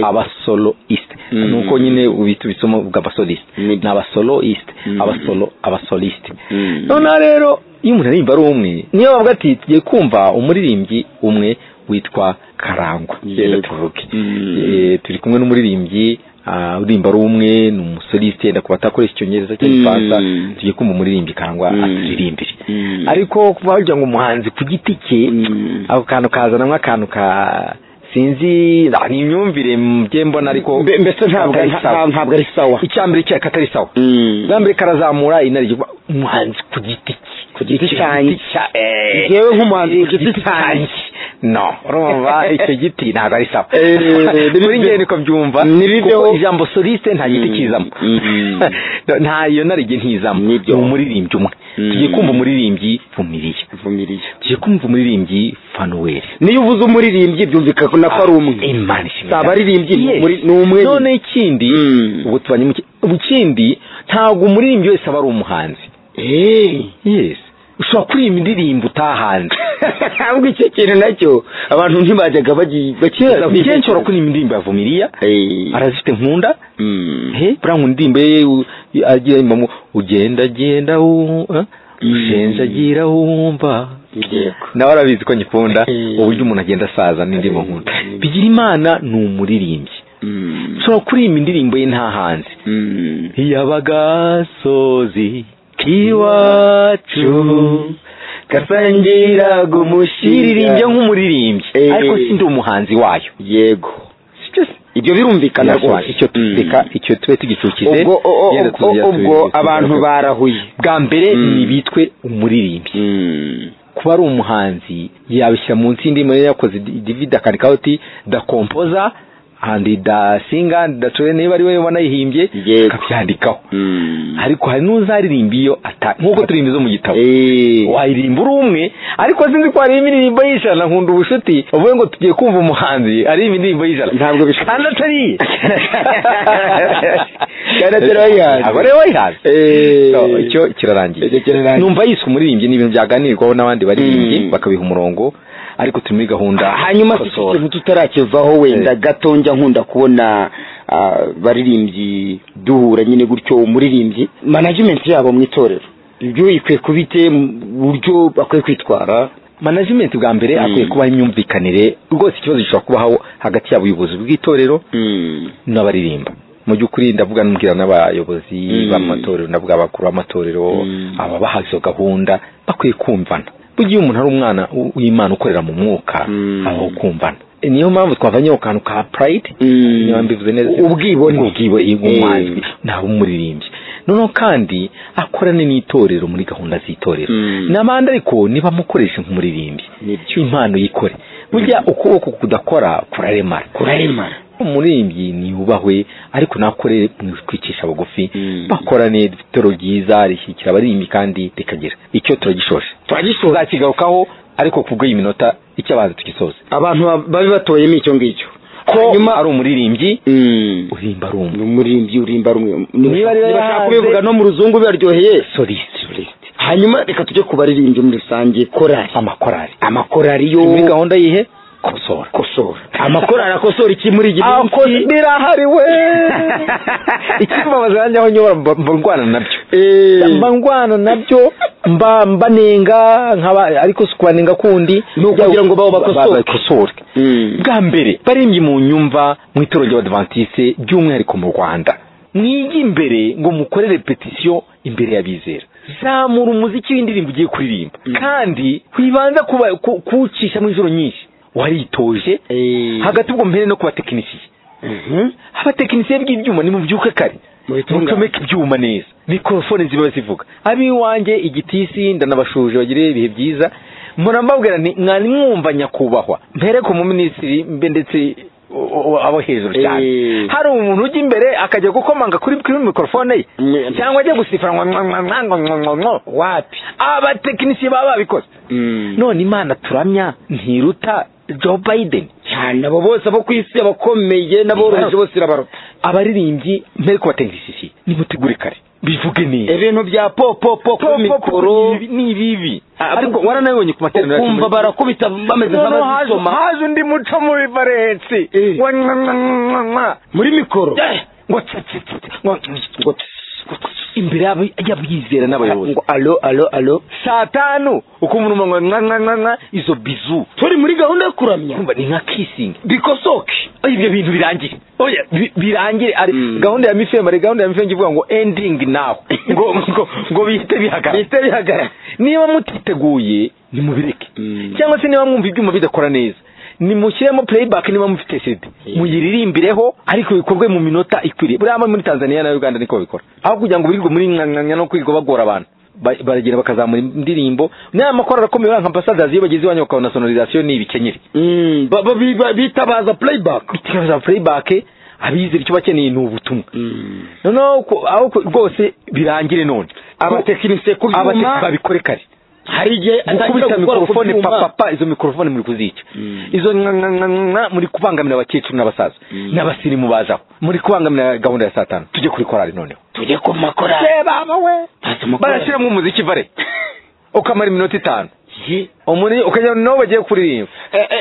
abasoloist Mm. nuko nyine ubita ubisoma uvuga abasolist ni abasoloist abasolo abasolist noneho rero iyo umuntu aririmba ari umwe niyo bavuga ati tugiye kumva umuririmbyi umwe witwa karangwa rero tuvuge Eh, turi kumwe n'umuririmbyi ah, uririmba ari umwe ni umusoliste yenda kuba atakoresha icyongereza cyangwa igifaransa tugiye kumva umuririmbyi karangwa aturirimbire ariko kuba wagira ngo umuhanzi ku giti cye ako kantu kazanamo akantu ka sinzi ah, ni imyumvire mbe mbona ariko Mbe- mbese ntabwo ari- ntabwo ari sawa icya mbere cya katari sawa bwa mbere karazamura inaryo umuhanzi ku giti cye ku giti cyanjye. yewe nk'umuhanzi ku giti cyanjye no urumva icyo giti ntabwo ari sawa muri njye niko byumva kuko ijambo soliste nta giti kizamo nta iyo narige ntizamo ni umuririmbyi umwe tugiye kumva umuririmbyi vumiriye tugiye kumva umuririmbyi fanuweli niyo uvuze umuririmbyi byumvikana ko nako ari umwe imana si abaririmbyi ni umuri- ni umwe nyine. none ikindi ubu tubanye mu ki- ubu ikindi ntabwo umuririmbyi wese aba ari umuhanzi yes ushobora kuririmba indirimbo utahanze ahubwo icyo kintu nacyo abantu ntibajyaga bakibaza kenshi ushobora kuririmba indirimbo ya vumiriya arazifite nkunda he buriya ngo indirimbo ye u- agira imbamo ugenda genda wumva ushenjagira wumva nawe arabizi ko nyikunda uburyo umuntu agenda asaza n'indirimbo nkunda bigira imana ni umuririmbyi ushobora kuririmba indirimbo ye nta hanze iyabagasozi k'iwacu gasangiraga umushira irimbye nk'umuririmbyi Eh. ariko sindi umuhanzi wayo yego ibyo birumvikana rwose icyo tubika icyo tube tugicukize Ubwo- o- o- yenda ubwo- tuzajya ubwo tubi- abantu barahuye bwa mbere ni bitwe umuririmbyi kuba ari umuhanzi yabishyira munsi y'indirimbo yari yakoze di- divide akandikaho ati da kompoza andi da singa andi da ture niba ari we wanayihimbye akabyandikaho ariko hari n'uzaririmba iyo ata nk'uko turirimba izo mu gitabo wayirimba uri umwe ariko sinzi ko hari indirimbo y'ijana nkunda ubushuti uvuye ngo tugiye kumva umuhanzi ari indirimbo y'ijana ntabwo bishoboka kandi atari iye Kandi atari wayihanze. aba ariwe wayihanze Eh. So, icyo kirarangiye numva yiswe umuririmbyi ni ibintu byaganirwaho n'abandi baririmbyi bakabiha umurongo ariko turi muri gahunda hanyuma si kosora. ikintu tutarakivaho wenda gato njya nkunda kubona ah, baririmbyi duhura nyine gutyo umuririmbyi management yabo mu itorero ibyo ikwiye kuba ite mu buryo bakwiye kwitwara management bwa mbere akwiye kubaho imyumvikanire rwose ikibazo gishobora kubaho hagati y'abuyobozi bw'itorero n'abaririmba mu by'ukuri ndavuga n'ubwira n'abayobozi b'amatorero ndavuga abakuru b'amatorero ababaha izo gahunda bakwiye kumvana burya iyo umuntu ari umwana w- w'imana ukorera mu mwuka abaho kumvana E, niyo mpamvu twavanyeho akantu ka pride niba mbivuze neza ubwibone ubwibone bw'umwanzi ntabwo umuririmbyi noneho kandi akorane n'itorero muri gahunda z'itorero n'abandi ariko nibamukoreshe nk'umuririmbyi impano yikore burya ukuboko kudakora kuraremara kuraremara umuririmbyi ntiyubahwe ariko nakore mu kwicisha bugufi bakorane itoro ryiza rishyigikira abaririmbyi kandi rikagira icyo turagishoje turagishoje tuzakigarukaho ariko ku bw'iyi minota icyo abanza tugisoze abantu ba- babe batoyemo icyo ngicyo ko ari umuririmbyi urimba ari umwe umuririmbyi urimba ari umwe Niba rero bashaka yahanze- kubivuga no mu ruzungu biraryoheye soliste hanyuma reka tujye ku baririmbyi muri rusange korari amakorari amakorari yo muri gahunda yihe kosora kosora amakorari akosora iki muri iki minsi birahari we ikibabaza nanjye aho nyobora mba mba ndwana nabyo mba ndwana nabyo mba mba nenga nkaba ariko si kubanenga kundi ni ukugira ngo babo bakosore. bakosore bwa mbere barembye mu nyumva mu itorero ry'abadivantisite by'umwihariko mu rwanda mwige imbere ngo mukorere petisiyo imbere y'abizera zamura umuziki w'indirimbo ugiye kuririmba kandi wibanza kuba- ku- kuwucisha mu ijoro nyinshi waritoje hagati ubwo mpere no ku batekinisiye abatekinisiye bw'ibyuma nimubyuke kare mucomeke ibyuma neza mikorofone ziba zivuga ab'iwanjye igitisi ndanabashuje bagire ibihe byiza murambabwira ni mwari mwumva nyakubahwa mpereko mu minisitiri mbe ndetse o- o- abo hejuru cyane hari umuntu ujya imbere akajya gukomanga kuri kuri mikorofone ye cyangwa ajya gusifura ngo ngo ngo ngo ngo ngo ngo wapi abatekinisiye baba babikoze none imana turamya ntiruta joe biden cyane abo bose abo ku isi abakomeye n'aboroheje bose irabarota abaririmbyi mbere ko batekinisiye nimutegure kare bivuge neza ibintu bya popopo Popopo kuri mikoro ni- ni ibibi ariko waranabibonye ku materaniro yacu ukumva barakubita bameze Noneho nk'abazisoma haje- haje undi muco mu bivarensi muri mikoro ngo tsetse ngo ngo imbere yabo y'abizera n'abayobozi ngo alo alo alo saa tanu ukumva umuntu ngo nka nka nka izo bizu turi muri gahunda yo kuramya kumva ni nka kissing bikosoke ibyo bintu birangire oya bi- birangire ari gahunda ya mifema ari gahunda ya mifema ivuga ngo ending now ngo ngo ngo bihite bihagarara bihite bihagarara niba mutiteguye nimubireke cyangwa se niba mwumva ibyuma bidakora neza nimushyiremo playback niba mufite CD muyiririmbireho ariko bikorwe mu minota ikwiriye buriya hano muri Tanzania na Uganda niko babikora aho kugira ngo birirwe muri nkanya no kwirirwa bagora abantu ba- baragenda bakazamura indirimbo n'aya makoro arakomeye buriya nka ambasadazi iyo bageze iwanyu bakabona sonorizasiyo ni ibikenyeri bitabaza playback bitabaza playback abizera icyo bakeneye ni ubutumwa noneho ku- aho ku- rwose birangire none abatekinisiye ku byuma- babikore kare hari igihe atangira gukubita gukora ku mikorofone byuma. papapa izo mikorofone muri kuzica izo nga- nga- nga- nga muri kubangamira abakecuru n'abasaza n'abasirimu bazaho muri kubangamira gahunda ya saa tanu tujye kuri korali noneho tujye ku makorari barashyiramo umuziki bare ukamara iminota itanu Umuri- ukajya naho bagiye kuririmba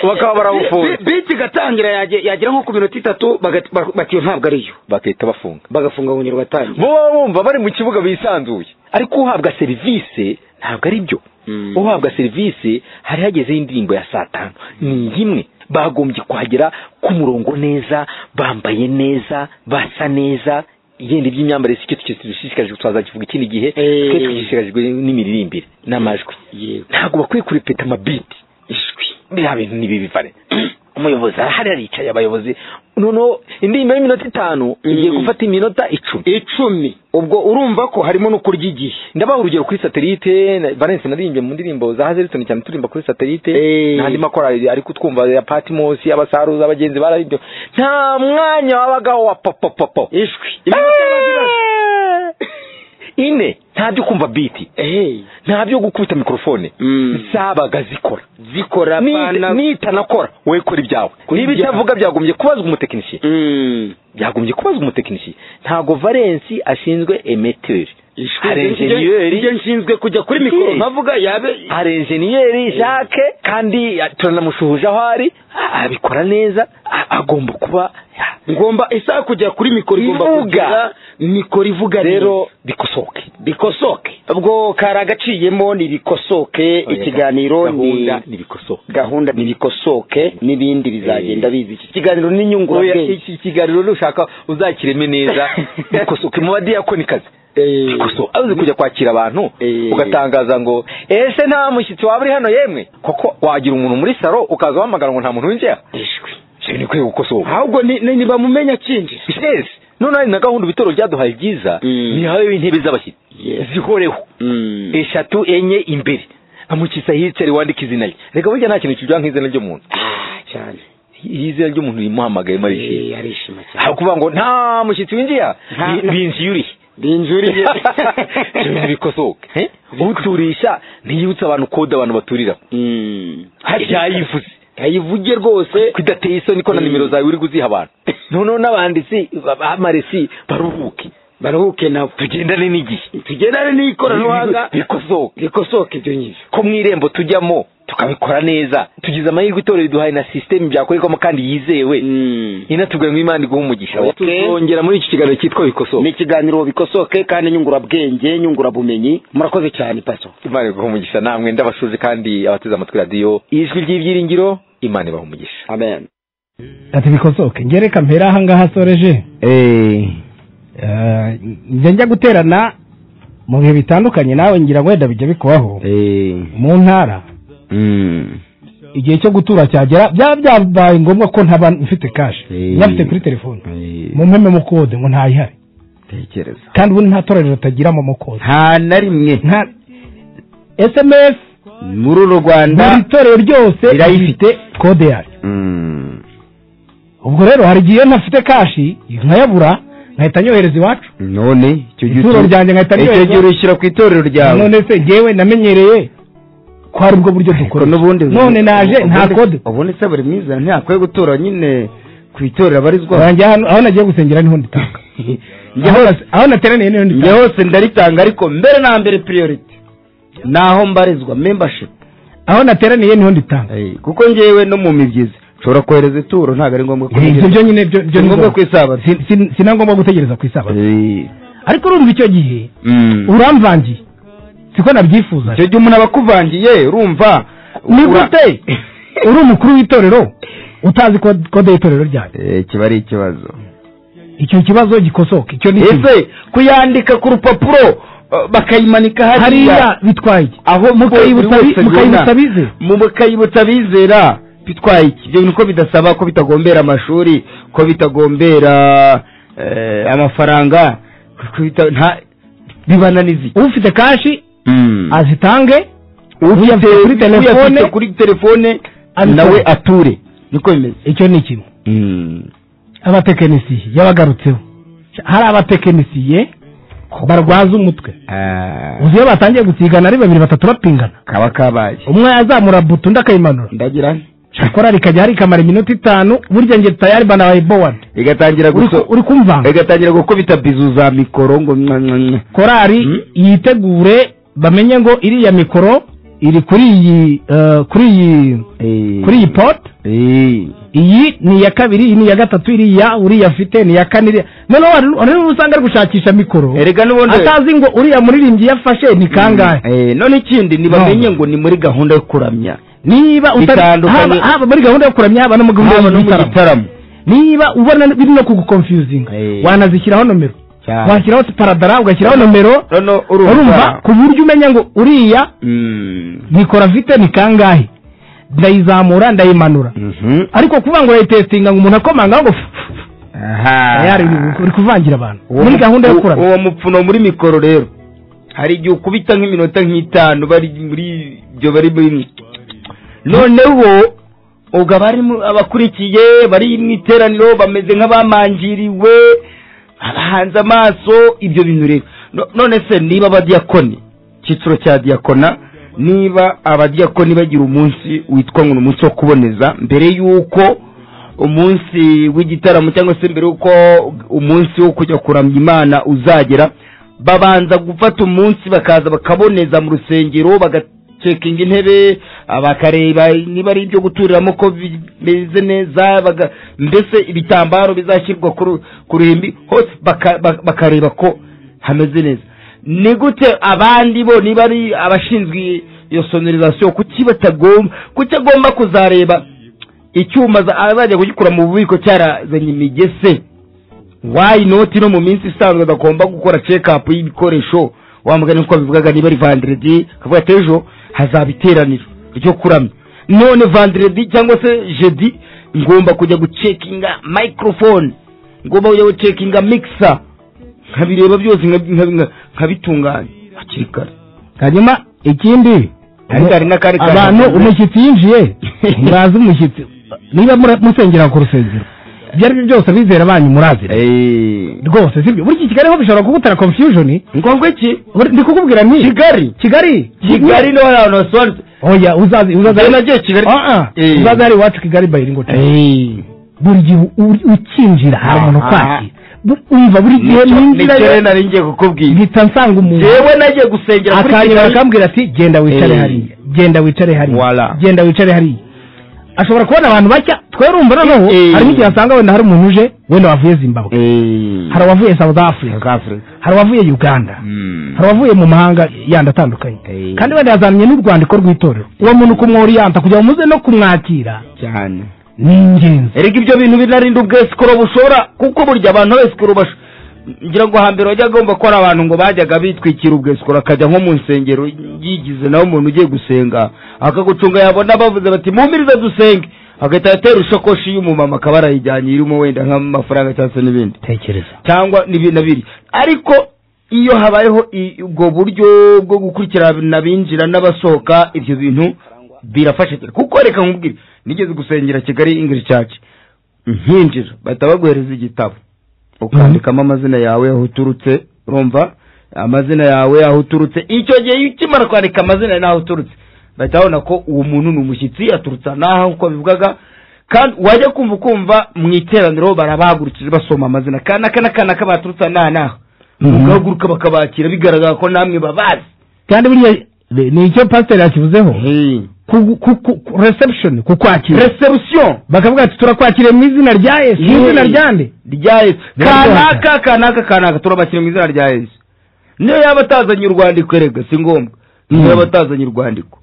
bakaba barawufunze biti igatangira yage- yagera nko ku minota itatu baga- ba- bati iyo ntabwo ariyo bakahita bafunga bagafunga bunyiro batangira bo baba bumva bari mu kibuga bisanzuye ariko uhabwa serivisi ntabwo ari byo uhabwa serivisi hari hagezeho indirimbo ya saa tanu ni imwe bagombye kuhagera ku murongo neza bambaye neza basa neza yenda iby'imyambarire si cyo dushishikajwe twazakivuga ikindi gihe twe dushishikajwe n'imiririmbire n'amajwi ntabwo bakwiye kurepeta amabiti ijwi biriya bintu ni bibi vare umuyobozi arahari aricaye abayobozi noneho indirimbo y'iminota itanu igiye gufata iminota icumi icumi ubwo urumva ko harimo no kurya igihe ndabaha urugero kuri satelite na- valence naririmbye mu ndirimbo za hazelton cyane turirimba kuri satelite n'andi makorali ari kutwumva ya patimosi abasaruza abagenzi bararibyo nta mwanya wabagaho wa popopopo ijwi ine nta byo kumva biti nta byo gukubita mikorofone zabaga zikora zikora bana- nitanakora we kora ibyawe niba itavuga byagombye kubazwa umutekinisiye byagombye kubazwa umutekinisiye ntago valensi ashinzwe emeteri hari enjeniyeri njye nshinzwe kujya kuri mikoro nkavuga yabe hari enjeniyeri jacques kandi turanamushuhuje aho ari abikora neza a- agomba kuba ngomba isaha kujya kuri mikoro igomba kugira mikoro ivuga rero bikosoke bikosoke ubwo kari agaciyemo ni bikosoke ikiganiro ni Gahunda ni bikosoke gahunda ni bikosoke n'ibindi bizagenda biza iki kiganiro ni Oya, nyungurabwenge iki kiganiro nushaka uzakireme neza bikosoke mu badiyakonikazi bikosoke abuze kujya kwakira abantu ugatangaza ngo ese nta mushyitsi waba uri hano yemwe koko wagira umuntu muri saro ukaza wahamagara ngo nta muntu winjiye ijwi ni kwiye gukosoka ahubwo ni- ni- nibamumenya akinjira yes none hari na gahunda ibitoro byaduhaye byiza ni hawe intebe z'abashyitsi zihoreho eshatu enye imbere amukisa yicare wandika izina rye reka burya nta kintu kijya nk'izina ry'umuntu cyane izina ry'umuntu rimuhamagaye marishima arishima cyane aho kuvuga ngo nta mushyitsi winjiye binjiyuriye binjuriye ibintu bikosoka eh? uturisha ntiyibutsa abantu kode abantu baturira yayivuze yayivuge rwose kudateye isoni ko na nimero zawe uri kuziha abantu noneho n'abanditsi ba- ba- b'amaresi baruhuke baruhuke nabo tugendane n'igihe tugendane n'ikoranabuhanga. bikosoke bikosoke ibyo nyibyo ko mu irembo tujyamo tukabikora neza tugize amahirwe itorero riduhaye na sisiteme byakorerwamo kandi yizewe inatubwira ngo imana iguhe umugisha tuzongera muri iki kiganiro cyitwa bikosoke ni ikiganiro bikosoke kandi nyungurabwenge nyungurabumenyi murakoze cyane paso imana iguhe umugisha namwe ndabasuze kandi abateze amatwi radiyo ijwi ry'ibyiringiro imana ibaha umugisha amen ati bikosoke ngere kampera ahangaha asoreje Eh, njya njya guterana mu bihe bitandukanye nawe ngira ngo wenda bijya bikubaho mu ntara igihe cyo gutura cyagera byaba byabaye ngombwa ko ntaba mfite kashi nyafite kuri telefone mu mpeme mu kode ngo ntayihari tekereza kandi ubundi nta torero ritagira mu kode nta na rimwe sms muri uru rwanda buri torero ryose rirayifite kode yayo ubwo rero hari igihe iyo ntafite kashi nkayabura nkahita nyohereza iwacu none icyo gihe ituro ryanjye nkahita icyo gihe nyohereza urishyira ku itorero ryawe none se ngewe namenyereye ko hari ubwo buryo dukora n'ubundi none naje nta kode ubundi se buri mwiza ntiyakwiye gutura nyine ku itorero abarizwa Wanjye hano- aho nagiye gusengera niho nditanga aho nateraniye niho nditanga njye hose ndaritanga ariko mbere na mbere priority ni aho mbarizwa membership aho nateraniye niho nditanga kuko ngewe no mu mibyizi nshobora kohereza ituro ntabwo ari ngombwa Eh, ibyo byo nyine byo- byo si ni ngombwa ngombwa. ku isabato Si- si- si na ngombwa gutegereza ku isabato ariko urumva icyo gihe uramvangiye siko nabyifuza icyo gihe umuntu aba akuvangiye urumva ni ura- gute uri umukuru w'itorero utazi kod- kode y'itorero ryanyu Eh, kiba ari ikibazo icyo kibazo gikosoka icyo ni ikibi. ese kuyandika ku rupapuro eh, bakayimanika hariya hariya bitwaye iki? aho Mukayibutsa bi- mukayibutsa bize. mu mukayibutsa bizera bitwaye iki ibyo niko bidasaba ko bitagombera amashuri ko bitagombera eh, amafaranga ko bita- nta- bibananiza iki ufite kashi azitange uyafite kuri telefone uyafite kuri telefone abikore. nawe ature niko bimeze icyo ni kimwe abatekinisiye yabagarutseho hari abatekinisiye barwaza umutwe uzi iyo batangiye gutigana ari babiri batatu bapingana kaba kabaye umwe yazamura buto undi akayimanura ndagira nti? shakora rikajya rikamara iminota itanu burya njye tayari banabaye bowadi igatangira Uri ku- guso- uri kumva igatangira gukubita bizu za mikoro ngo mwa mwa mwa. korari yitegure bamenye ngo iriya mikoro iri kuri iyi eh, kuri iyi kuri iyi pot iyi ni iya kabiri iyi ni iya gatatu iriya uriya afite ni iya kane iriya noneho hari- hari n'usanga ari gushakisha mikoro Erega n'ubundi- atazi ngo uriya muririmbyi yafashe ni kangahe Eh, none ikindi ntibamenye ngo ni muri gahunda yo kuramya niba utari- Bitandukanye. haba haba muri gahunda yo kuramya haba no mu gahunda Haba no mu y'igitaramo niba ubona biri no kugukonfiyuzinga wanazishyiraho nomero cyane washyiraho paradara ugashyiraho nomero noneho urumva ku buryo umenya ngo uriya nikora vite ni kangahe ndayizamura ndayimanura ariko kuvuga ngo urayitestinga ngo umuntu akomangaho ngo tayari uri kuvangira abantu muri gahunda yo kuramya uwo mupfuno muri mikoro rero hari igihe ukubita nk'iminota nk'itanu bari muri ibyo bari muri noneho ubwo abari mu- abakurikiye bari mu iteraniro bameze nk'abamangiriwe abahanze amaso ibyo bintu rero No- none se niba abadiyakoni icyiciro cya diyakona niba abadiyakoni bagira umunsi witwa ngo ni umunsi wo kuboneza mbere y'uko umunsi w'igitaramo cyangwa se mbere y'uko umunsi wo kujya kuramya imana uzagera babanza gufata umunsi bakaza bakaboneza mu rusengero bagacekinga intebe bakareba niba ari ibyo guturiramo ko bimeze neza baga- mbese ibitambaro bizashyirwa ku ru- ku ruhimbi hose baka- ba- bakareba ko hameze neza ni gute abandi bo niba ari abashinzwe iyo sonorizasiyo kuki batagomba kuki agomba kuzareba icyuma za- azajya kugikura mu bubiko cyarazanye imigese wayi noti no mu minsi isanzwe bagomba gukora cekapu y'ibikoresho wamugana uko bivugaga niba ari vanderedi akavuga ati ejo hazaba iteraniro ryo kuramya none vanderedi cyangwa se jedi ngomba kujya gucekinga microphone ngomba kujya gucekinga mixer nkabireba byose nkabi- nkabi- nka- nkabitunganya hakiri kare hanyuma ikindi ariko hari n'akandi kantu abantu navuze. umushyitsi yinjiye murazi umushyitsi niba mura- musengera ku rusengero ibyo ari byo byose abizera banyu murazira rwose sibyo buri iki kigali ho bishobora kugutera confusion ngombwa iki ndi kukubwira nti kigali kigali kigali niho hantu hasobanutse oya uzazi uzazi Njye nagiye Kigali. Ah, ah. Eh. uzazi hari iwacu kigali bayiringo buri gihe u- ukinjira hari umuntu Ah, ukwakira bu- umva buri gihe Nicyo- ninjira nicyo rero nari ngiye kukubwira mpita nsanga umuntu Jewe nagiye gusengera kuri akanyura Kigali. akambwira ati genda wicare Eh. hariya genda wicare hariya genda wicare hariya ashobora kubona abantu bacya twe urumva noneho Eh. hari n'igihe asanga wenda hari umuntu uje wenda wavuye zimbabwe hari abavuye south africa hari abavuye uganda hari abavuye mu mahanga yandi atandukanye kandi wenda yazanye n'urwandiko rw'itorero uwo muntu kumworiyanta kugira ngo muze no kumwakira cyane ni ingenzi erega ibyo bintu binarinda ubwesikoro bushobora kuko burya abantu besikoro bash ngira ngo hambere wajya agomba ko ari abantu ngo bajyaga bitwikira ubwesikoro akajya nko mu nsengero yigize nawe umuntu ugiye gusenga akagucunga yabona bavuze bati mumirize dusenge agahita atera ishakoshi y'umumama akaba arayijyanye irimo wenda nk'amafaranga cyangwa se n'ibindi tekereza cyangwa n'ibi na biri ariko iyo habayeho i- ubwo buryo bwo gukurikirana abinjira n'abasohoka ibyo bintu birafasha cyane kuko reka nkubwire nigeze gusengera kigali english church nkinjira bahita baguhereza igitabo ukandikamo amazina yawe aho uturutse urumva amazina yawe aho uturutse icyo gihe iyo ukimara kwandika amazina n'aho uturutse bahita babona ko uwo muntu ni umushyitsi aturutse n'aha nk'uko bivugaga kandi wajya kumva ukumva mu iteraniro barabahagurukije basoma amazina kana kana kana ka baturutse n'aha n'aha ugahaguruka bakabakira bigaragara ko namwe babazi kandi buriya ni icyo pasiteri yakivuzeho Ku- ku- ku- ku- reception kukwakira reception bakavuga ati turakwakiriye mu izina rya yesu mu izina rya nde rya yesu kanaka kanaka kanaka turabakira mu izina rya yesu niyo yaba atazanye urwandiko erega si ngombwa niyo yaba atazanye urwandiko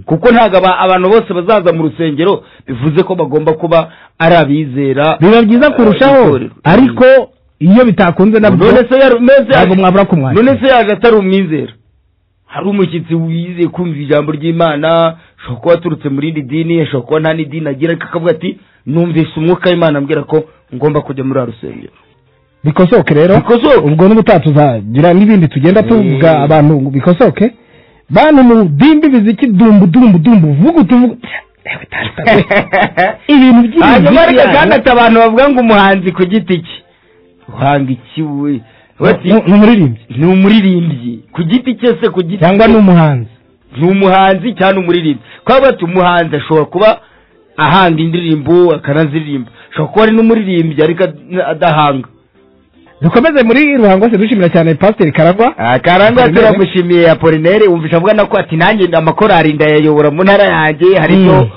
kuko ntabwo aba- abantu bose bazaza mu rusengero bivuze ko bagomba kuba ari abizera biba byiza kurushaho ariko iyo bitakunze nabwo none se yari- none se ntabwo yari- mwabura kumwakira none se yaje atari umwizera hari umushyitsi wizeye kumva ijambo ry'imana ashobora kuba aturutse mu rindi dini ashobora kuba nta n'idini agira ariko akavuga ati numvise umwuka w'imana ambwira ko ngomba kujya muri uriya rusengero bikosoke rero ubwo n'ubutaha tuzagira n'ibindi tugenda tuvuga abantu ngo bikosoke bantu mu dimbi biziki dumbu dumbu dumbu vuga utuvuga ibintu by'ibintu hanyuma ariko by'ibyaha. kandi ati abantu bavuga ngo umuhanzi ku giti cye uhanga iki we bati ni umuririmbyi ni umuririmbyi ku giti cye se ku giti cyangwa cye. ni umuhanzi ni umuhanzi cyangwa umuririmbyi kuba bati umuhanzi ashobora kuba ahanga indirimbo akanaziririmba ashobora kuba ari n'umuririmbyi ariko ad- adahanga dukomeze muri ruhango se dushimira cyane pasiteri karagwa karangwa turamushimiye apolinere wumvisha avuga nako ati nanjye amakorari ndayayobora mu ntara yanjye hari ibyo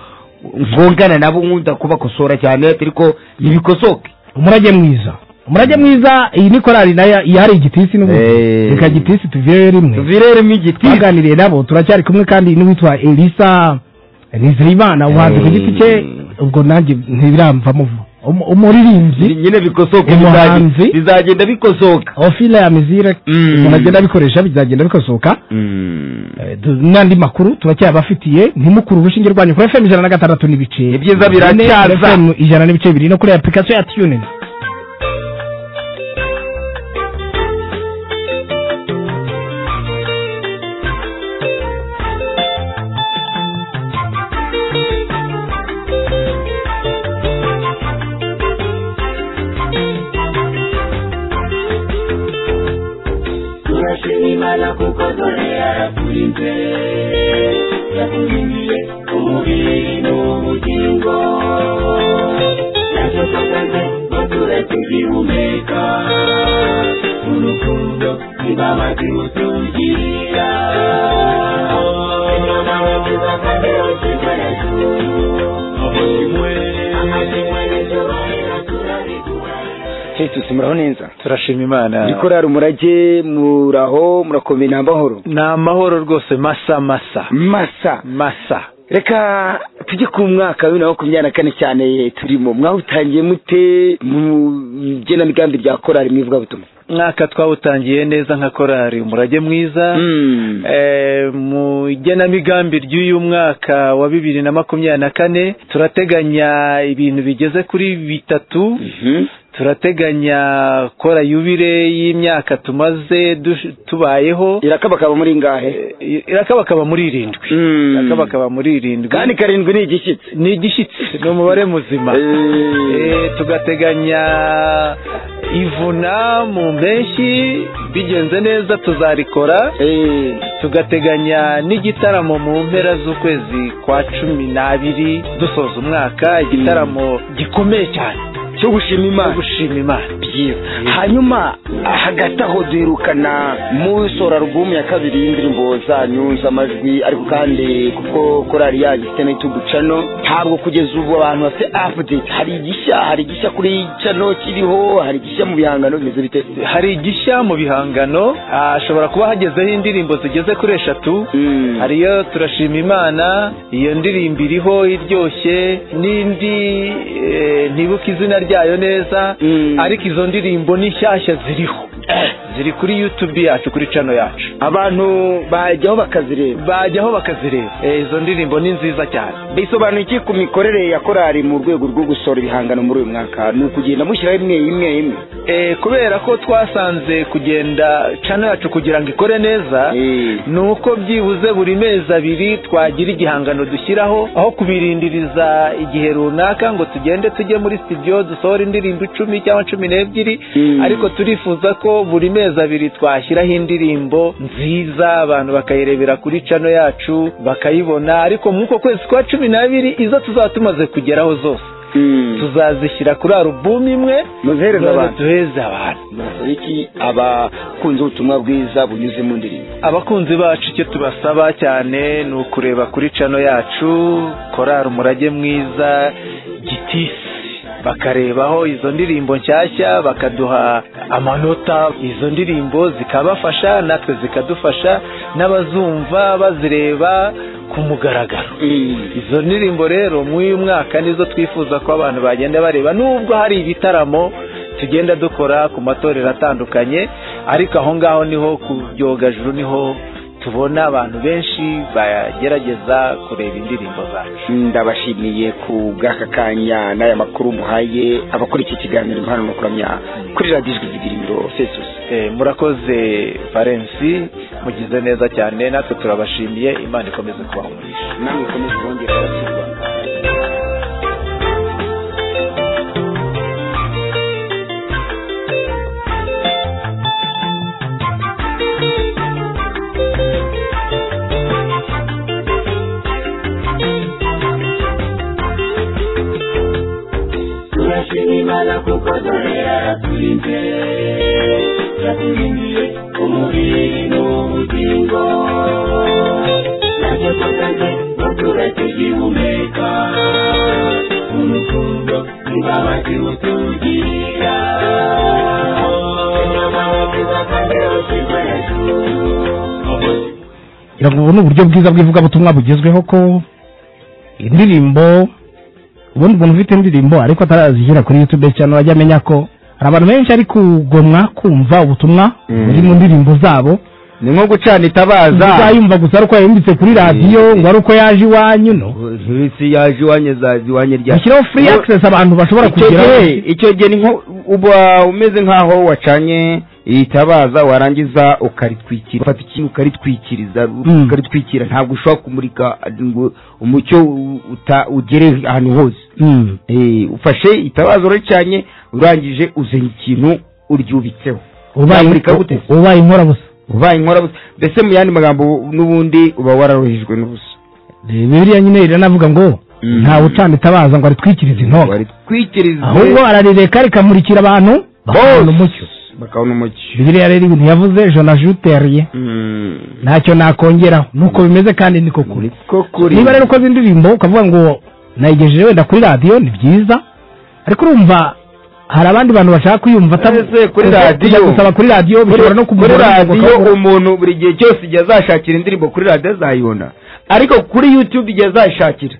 ngongana nabo nkunda kubakosora cyane ariko nibikosoke umurage mwiza umurage mwiza iyi ni korari nayo ihari igitisi n'ubundi reka gitisi tuvire rimwe tuvire rimwe igitisi twaganiriye nabo turacyari kumwe kandi n'uwitwa elisa nizeyimana ubuhanzi ku giti cye ubwo nanjye ntibiramvamo vuba Umu- umuririmbyi nyine bikosoke Umuhanzi. bizagenda- bizagenda bikosoka ofile ya mizire ukuntu agenda abikoresha bizagenda bikosoka Eh, tu- n'andi makuru turacyabafitiye ntimukure urushinge rwanyu kuri fm ijana na gatandatu n'ibice Ibyiza biracyaza. FM ijana n'ibice bibiri no kuri application ya tunin turashimimana kuko dore yaraturinze yakurindiye umubiri n'ubugingo nacyo twatanze ngo tube tugihumeka urukundo imbabazi utugirira jesus muraho neza turashima imana nikorari umurage muraho murakomeye ni amahoro ni amahoro rwose masa masa masa masa reka tujye ku mwaka wa bibiri na makumyabiri na kane cyane turimo mwawutangiye mute mu igenamigambi rya korari mwivugabutumwa mwaka twawutangiye neza nka korari umurage mwiza Eh, mu igenamigambi ry'uyu mwaka wa bibiri na makumyabiri na kane turateganya ibintu bigeze kuri bitatu turateganya kora yubire y'imyaka tumaze dush- tubayeho irakabakaba muri ngahe irakabakaba muri irindwi irakabakaba muri irindwi kandi karindwi ni igishyitsi ni igishyitsi ni umubare muzima Eh, tugateganya ivuna mu mpeshyi bigenze neza tuzarikora tugateganya n'igitaramo mu mpera z'ukwezi kwa cumi n'abiri dusoza umwaka igitaramo gikomeye cyane cyo gushima imana gushima imana byiza hanyuma hagati aho duherukana musora alubumu ya kabiri y'indirimbo zanyu z'amajwi ariko kandi kuko korari yanyu ifite n'itugu cano ntabwo kugeza ubu abantu bafite apudeti hari igishya hari igishya kuri cano kiriho hari igishya mu bihangano bimeze bite hari igishya mu bihangano hashobora kuba hagezeho indirimbo zigeze kuri eshatu hariyo turashima imana iyo ndirimbo iriho iryoshye n'indi eh, ntibuka izina ryayo neza ariko izo ndirimbo ni nshyashya ziriho ziri kuri yutubi yacu kuri cano yacu abantu bajyaho bakazireba bajyaho bakazireba Eh, izo ndirimbo ni nziza cyane bisobanuye iki ku mikorere ya korari mu rwego rwo gusohora ibihangano muri uyu mwaka ni ukugenda mushyiraho imwe imwe imwe Eh, kubera ko twasanze kugenda cano yacu kugira ngo ikore neza ni uko byibuze buri mezi abiri twagira igihangano dushyiraho aho kubirindiriza igihe runaka ngo tugende tujye muri studio dusohora indirimbo icumi cyangwa cumi n'ebyiri ariko turifuza ko buri mezi abiri twashyiraho indirimbo nziza abantu bakayirebera kuri cano yacu bakayibona ariko muri uko kwezi kwa cumi n'abiri izo tuzaba tumaze kugeraho zose tuzazishyira kuri alubumu imwe muzihereze tuzaze abantu. duheze abantu iki abakunzi ubutumwa bwiza bunyuze mu ndirimbo abakunzi bacu icyo tubasaba cyane ni ukureba kuri cano yacu korari umurage mwiza gitisi bakarebaho izo ndirimbo nshyashya bakaduha amanota izo ndirimbo zikabafasha natwe zikadufasha n'abazumva bazireba ku mugaragaro izo ndirimbo rero muri uyu mwaka nizo twifuza ko abantu bagenda bareba nubwo hari ibitaramo tugenda dukora ku matorero atandukanye ariko aho ngaho niho ku byogajuru niho tubona abantu benshi bagerageza kureba indirimbo zacu ndabashimiye ku bw'aka kanya n'aya makuru muhaye abakora iki kiganiro impano no kuramya kuri radiyo ijwi zigiriro fesusi Eh, murakoze valensi mugize neza cyane natwe turabashimiye imana ikomeze kubaha umugisha namwe mukomeze bongera abakirwa turashima imana kuko dore yaraturinze yaturindiye umubiri n'ubugingo nacyo tukaze n'uturage gihumeka urukundo imbabazi utubwira ngira ngo ubu ni uburyo bwiza bw'ivugabutumwa bugezweho ko indirimbo ubundi umuntu ufite indirimbo ariko atarazishyira kuri yutube cyane ajya amenya ko hari abantu benshi ari kugomwa kumva ubutumwa buri mu ndirimbo zabo ni nko gucana itabaza uzayumva gusa ari uko yayumvise kuri radiyo ngo ari uko yaje iwanyu no ntibisi yaje iwanyu azaza iwanyu rya bashyiraho free access abantu bashobora icyo kugeraho gihe icyo gihe ni nko uba umeze nk'aho wacanye itabaza warangiza ukaritwikira ufata ikintu ukaritwikiriza ukaritwikira ntabwo ushobora kumurika ngo umucyo u- uta- ugere ahantu hose Eh, ufashe itabaza uraricanye urangije uzanye ikintu uryubitseho ubaye Nzamurika gute se? ubaye inkora busa ubaye inkora busa mbese mu yandi magambo n'ubundi uba wararuhijwe n'ubusa bibiliya nyine iranavuga ngo ntawe ucana itabaza ngo aritwikirize intonga twikirize ahubwo ararireka rikamurikira abantu bakabona umucyo bakabona umucyo bibiliya rero ibintu yavuze jonajuteriye ntacyo nakongeraho nuko bimeze kandi niko kuri kuri niba rero ukoze indirimbo ukavuga ngo nayigejeje wenda kuri radiyo ni byiza ariko urumva hari abandi bantu bashaka kuyumva ata- Ese kuri kujya radiyo gusaba kuri radiyo Kuri- bishobora no kuri kumugora radiyo umuntu buri gihe cyose igihe azashakira indirimbo kuri radiyo azayibona ariko kuri yutube igihe azayishakira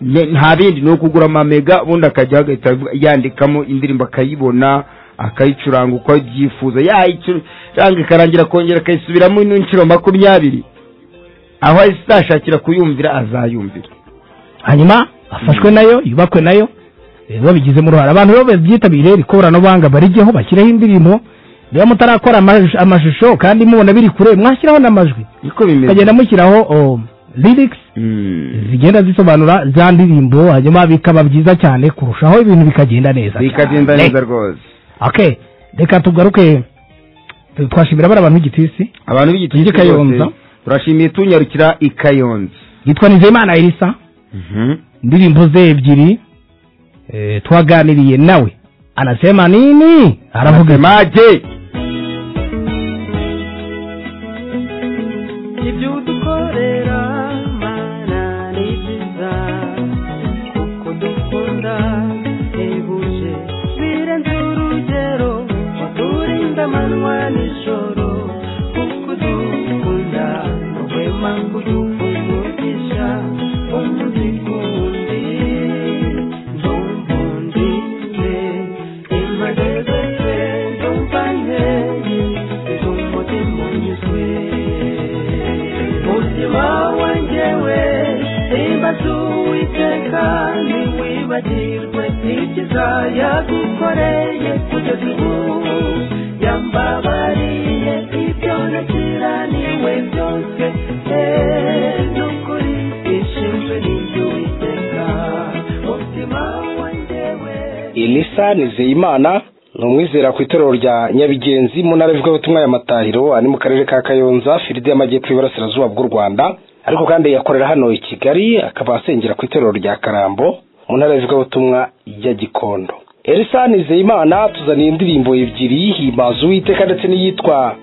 ne- nta bindi ni ukugura amamega ubundi akajya agahita yandikamo indirimbo akayibona akayicuranga uko abyifuza yayicuranga ikarangira akongera akayisubiramo n'inshuro makumyabiri aho azashakira kuyumvira azayumvira hanyuma afashwe nayo yubakwe nayo eh, babigizemo uruhare abantu rero babyitabire iri koranabuhanga barijyeho bashyireho indirimbo niba mutarakora amash- amashusho kandi mubona biri kure mwashyiraho n'amajwi niko bimeze mukagenda mushyiraho oh, lyrics zigenda zisobanura za ndirimbo hanyuma bikaba byiza cyane kurushaho ibintu bikagenda neza bikagenda cyane. neza rwose okay reka tugaruke twashimira bari abantu b'igitisi abantu b'igitisi Tujye i Kayonza. bose, turashimiye tunyarukira i kayonza yitwa nizeyimana elisa indirimbo ze ebyiri eh, twaganiriye nawe anasema nini aravuga maje ibyo udukorera mana ni byiza uko dukunda ntibuje birenze urugero uturinda amanywa nijoro kuko udukunda nuhwema kuduha umugisha umunsi kundi ndumva undi ne impande zose ndumva nkeye ndumutima unyuzwe umutima wanjyewe imbaza uwiteka ntiwibagirwe ibyiza yagukoreye kugeza ubu yambabariye ibyo nakiraniwe byose Eh, n'ukuri ishimwe n'ibyo witeka umutima wanjyewe elisa nizeyimana ni umwizera ku itorero rya nyabigenzi mu ntara y'ivugabutumwa ya matahiro ari mu karere ka kayonza filidi y'amajyepfo y'iburasirazuba bw'u rwanda ariko kandi yakorera hano i kigali akaba asengera ku itorero rya karambo mu ntara y'ivugabutumwa ya gikondo elisa nizeyimana tuzaniye indirimbo ebyiri himaza uwiteka ndetse n'iyitwa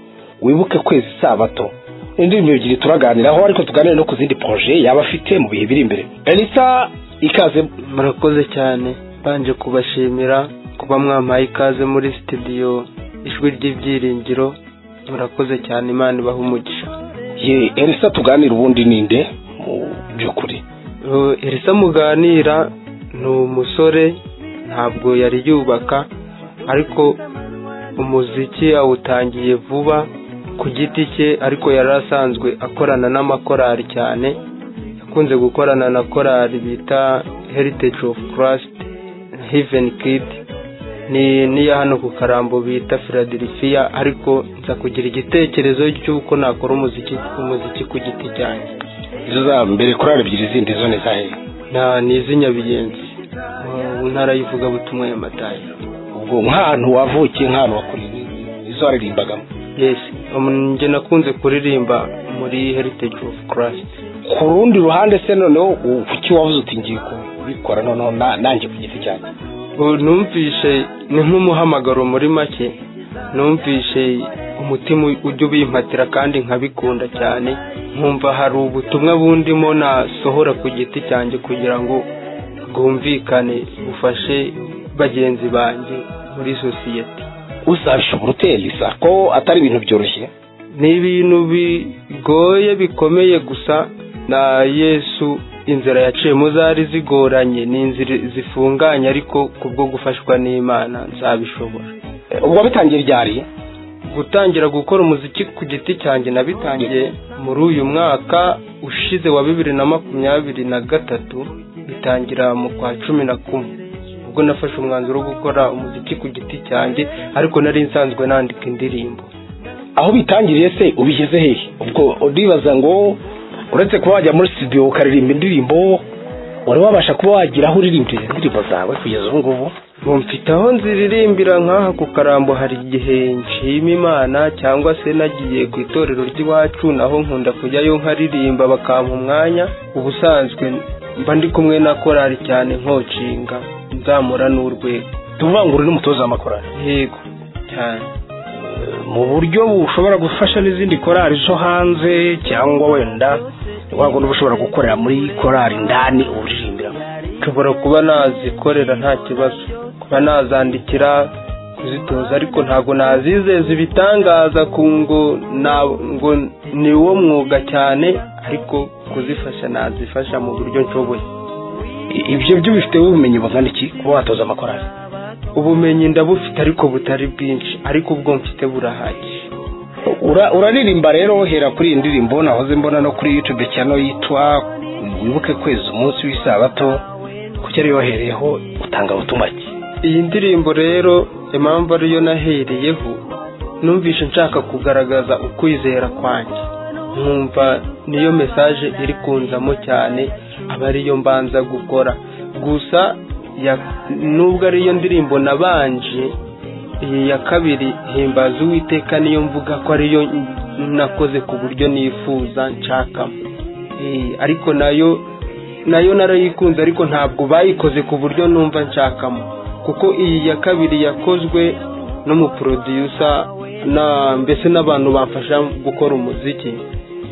wibuke kwezi isabato Ni indirimbo ebyiri turaganiraho ariko tuganire no ku zindi poroje yaba afite mu bihe biri imbere elisa ikaze murakoze cyane mbanje kubashimira kuba mwampaye ikaze muri sitidiyo ijwi ry'ibyiringiro murakoze cyane imana ibaha umugisha ye elisa tuganira ubundi ninde mu by'ukuri Uh, elisa muganira ni umusore ntabwo yari yubaka ariko umuziki awutangiye vuba ku giti cye ariko yari asanzwe akorana n'amakorali cyane yakunze gukorana na korali bita heritage of christ Heaven Kid ni niya hano ku karambo bita Philadelphia ariko nza kugira igitekerezo cy'uko nakora umuziki umuziki ku giti cyanjye izo za mbere korali ebyiri zindi zo ni zahe na ni iz'inyabigenzi mu ntara y'ivugabutumwa ya matayi ubwo nk'ahantu wavukiye nk'ahantu wakuriye izo waririmbagamo yes um, njye nakunze kuririmba muri heritage of christ ku rundi ruhande se noneho u- kuki wavuze uti ngiye kubikora noneho na- nanjye ku giti cyanjye Ubu numvishe ni nk'umuhamagaro muri make numvishe umutima ujya ubimpatira kandi nkabikunda cyane nkumva hari ubutumwa bundimo nasohora ku giti cyanjye kugira ngo bwumvikane bufashe bagenzi banjye muri sosiyete uzabishobora ute elisa ko atari ibintu byoroshye ni ibintu bigoye bikomeye gusa na yesu inzira yaciyemo zari zigoranye ni inzira zifunganye ariko kubwo gufashwa n'imana nzabishobora wabitangiye ryari gutangira gukora umuziki ku giti cyanjye nabitangiye muri uyu mwaka ushize wa bibiri na makumyabiri na gatatu bitangira mu kwa cumi na kumwe ubwo nafashe umwanzuro wo gukora umuziki ku giti cyanjye ariko nari nsanzwe nandika indirimbo aho bitangiriye se ubigeze hehe ubwo uribaza ngo uretse kuba wajya muri studio ukaririmba indirimbo wari wabasha kuba wagira aho uririmbira indirimbo zawe kugeza ubu ngubu Ngo mfite aho nziririmbira nk'aha ku karambo hari igihe nshima imana cyangwa se nagiye ku itorero ry'iwacu naho nkunda kujyayo nkaririmba bakampa umwanya ubusanzwe mba ndi kumwe na korali cyane nkocinga nzamura n'urwego tuvangura n'umutoza w'amakorali yego cyane mu buryo bushobora gufasha n'izindi korali zo hanze cyangwa wenda wabona uba ushobora gukorera muri korali ndani uririmbiramo nshobora kuba nazikorera nta kibazo kuba nazandikira kuzitoza ariko ntabwo nazizeza ibitangaza ku ngo na- ngo ni wo mwuga cyane ariko kuzifasha nazifasha mu buryo nshoboye ibyo byo bifiteho ubumenyi bungana iki kuba watoza amakorali ubumenyi ndabufite ariko butari bwinshi ariko ubwo mfite burahagije Ura- uraririmba rero uhera kuri iyi ndirimbo nahoze mbona no kuri yutube cyano yitwa wibuke kwezi umunsi w'isabato kuki ariyo wahereyeho utanga ubutumwa ki iyi ndirimbo rero impamvu ariyo nahereyeho numvishe nshaka kugaragaza ukwizera kwanjye nkumva niyo mesaje iri kunzamo cyane aba ariyo mbanza gukora gusa ya- nubwo ariyo ndirimbo nabanje iyi ya kabiri himbaza uwiteka niyo mvuga ko ariyo nakoze ku buryo nifuza nshakamo Eh, ariko nayo nayo narayikunze ariko ntabwo bayikoze ku buryo numva nshakamo kuko iyi ya kabiri yakozwe n'umuprodusa na mbese n'abantu bamfasha gukora umuziki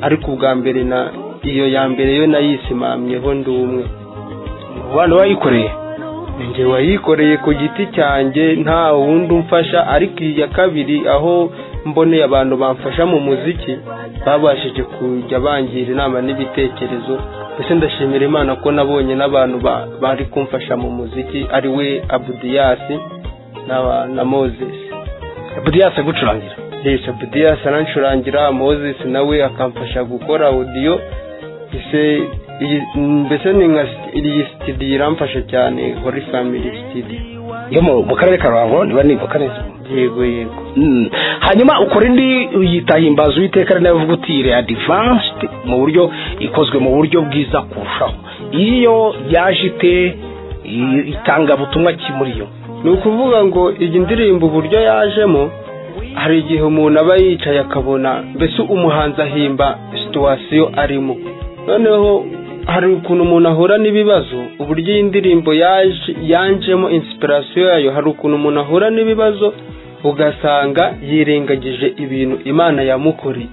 ariko ubwa mbere na iyo ya mbere yo nayisimamyeho ndi umwe umubano wayikoreye njye wayikoreye ku giti cyanjye nta wundi umfasha ariko iyi ya kabiri aho mboneye abantu bamfasha mu muziki babashije kujya bangira inama n'ibitekerezo mbese ndashimira imana ko nabonye n'abantu ba- bari kumfasha mu muziki ari we abudiyasi n'aba- na moses abudiyasi agucurangira yesi abudiyasi arancurangira moses nawe akamfasha gukora audio ese iyi- mbese ni nka sti- iyi sitidiyo iramfasha cyane hori family sitidiyo yo mu mu karere ka ruhango niba nibuka neza yego yego Mm. hanyuma ukora indi yitahimbaza uwiteka ari nayo uvuga uti re advanced mu buryo ikozwe mu buryo bwiza kurushaho iyo yaje ite i- itangabutumwa ki muri yo ni ukuvuga ngo iyi ndirimbo uburyo yajemo hari igihe umuntu aba yicaye akabona mbese umuhanzi ahimba situwasiyo arimo noneho hari ukuntu umuntu ahura n'ibibazo uburyo iyi ndirimbo yaje yanjemo insipirasiyo yayo hari ukuntu umuntu ahura n'ibibazo ugasanga yirengagije ibintu imana yamukoreye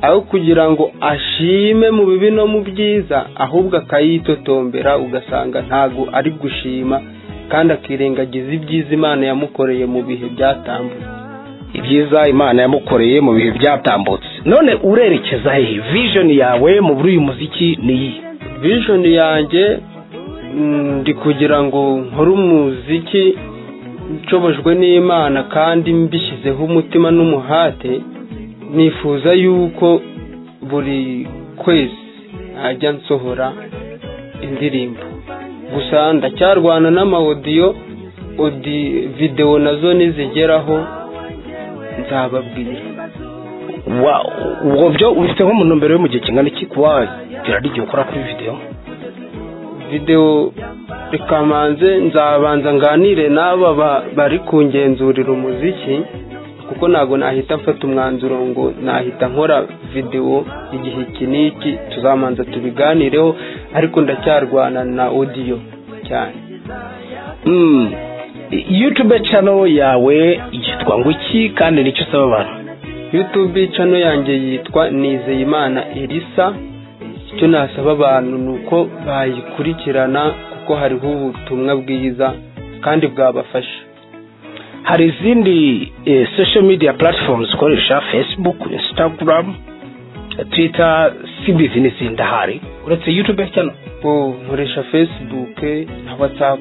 aho kugira ngo ashime mu bibi no mu byiza ahubwo akayitotombera ugasanga ntabwo ari gushima kandi akirengagiza ibyiza imana yamukoreye mu bihe byatambutse ibyiza imana yamukoreye mu bihe byatambutse none urerekeza hehe vision yawe mu buri uyu muziki ni iyi vision yanjye mm, ndi kugira ngo nkore umuziki nshobojwe n'imana kandi mbishyizeho umutima n'umuhate nifuza yuko buri kwezi najya nsohora indirimbo gusa ndacyarwana n'amawodiyo odi videwo nazo nizigeraho nzababwira wa ubwo byo ufite nko mu ntumbero yo mu gihe kingana iki kuba wagira n'igihe ukora kuri videwo videwo rikamanze nzabanza nganire n'aba ba- bari kungenzurira umuziki kuko ntabwo nahita mfata umwanzuro ngo nahita nkora videwo igihe iki n'iki tuzamanza tubiganireho ariko ndacyarwana na odiyo cyane Mm. YouTube channel yawe yitwa ngo iki kandi nicyo usaba abantu YouTube channel yanjye yitwa Nizeyimana Elisa icyo nasaba abantu ni uko bayikurikirana kuko hariho ubutumwa bwiza kandi bwabafasha hari izindi eh, social media platforms ukoresha Facebook Instagram Twitter si business ndahari uretse YouTube channel bo nkoresha facebook na whatsapp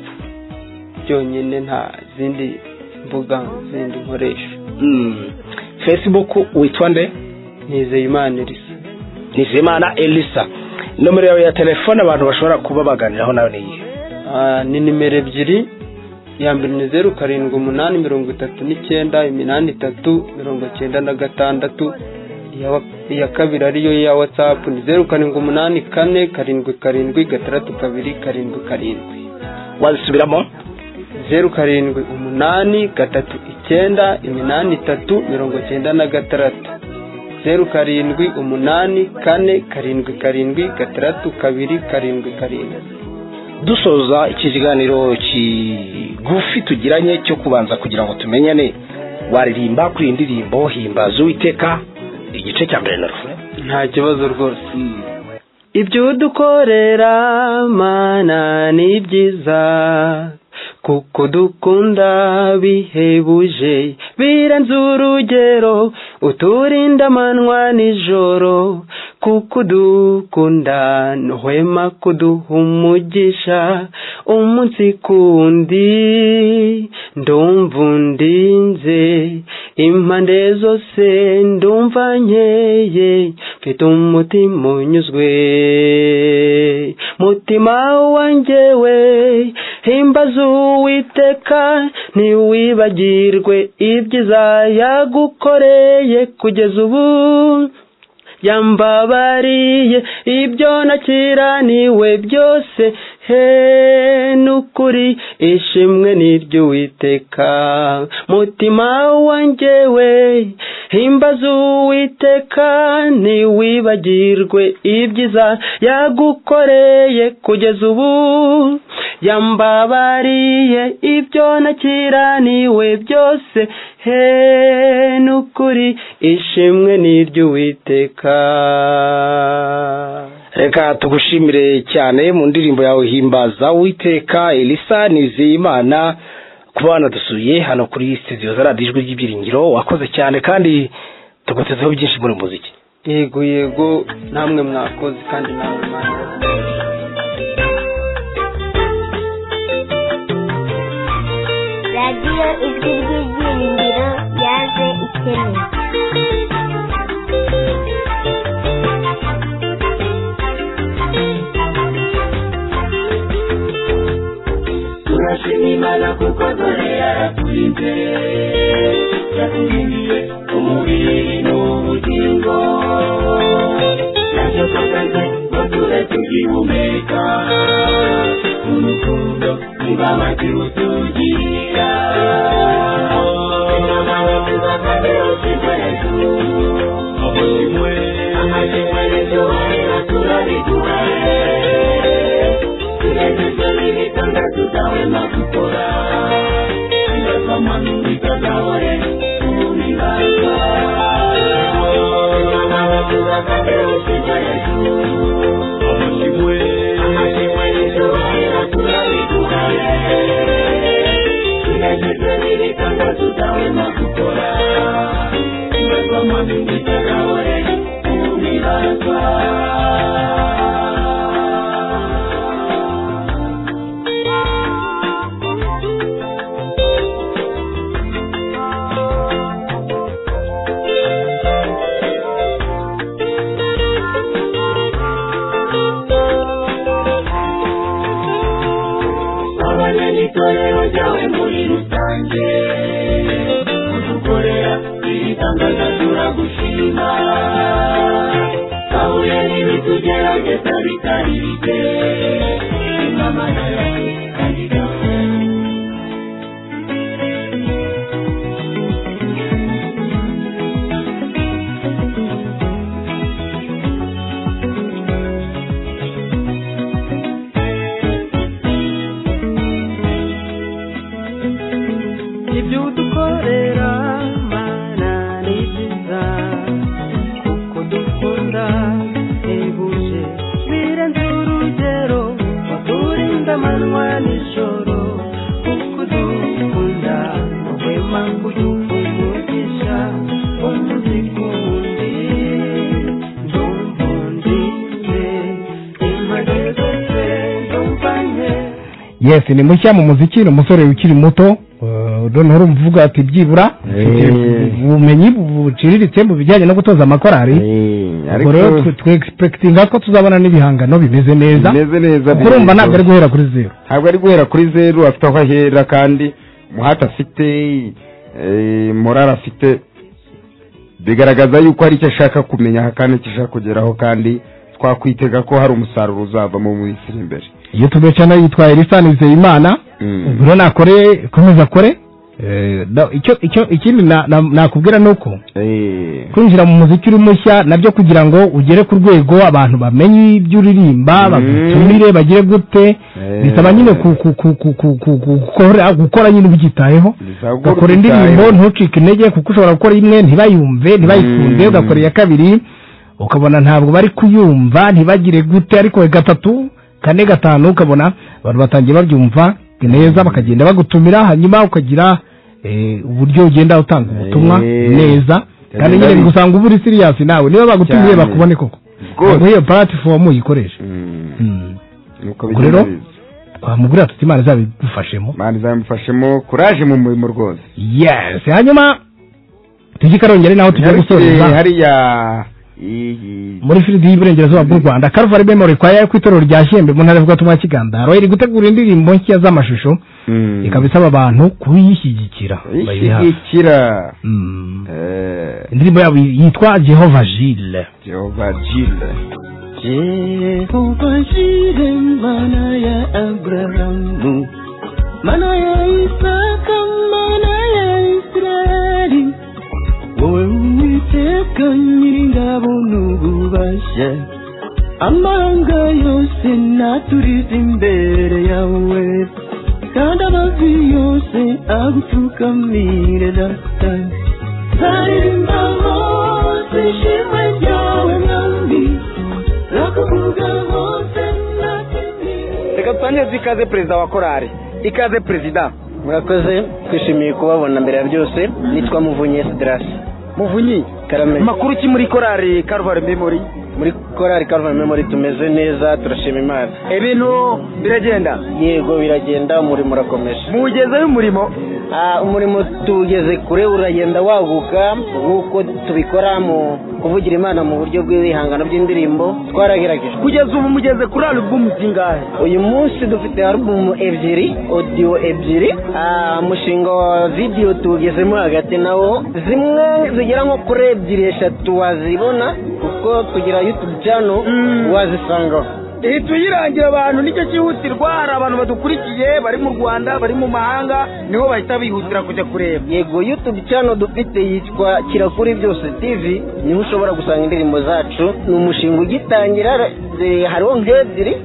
byonyine nta zindi mbuga zindi nkoresha Facebook witwa nde Nizeyimana Elisa Nizeyimana Elisa nomero yawe ya telefone abantu bashobora kuba baganiraho nawe ni iyihe Ah, ni nimero ebyiri iya mbere ni zeru karindwi umunani mirongo itatu n'icyenda iminani itatu mirongo cyenda na gatandatu iya wa- iya kabiri ariyo ya whatsapp ni zeru karindwi umunani kane karindwi karindwi gatandatu kabiri karindwi karindwi wazisubiramo zeru karindwi umunani gatatu icyenda iminani itatu mirongo cyenda na gatandatu zeru karindwi umunani kane karindwi karindwi gatandatu kabiri karindwi karindwi dusoza iki kiganiro kigufi tugiranye cyo kubanza kugira ngo tumenyane waririmba kuri iyi ndirimbo himbaza uwiteka igice cya mbere na rufe nta kibazo rwose ibyo udukorera mana ni byiza kuko dukunda bihebuje birenze urugero uturinda amanwa nijoro kuko udukunda ntuhwema kuduha umugisha umunsi kundi ndumva undinze impande zose ndumva nkeye mfite umutima unyuzwe mutima wanjye we himbaza uwiteka ntiwibagirwe ibyiza yagukoreye kugeza ubu yambabariye ibyo nakiraniwe byose he n'ukuri ishimwe n'iryo uwiteka mutima wanjye we himbaza uwiteka ntiwibagirwe ibyiza yagukoreye kugeza ubu yambabariye ibyo nakiraniwe byose he n'ukuri ishimwe n'iry'uwiteka reka tugushimire cyane mu ndirimbo yawe himbaza witeka elisa nizeyimana ku bana dusuye hano kuri sitidiyo za radiyo ijwi ry'ibyiringiro wakoze cyane kandi tugutezeho byinshi muri muziki yego yego namwe mwakoze kandi namwe mwakoze radiyo ijwi ry'ibyiringiro yaje ikennye turashima imana kuko dore yaraturinze yaduhinduriye umubiri n'ubugingo nacyo twakoze ngo tube tugihumeka mu rukundo nibabazi utugira abanyagitorero ryawe muri rusange kudukorera ibitangaza turagushima kabuye n'ibitugerageza bitari bike imana yawe kandi gawe ibyo udukorera mana ni byiza kuko dukunda bihebuje birenze urugero uturinda amanywa nijoro kuko udukunda muhema kudufungurisha umuzi ku wundi ndumva undinze impande zose ndumvanye yes ni mushya mu muziki ni umusore ukiri muto noneho urumva uvuga ati byibura mfite ubumenyi buciriritse mu bijyanye no gutoza amakorari ubwo rero ariko- twegispekitinga ko tuzabona n'ibihangano bimeze neza Bimeze neza, kuko bimeze urumva ntabwo neza. ari guhera kuri zeru ntabwo ari guhera kuri zeru afite aho ahera kandi umuhate afite eh, morale afite bigaragaza yuko hari icyo ashaka kumenya kandi icyo ashaka kugeraho kandi twakwitega ko hari umusaruro uzava mu minsi iri imbere iyo tugacana yitwaye elisa nizeyimana ubwo rero nakore komeza akore Eh, na- icyo icyo ikindi na- na- nakubwira ni uko kwinjira mu muziki uri mushya nabyo kugira ngo ugere ku rwego abantu bamenye ibyo uririmba bagutumire bagire gute bisaba nyine ku- ku- ku- ku- ku- ku- ku- gukora- gukora nyine ubyitayeho Bisaba gukora ugakora indirimbo ubyitayeho. ntucike intege kuko ushobora gukora imwe ntibayumve ntibayikunde Mm. ugakora iya kabiri ukabona ntabwo bari kuyumva ntibagire gute ariko gatatu kane gatanu ukabona abantu batangiye babyumva neza bakagenda bagutumira hanyuma ukagira eh, uburyo ugenda utanga ubutumwa Eh. neza kandi nyine Ndabona- bigusanga uba uri serious nawe niba bagutumiye Cyane. bakubone koko ntabwo iyo platform uyikoresha nuko Ubwo rero, bigenze. twamugurira tuti imana izabigufashemo imana izamufashemo kuraje mu murimo rwose yes hanyuma tujye i karongere naho tujya gusoreza Nyarugenge, hariya muri firidi y'iburengerazuba bw'u rwanda Calvary memori kwaya ku itorero rya shembe mu ntara y'ivugatumwa ya kigandaro iri gutegura indirimbo nshya z'amashusho ikaba isaba abantu kuyishyigikira bayiri hafi. ishyigikira indirimbo yabo yitwa jehova jile jehova jile Jehova Jire mana ya Abrahamu mana ya Isaka mana ya Israeli wowe uwiteka nyiringabo n'ububasha amahanga yose naturize imbere yawe kandi amavi yose agupfukamire data zaririmba hose ishimwe ryawe mwami rakavuga hose reka twaneze ikaze perezida wa korari ikaze perezida murakoze twishimiye kubabona mbere ya byose nitwa muvunyi esiderasi muvunyi karame makuru ki muri korari karuvari memori muri korari karuvari memori tumeze neza turashima imana ibintu biragenda yego biragenda umurimo urakomeje muwugezeho umurimo umurimo tuwugeze kure uragenda waguka nk'uko tubikora mu kuvugira imana mu buryo bw'ibihangano by'indirimbo twaragerageje kugeza ubu mugeze kuri alubumu zingahe uyu munsi dufite alubumu ebyiri odiyo ebyiri ah, umushinga wa vidiyo tuwugezemo hagati nawo zimwe zigera nko kuri ebyiri eshatu wazibona kuko tugira yutubu cano wazisangaho ntituyirangira abantu nicyo cyihutirwa hari abantu badukurikiye bari mu rwanda bari mu mahanga niho bahita bihutira kujya kureba yego youtube channel dufite yitwa kirakuri byose tv niho ushobora gusanga indirimbo zacu ni umushinga ugitangira eh, hariho nk'ebyiri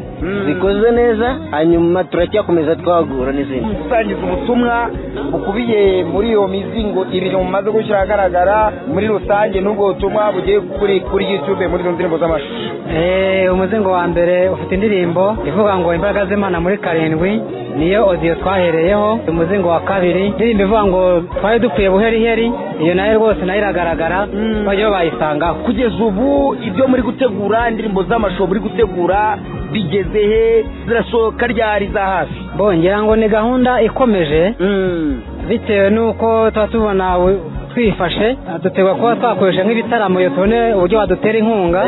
zikoze neza hanyuma turacyakomeza twagura n'izindi gusangiza ubutumwa bukubiye muri iyo mizingo ibiri mumaze gushyira ahagaragara muri rusange n'ubwo butumwa bugiye kuri kuri youtube muri izo ndirimbo z'amashusho Eh, umuzingo wa mbere ufite indirimbo ivuga ngo imbaraga z'imana muri karindwi niyo odiyo twahereyeho umuzingo wa kabiri indirimbo ivuga ngo twari dukwiye buheriheri iyo nayo rwose nayo iragaragara bajyaho bayisangaho kugeza ubu ibyo muri gutegura indirimbo z'amashusho muri gutegura bigeze he zirasohoka ryari za hafi bo ngira ngo ni gahunda ikomeje bitewe n'uko tuba tubona bu- twifashe dutegwa kuba twakoresha nk'ibitaramo iyo tubone uburyo badutera inkunga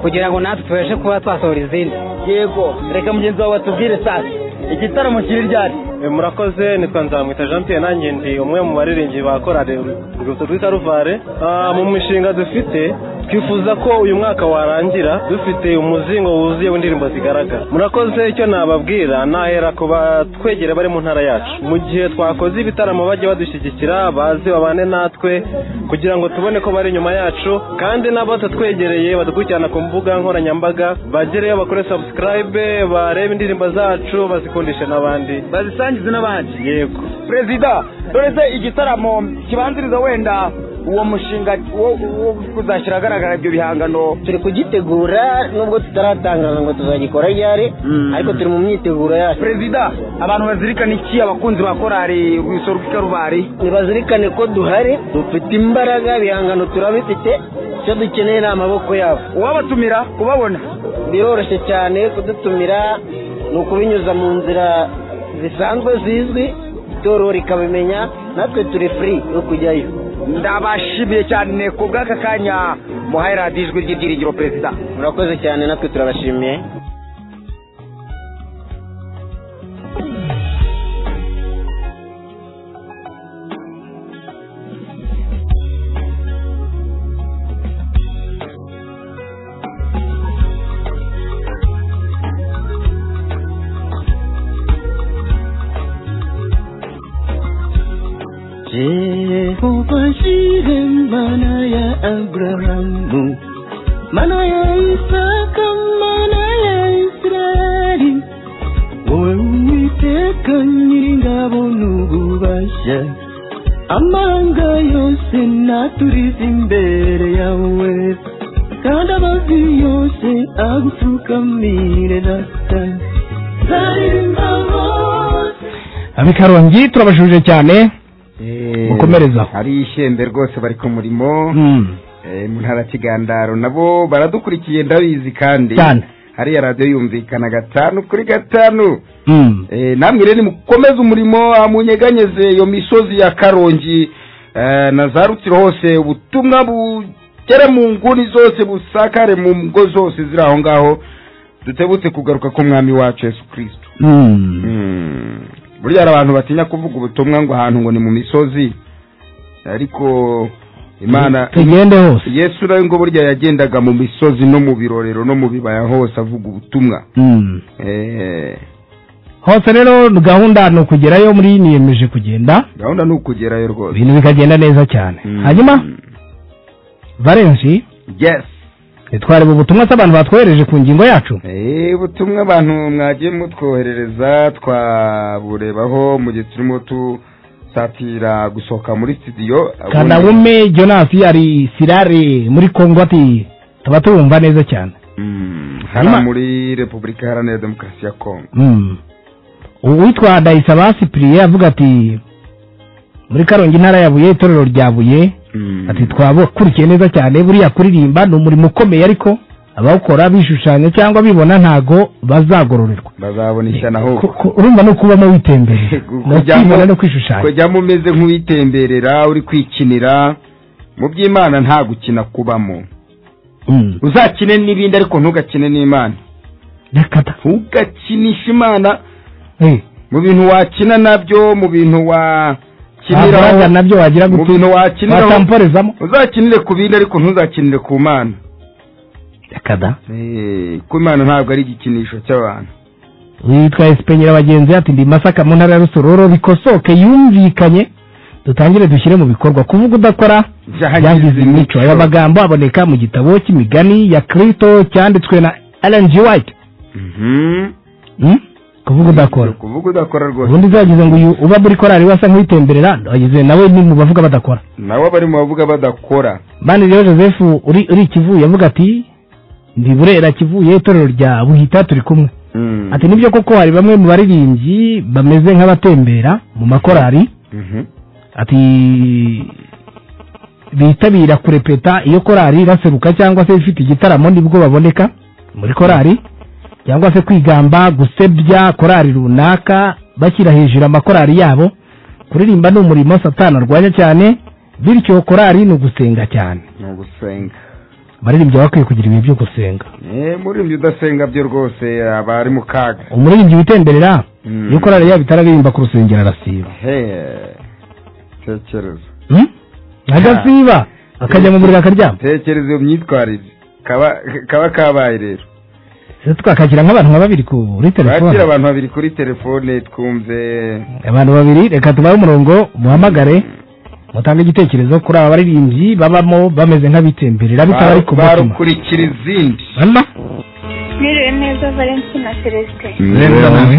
kugira ngo natwe tubashe kuba twasohora izindi yego reka mugenzi wawe batubwire sasa igitaramo kiri ryari murakoze nitwa nzamwita jean pierre nanjye ndi umwe mu baririmbyi ba korari urwibutso rw'i karuvare Ah, mu mishinga dufite twifuza ko uyu mwaka warangira dufite umuzingo wuzuye w'indirimbo zigaragara murakoze icyo nababwira nahera ku batwegera bari mu ntara yacu mu gihe twakoze ibitaramo bajye badushyigikira baze babane natwe kugira ngo tubone ko bari inyuma yacu kandi n'abatatwegereye badukurikirana ku mbuga nkoranyambaga bagereyo bakore subscribe barebe indirimbo zacu bazikundishe n'abandi bazisangize n'abandi yego perezida dore se igitaramo kibanziriza wenda uwo mushinga wo wo kuzashyira ahagaragara ibyo bihangano turi kugitegura nubwo tutaratangaza ngo tuzagikora ryari ariko turi mu myiteguro yacu perezida abantu bazirikana iki abakunzi ba korari urwibutso rw'ikarubari nibazirikane ko duhari dufite imbaraga ibihangano turabifite icyo dukeneye ni amaboko yabo uwabatumira kubabona biroroshye cyane kudutumira ni ukubinyuza mu nzira zisanzwe zizwi itorero rikabimenya natwe turi furi yo kujyayo ndabashimiye cyane ku bw'aka kanya muhaye radiyo ijwi ry'ibyiringiro perezida murakoze cyane natwe turabashimiye Jehova Jire mana ya Abrahamu mana ya Isaka mana ya Israeli wowe Uwiteka nyiringabo n'ububasha amanga yose naturize imbere yawe kandi amavi yose agupfukamire data zaririmba hose abikarongi turabashuje cyane Mukomereza. hari ishembe rwose bari ku murimo Mm. Eh, mu ntara ya kigandaro nabo baradukurikiye ndabizi kandi Cyane. hariya radiyo yumvikana gatanu kuri gatanu Mm. Eh, namwe rero nimukomeze umurimo ah, munyeganyeze iyo misozi ya karongi eh, na za rutiro hose ubutumwa bugere mu nguni zose busakare mu ngo zose ziri aho ngaho dutebutse kugaruka k'umwami wacu yesu kirisito Mm. burya hari abantu batinya kuvuga ubutumwa ngo ahantu ngo ni mu misozi ariko imana tugende hose yesu nawe ngo burya yagendaga mu misozi no mu birorero no mu bibaya hose avuga ubutumwa Mm. Eh, hose rero gahunda ni ukugerayo muri niyemeje kugenda gahunda ni ukugerayo rwose ibintu bikagenda neza cyane hanyuma valensi yes twareba ubutumwa se abantu batwohereje ku ngingo yacu Eh, ubutumwa abantu mwagiye mutwoherereza twaburebaho mu gihe turimo dusatira gusohoka muri studio kanabume jonas ari sirare muri kongo ati tuba tuwumva neza cyane hano Ima- muri repubulika iharanira demokarasi ya kongo Mm. uwitwa dayisaba sipiriye avuga ati muri karongi intara ya buye itorero rya buye ati twabakurikiye neza cyane buriya kuririmba ni umurimo ukomeye ariko abawukora bishushanya cyangwa bibona ntago bazagororerwa bazabona ishyano ahubwo Ku- urumva no kubamo witemberera no kujyamo- kwibona no kwishushanya kujyamo umeze nk'uwitemberera uri kwikinira mu by'imana nta gukina kubamo uzakine n'ibindi ariko ntugakine n'imana ntugakinishe imana mu bintu wakina nabyo mu bintu wakiniraho Wakoraga nabyo wagira mu gute? bintu wakiniraho Watamporezamo? uzakinire ku bindi ariko ntuzakinire ku mana kada Eh, ku imana ntabwo ari igikinisho cy'abantu witwa esipenyera bagenzi ati ndi masaka mu ntara ya rusororo bikosoke yumvikanye dutangire dushyire mu bikorwa kuvuga udakora yangiza imico aya magambo aboneka mu gitabo cy'imigani ya kirito cyanditswe na Ellen G. White Hmm? kuvuga udakora kuvuga udakora rwose ubundi uzagize ngo uyu uba muri korari wasa nk'uwitemberera agize nawe ni mu bavuga badakora nawe abari mu bavuga badakora bani rero joseph uri uri kivuye avuga ati ndi burera kivuye itorero rya buhita turi kumwe ati nibyo koko hari bamwe mu baririmbyi bameze nk'abatembera mu makorari ati bitabira kurepeta iyo korari iraseruka cyangwa se ifite igitaramo nibwo baboneka muri korari cyangwa se kwigamba gusebya korari runaka bashyira hejuru amakorari yabo kuririmba ni umurimo satani arwanya cyane bityo korari ni ugusenga cyane ni ugusenga abaririmbyi baba bakwiye kugira ibihe byo gusenga Eh, murimbyi udasenga byo rwose aba ari mu kaga umuririmbyi witemberera Mm. iyo korari yabo itararirimba ku rusengero arasiba Hey, tekereza Hmm? agasiba akajya mu buriri akaryama tekereza iyo myitwarire kaba kaba kabaye rero se twakakira nk'abantu nka babiri kuri bakira telefone abantu babiri kuri telefone twumve abantu babiri reka tubahe umurongo muhamagare mutange igitekerezo kuri aba baririmbyi babamo bameze nk'abitemberera bitabari ku mutima barukurikira izindi Mama? Mwiriwe neza Valentine na Celestin neza nawe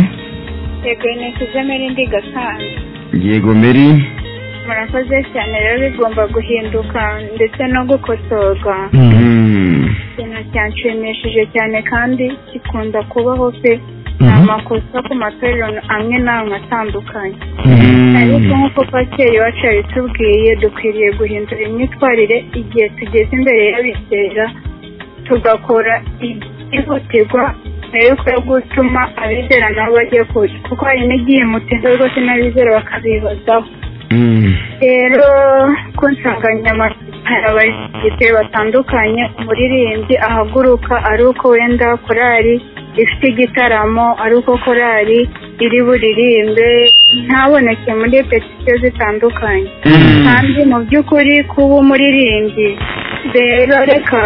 yego ni kuzeme rindi gasanzwe yego meri murakoze cyane rero bigomba guhinduka ndetse no gukosorwa ikintu cyanshimishije cyane kandi kikunda kubaho pe ni amakosa ku matorero amwe n'amwe atandukanye ariko nk'uko pateri iwacu yabitubwiye dukwiriye guhindura imyitwarire igihe tugeze imbere y'abizera tugakora ihutirwa mbere y'uko yo gutuma abizera nabo bajye kure kuko hari n'igihe mutinda rwose n'abizera bakabibazaho rero ku nsanganyamatsiko gite batandukanye umuririmbyi ahaguruka ari uko wenda korali ifite igitaramo ari uko korali iri buririmbe ntaboneke muri petisiyo zitandukanye kandi mu by'ukuri kuba umuririmbyi rero reka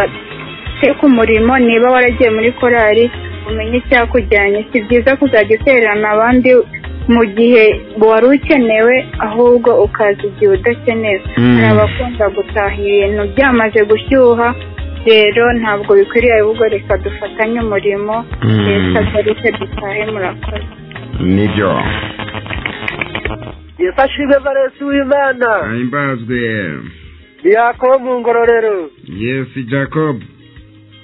twe ku murimo niba waragiye muri korali umenye icyakujyanye si byiza kuzajya utererana abandi mu gihe wari ukenewe ahubwo ukaza igihe udakenewe Mm. hari abakunda gutaha ibintu byamaze gushyuha rero ntabwo bikwiriye ahubwo reka dufatanye umurimo Mm. leta duke dutahe murakoze nibyo yifashishwe valensi w'imana ahimbazwe yakobo mu ngororero yesi jacob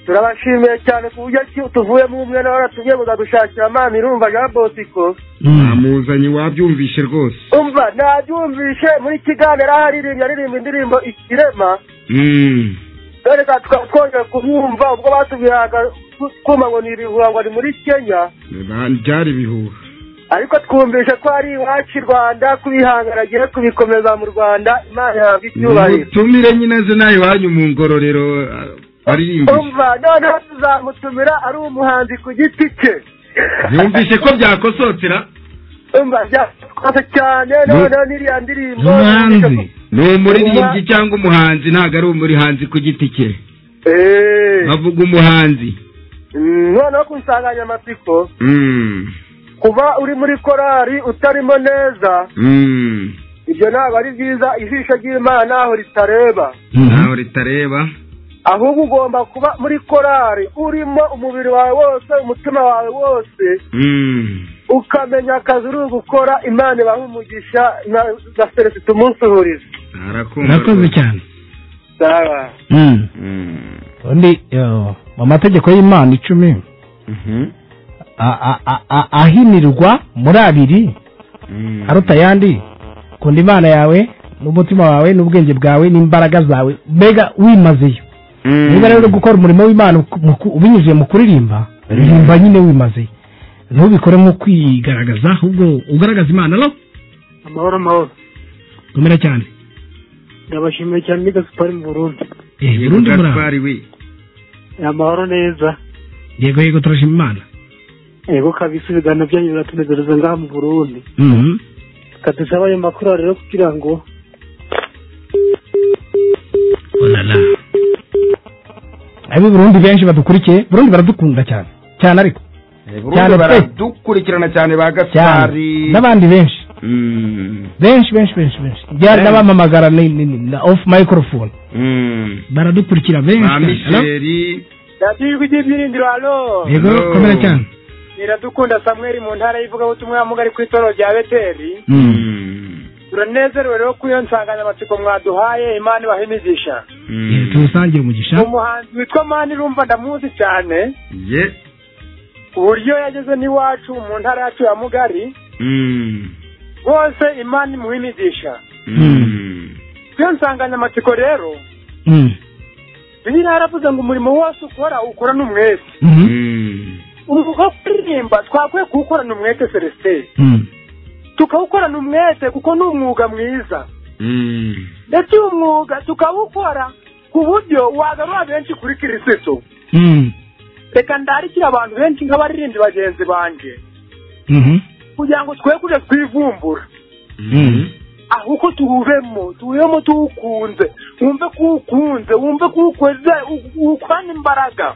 turabashimiye cyane ku buryo ki tuvuyemo umwe nawe waratumye mukadushakira amazi irumva jean bosco namuzanye wabyumvishe rwose umva nabyumvishe muri kiganiro aho aririmbye aririmba indirimbo ikirema Mm. dore ka tukaba twongeye kumwumva ubwo batubwiraga ku- kuma ngo ni ibihuha ngo ni muri kenya Ba- byari ibihuha ariko twumvishe ko ari iwacu i rwanda kubihangana agiye kubikomeza mu rwanda imana yahabwa icyubahiro tumire nyine ze nawe iwanyu mu ngororero baririmbishe umva noneho tuzamutumira ari umuhanzi ku giti cye yumvishe ko byakosotera umva byakose cyane noneho n'iriya ndirimbo umuhanzi ni umuririmbyi cyangwa umuhanzi ntabwo ari umurihanzi ku giti cye bavuga umuhanzi Mm, noneho ku nsanganyamatsiko kuba uri muri korari utarimo neza ibyo ntabwo ari byiza ijisho ry'imana ntaho ritareba ntaho ritareba ahubwo ugomba kuba muri korari urimo umubiri wawe wose umutima wawe wose ukamenya akazi uri gukora imana ibaha umugisha na na felicite umunsuhuriza murakoze cyane sawa Mm. undi yo, mu mategeko y'imana icumi a- a- a- a- ahinirwa muri abiri aruta ayandi kunda imana yawe n'umutima wawe n'ubwenge bwawe n'imbaraga zawe mbega wimazeyo niba rero uri gukora umurimo w'imana uku- mu ku- ubinyujije mu kuririmba ririmba nyine wimazeyo ntubikore nko kwigaragaza ahubwo ugaragaza imana no amahoro amahoro komera cyane ndabashimiye cyane ni gasupari mu burundi Eh, Burundi muraho amahoro neza yego yego turashima imana yego kabisa ibiganiro byanyu biratunezereza ngaha mu burundi Mhm. reka dusabe ayo makuru aha rero kugira ngo olala ab'i burundi benshi badukurikiye burundi baradukunda cyane cyane ariko Burundi baradukurikirana cyane ba gasari n'abandi benshi benshi benshi benshi benshi byari Benshi. n'abamamagara ni- ni- ni- na off microphone baradukurikira ba benshi cyane. misheri radiyo ijwi ry'ibyiringiro halo Yego, komera cyane iradukunda samweri mu ntara y'ivugabutumwa y'amugari ku itorero rya beteri turanezerewe rero kuri iyo nsanganyamatsiko mwaduhaye imana ibaha imigisha turusangiye umugisha umuhanzi witwa mani rumva ndamuzi cyane ye uburyo yageze n'iwacu mu ntara yacu ya mugari bose imana imuha imigisha Kuri iyo nsanganyamatsiko rero bibiliya yaravuze ngo umurimo wose ukora ukora n'umwete umuvuga kuririmba twakwiye kuwukorana umwete celestin tukawukorana umwete kuko ni umwuga mwiza ndetse uyu mwuga tukawukora ku buryo wagarura benshi kuri kirisitu reka ndarikire abantu benshi nk'abaririmbyi bagenzi banjye kugira ngo twe kujya twivumbura ahubwo tuwubemo tuwubemo tuwukunze wumve ko uwukunze wumve ko uwukoze u- uwukorana imbaraga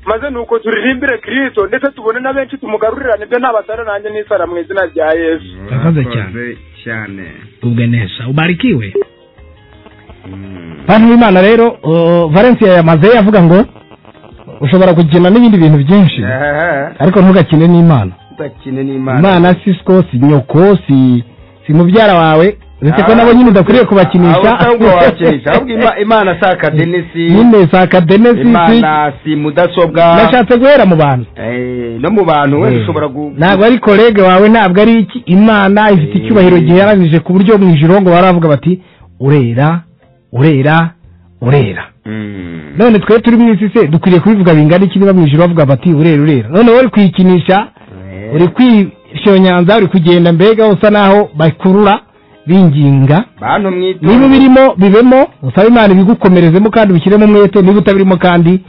maze ni uko turirimbire kirisito ndetse tubone na benshi tumugarurirane ibyo ntabasara nanjye n'isara mu izina rya yesu murakoze cyane cyane ubwe neza ubarikiwe bantu b'imana rero uh, valencia yamaze avuga ngo ushobora gukina n'ibindi bintu byinshi ariko ntugakine n'imana udakine n'imana imana si siko si nyoko si si mubyara wawe uretse ko Ah. nabo nyine udakwiriye Abo kubakinisha ntabwo wakinisha ahubwo ima- imana si akadenesi nyine si akadenesi si- imana si mudasobwa nashatse guhera mu bantu Eh, no mu bantu wenda Eh. ushobora gu- ntabwo ari kolege wawe ntabwo ari iki imana ifite icyubahiro giheranije ku buryo mu ijoro ngo baravuga bati urera urera urera none twe turi mu isi se dukwiriye kubivuga bingana iki niba mu ijoro bavuga bati urera urera none wowe uri kuyikinisha uri kwishonyanza uri kugenda mbega usa naho bakurura binginga bantu mwitwa niba birimo bibemo usabe imana ibigukomerezemo kandi ubishyiremo umwete niba utabirimo kandi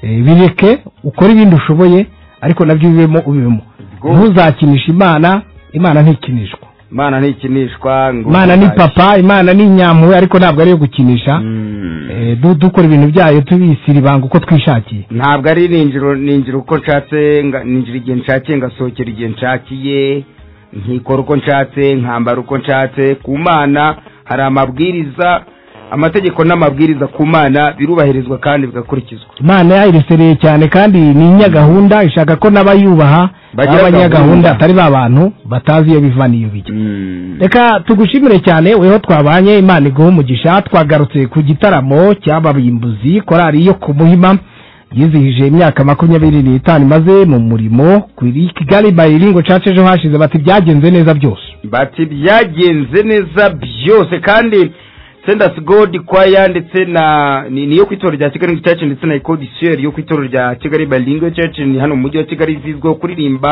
eh, bireke ukore ibindi ushoboye ariko nabyo bibemo ubibemo ntuzakinisha imana imana ntikinishwa imana ntikinishwa ngo imana ni papa imana ni nyampuwe ariko ntabwo ari iyo gukinisha Eh, du- dukora ibintu byayo tubisira ibanga uko twishakiye ntabwo ari ninjiro ninjiro uko nshatse nga- ninjira igihe nshakiye ngasohokera igihe nshakiye nkikora uko nshatse nkambara uko nshatse ku mana hari amabwiriza amategeko n'amabwiriza ku mana birubahirizwa kandi bigakurikizwa imana yayiresereye cyane kandi ni inyagahunda ishaka ko n'abayubaha Bagira b'abanyagahunda gahunda. atari ba bantu batazi iyo biva n'iyo bijya reka tugushimire cyane weho twabanye imana iguha umugisha twagarutse ku gitaramo cy'ababimbuzi korari yo ku muhima yizihije imyaka makumyabiri n'itanu imaze mu murimo kuri kigali bariringo church ejo hashize bati byagenze neza byose bati byagenze neza byose kandi sendasi godi kwaya ndetse na ni- niyo ku itorero rya kigali church ndetse na ekodisiyeri yo ku itorero rya kigali bilingo church ni hano mu mujyi wa kigali zizwiho kuririmba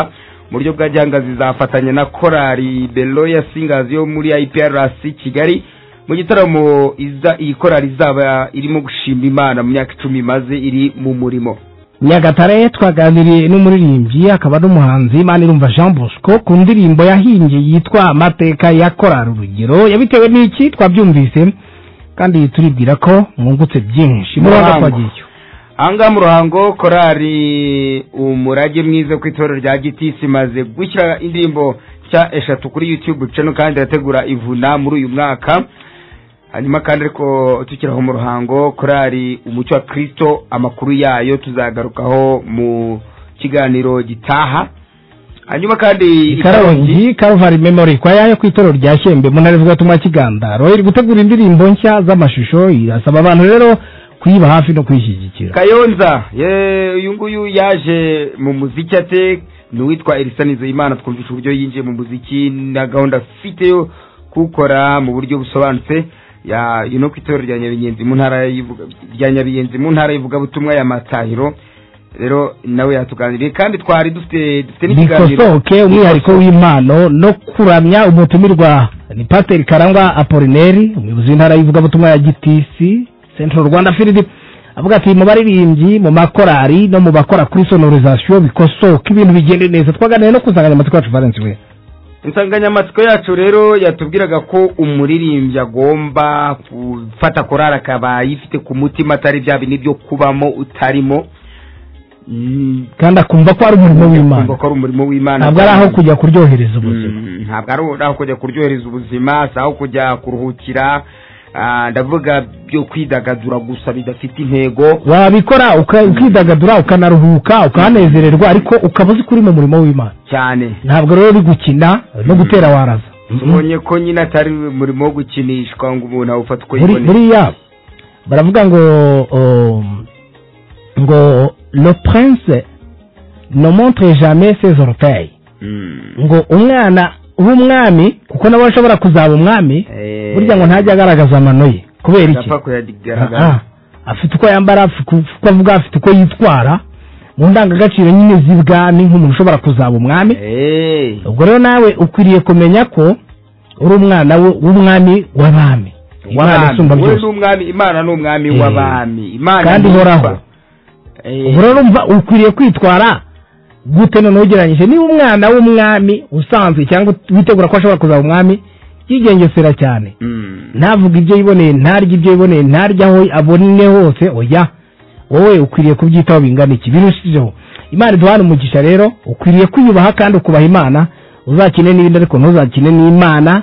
mu buryo bwa gihanga zizafatanya na korali beloya singers yo muri iprc kigali mu gitaramo iza iyi korali izaba irimo gushima imana mu myaka icumi imaze iri mu murimo nyagatare twaganiriye n'umuririmbyi akaba n'umuhanzi manirumva jean bosco ku ndirimbo yahimbye yitwa amateka ya korari urugero yabitewe n'iki twabyumvise kandi turibwira ko mwungutse byinshi muraza Muhango. twagiye ahangaha mu ruhango korari umurage mwiza ku itorero rya gitisi imaze gushyira indirimbo nshya eshatu kuri youtube channel kandi irategura ivuna muri uyu mwaka hanyuma kandi ariko tukiraho mu ruhango korari umucyo wa kirisito amakuru yayo tuzagarukaho mu kiganiro gitaha hanyuma kandi ikarongi karuvari memori kwa yayo ku itorero rya shembe mu ntara z'ivugatumwa kigandaro iri gutegura indirimbo nshya z'amashusho irasaba abantu rero kuyiba hafi no kuyishyigikira kayonza ye uyu nguyu yaje mu muziki ate ni uwitwa elisa nizeyimana twumvisha uburyo yinjiye mu muziki na gahunda afite yo kuwukora mu buryo busobanutse ya ino ku itorero rya nyabigenzi mu ntara y'Ivuga- rya nyabigenzi mu ntara y'ivugabutumwa ya matahiro rero nawe yatuganiriye kandi twari dufite dufite bikosoke umwihariko w'impano no kuramya umutumirwa ni pasiteri karangwa apolineri umuyobozi w'intara y'ivugabutumwa ya gitisi central rwanda field avuga ati mu baririmbyi mu makorari no mu bakora kuri sonorizasiyo bikosoka ibintu bigende neza twaganiriye no ku nsanganyamatsiko yacu valence we insanganyamatsiko yacu rero yatubwiraga ko umuririmbyi agomba gufata korari akaba ayifite ku mutima atari bya bindi byo kubamo utarimo Mm, kandi akumva ko ari umurimo w'imana kumva ko ari umurimo w'imana ntabwo ari aho kujya kuryohereza ubuzima Mm, ntabwo ari aho kujya kuryohereza ubuzima si aho kujya kuruhukira Ah, ndavuga byo kwidagadura gusa bidafite intego wabikora uka- ukidagadura ukanaruhuka ukanezererwa ariko ukaba uzi ko uri mu murimo w'imana cyane ntabwo rero uri gukina no gutera waraza tubonye ko nyine atari umurimo wo gukinishwa ngo umuntu awufate uko Muri- yiboneye buriya baravuga ngo um, ngo le prince ne montre jamais ses orteils ngo umwana w'umwami kuko nawe ashobora kuzaba umwami burya ngo ntajya agaragaza amano ye kubera iki Adapfa kuyagaragaza. Ah, ah. afite uko yambara afite uko uko avuga afite uko yitwara mu ndangagaciro nyine z'ibwami nk'umuntu ushobora kuzaba umwami Eh. ubwo rero nawe ukwiriye kumenya ko uri umwana we- w'umwami w'abami Imana isumba w'abami wowe byose ni umwami imana ni umwami Eh. w'abami imana kandi ni- ihoraho Eh. ubwo rero umva ukwiriye kwitwara gute none ugereranyije niba umwana w'umwami usanzwe cyangwa witegura ko ashobora kuzaba umwami yigengesera cyane ntavuga ibyo yiboneye ntarya ibyo yiboneye ntarya aho abone hose oya wowe ukwiriye kubyitaho bingana iki birushijeho imana iduhana umugisha rero ukwiriye kwiyubaha kandi ukubaha imana uzakine n'ibindi ariko ntuzakine n'imana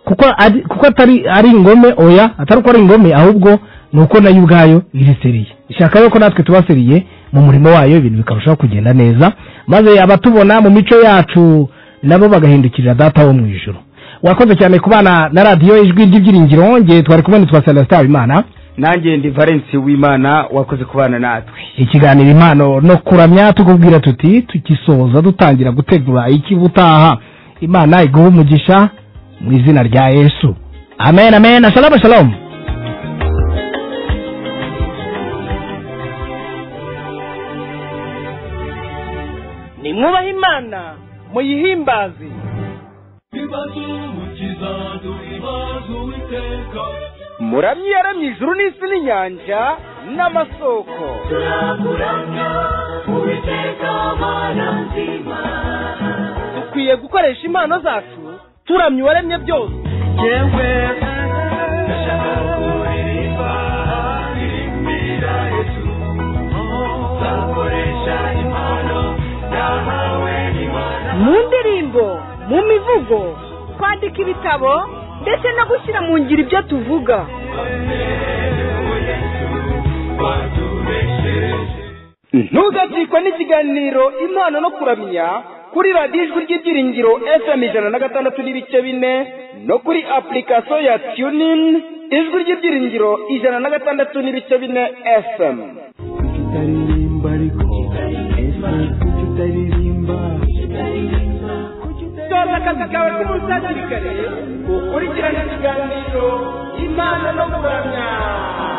kuko ari- kuko atari ari ingome oya atari uko ari ingome ahubwo ni uko nayo ubwayo iri seriye ishaka yuko natwe tuba seriye mu murimo wayo ibintu bikarushaho kugenda neza maze abatubona mu mico yacu nabo bagahindukirira data wo mu ijuru wakoze cyane kubana na radiyo ijwi ry'ibyiringiro nge twari kumwe nitwa celestin habimana nanjye ndi valence w'imana wakoze kubana natwe ikiganiro impano no kuramya tukubwira tuti tugisoza dutangira gutegura ikibutaha imana iguha umugisha mu izina rya yesu amen amen shalom shalom nimwubahe imana muyihimbaze muramyi yaramye ijuru n'isi n'inyanja n'amasoko dukwiye gukoresha impano zacu turamya uwaremye byose mu ndirimbo mu mivugo kwandika ibitabo ndetse no gushyira mu ngiro ibyo tuvuga ntugacikwe n'ikiganiro impano no kuramya kuri radiyo ijwi ry'ibyiringiro fm ijana na gatandatu n'ibice bine no kuri apurikasiyo ya tunin ijwi ry'ibyiringiro ijana na gatandatu n'ibice bine fm kutaririmba ariko ese kutaririmba soza akazi kawe k'umusasirikare ukurikirane ikiganiro imana no kuramya